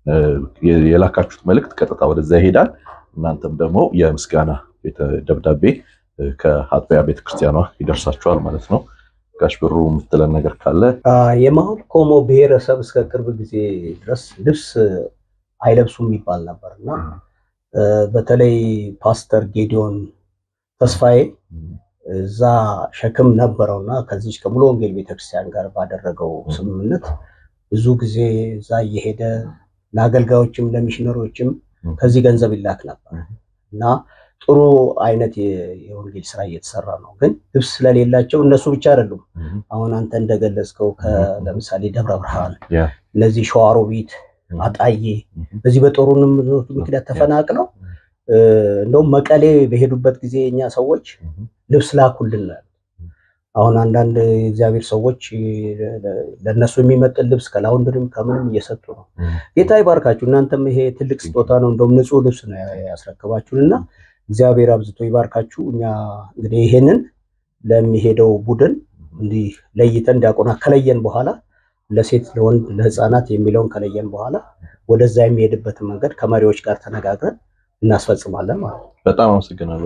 የላካችሁት መልእክት ቀጥታ ወደዛ ይሄዳል። እናንተም ደግሞ የምስጋና ደብዳቤ ከአጥቢያ ቤተክርስቲያኗ ይደርሳችኋል ማለት ነው። ጋሽ ብሩ የምትለን ነገር ካለ የማኦኮሞ ብሔረሰብ እስከ ቅርብ ጊዜ ድረስ ልብስ አይለብሱም የሚባል ነበር እና በተለይ ፓስተር ጌዲዮን ተስፋዬ እዛ ሸክም ነበረውና ከዚህ ከሙሉ ወንጌል ቤተክርስቲያን ጋር ባደረገው ስምምነት ብዙ ጊዜ እዛ እየሄደ ለአገልጋዮችም ለሚሽነሮችም ከዚህ ገንዘብ ይላክ ነበር እና ጥሩ አይነት የወንጌል ስራ እየተሰራ ነው። ግን ልብስ ስለሌላቸው እነሱ ብቻ አይደሉም። አሁን አንተ እንደገለጽከው ለምሳሌ ደብረ ብርሃን፣ እነዚህ ሸዋሮቢት፣ አጣዬ በዚህ በጦሩንም ምክንያት ተፈናቅለው እንደውም መቀሌ በሄዱበት ጊዜ እኛ ሰዎች ልብስ ላኩልን። አሁን አንዳንድ የእግዚአብሔር ሰዎች ለእነሱ የሚመጥን ልብስ ከላውንድሪም ከምንም እየሰጡ ነው። ጌታ ይባርካችሁ። እናንተም ይሄ ትልቅ ስጦታ ነው። እንደውም ንጹህ ልብስ ነው ያስረክባችሁን እና እግዚአብሔር አብዝቶ ይባርካችሁ። እኛ እንግዲህ ይሄንን ለሚሄደው ቡድን እንዲህ ለይተን ዲያቆናት ከለየን በኋላ ለሴት፣ ለወንድ፣ ለህፃናት የሚለውን ከለየን በኋላ ወደዛ የሚሄድበትን መንገድ ከመሪዎች ጋር ተነጋግረን እናስፈጽማለን ማለት ነው። በጣም አመሰግናለሁ።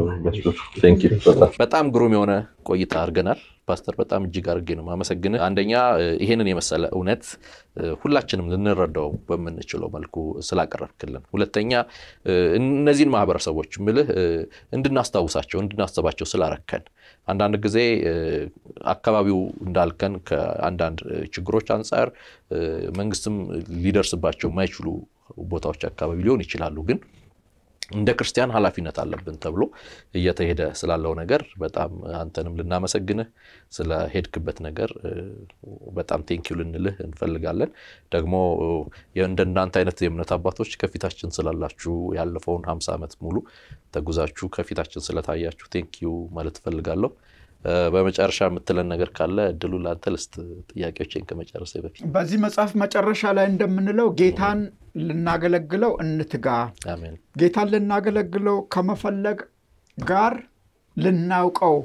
በጣም ግሩም የሆነ ቆይታ አድርገናል። ፓስተር በጣም እጅግ አድርጌ ነው ማመሰግን። አንደኛ ይሄንን የመሰለ እውነት ሁላችንም ልንረዳው በምንችለው መልኩ ስላቀረብክልን፣ ሁለተኛ እነዚህን ማህበረሰቦች ምልህ እንድናስታውሳቸው እንድናስባቸው ስላረከን አንዳንድ ጊዜ አካባቢው እንዳልከን ከአንዳንድ ችግሮች አንጻር መንግስትም ሊደርስባቸው የማይችሉ ቦታዎች አካባቢ ሊሆን ይችላሉ ግን እንደ ክርስቲያን ኃላፊነት አለብን ተብሎ እየተሄደ ስላለው ነገር በጣም አንተንም ልናመሰግንህ ስለሄድክበት ነገር በጣም ቴንኪው ልንልህ እንፈልጋለን። ደግሞ እንደናንተ አይነት የእምነት አባቶች ከፊታችን ስላላችሁ ያለፈውን ሀምሳ ዓመት ሙሉ ተጉዛችሁ ከፊታችን ስለታያችሁ ቴንኪው ማለት እፈልጋለሁ። በመጨረሻ የምትለን ነገር ካለ እድሉ ለአንተ ልስጥ፣ ጥያቄዎችን ከመጨረሴ በፊት። በዚህ መጽሐፍ መጨረሻ ላይ እንደምንለው ጌታን ልናገለግለው እንትጋ። አሜን ጌታን ልናገለግለው ከመፈለግ ጋር ልናውቀው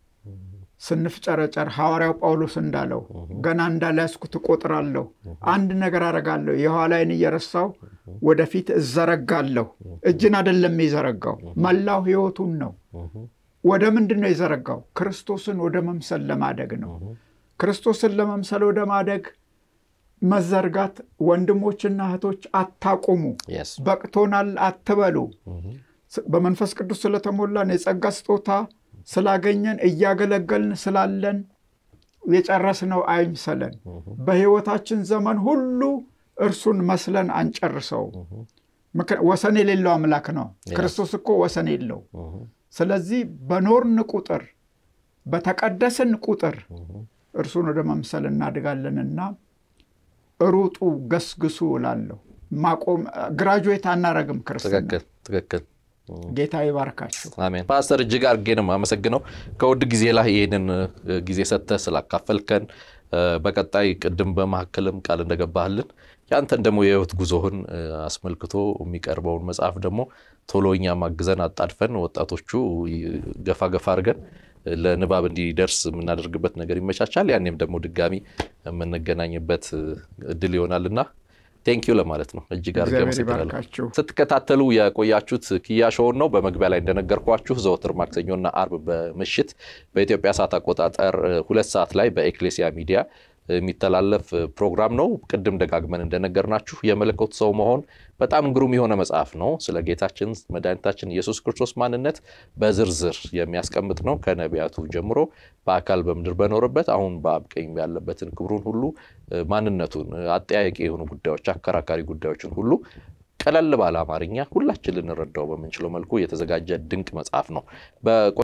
ስንፍጨረጨር ሐዋርያው ጳውሎስ እንዳለው ገና እንዳልያዝኩት እቆጥራለሁ፣ አንድ ነገር አደርጋለሁ፣ የኋላዬን እየረሳሁ ወደፊት እዘረጋለሁ። እጅን አይደለም የዘረጋው፣ መላው ሕይወቱን ነው። ወደ ምንድን ነው የዘረጋው? ክርስቶስን ወደ መምሰል ለማደግ ነው። ክርስቶስን ለመምሰል ወደ ማደግ መዘርጋት፣ ወንድሞችና እህቶች አታቁሙ፣ የስ በቅቶናል አትበሉ። በመንፈስ ቅዱስ ስለተሞላን የጸጋ ስጦታ ስላገኘን እያገለገልን ስላለን የጨረስነው አይምሰለን። በሕይወታችን ዘመን ሁሉ እርሱን መስለን አንጨርሰው። ምክ- ወሰን የሌለው አምላክ ነው። ክርስቶስ እኮ ወሰን የለው። ስለዚህ በኖርን ቁጥር በተቀደስን ቁጥር እርሱን ወደ መምሰል እናድጋለንና ሩጡ፣ ገስግሱ እላለሁ። ማቆም ግራጁዌት አናረግም። ክርስትና ትክክል ትክክል። ጌታ ይባርካችሁ። አሜን። ፓስተር እጅግ አድርጌ ነው የማመሰግነው ከውድ ጊዜ ላይ ይህንን እ፣ ጊዜ ሰጥተህ ስላካፈልከን እ፣ በቀጣይ ቅድም በመካከልም ቃል እንደገባህልን ያንተን ደግሞ የህይወት ጉዞህን እ፣ አስመልክቶ የሚቀርበውን መጽሐፍ ደግሞ ቶሎ እኛም አግዘን አጣድፈን ወጣቶቹ ይ- ገፋ ገፋ አድርገን እ፣ ለንባብ እንዲደርስ የምናደርግበት ነገር ይመቻቻል። ያኔም ደግሞ ድጋሚ የምንገናኝበት እ፣ እድል ይሆናልና ቴንኪዩ ለማለት ነው። እጅግ አድርጌ እግዚአብሔር አመሰግናለሁ። ይባርካችሁ። ስትከታተሉ የቆያችሁት ኪያ ሾውን ነው። በመግቢያ ላይ እንደነገርኳችሁ ዘወትር ማክሰኞና አርብ በምሽት በኢትዮጵያ ሰዓት አቆጣጠር እ፣ ሁለት ሰዓት ላይ በኤክሌሲያ ሚዲያ የሚተላለፍ እ፣ ፕሮግራም ነው። ቅድም ደጋግመን እንደነገርናችሁ የመለኮት ሰው መሆን በጣም ግሩም የሆነ መጽሐፍ ነው። ስለ ጌታችን መድኃኒታችን ኢየሱስ ክርስቶስ ማንነት በዝርዝር የሚያስቀምጥ ነው። ከነቢያቱ ጀምሮ በአካል በምድር በኖረበት አሁን በአብ ቀኝ ያለበትን ክብሩን ሁሉ እ፣ ማንነቱን እ፣ አጠያያቂ የሆኑ ጉዳዮች፣ አከራካሪ ጉዳዮችን ሁሉ ቀለል ባለ አማርኛ ሁላችን ልንረዳው በምንችለው መልኩ የተዘጋጀ ድንቅ መጽሐፍ ነው። በቆ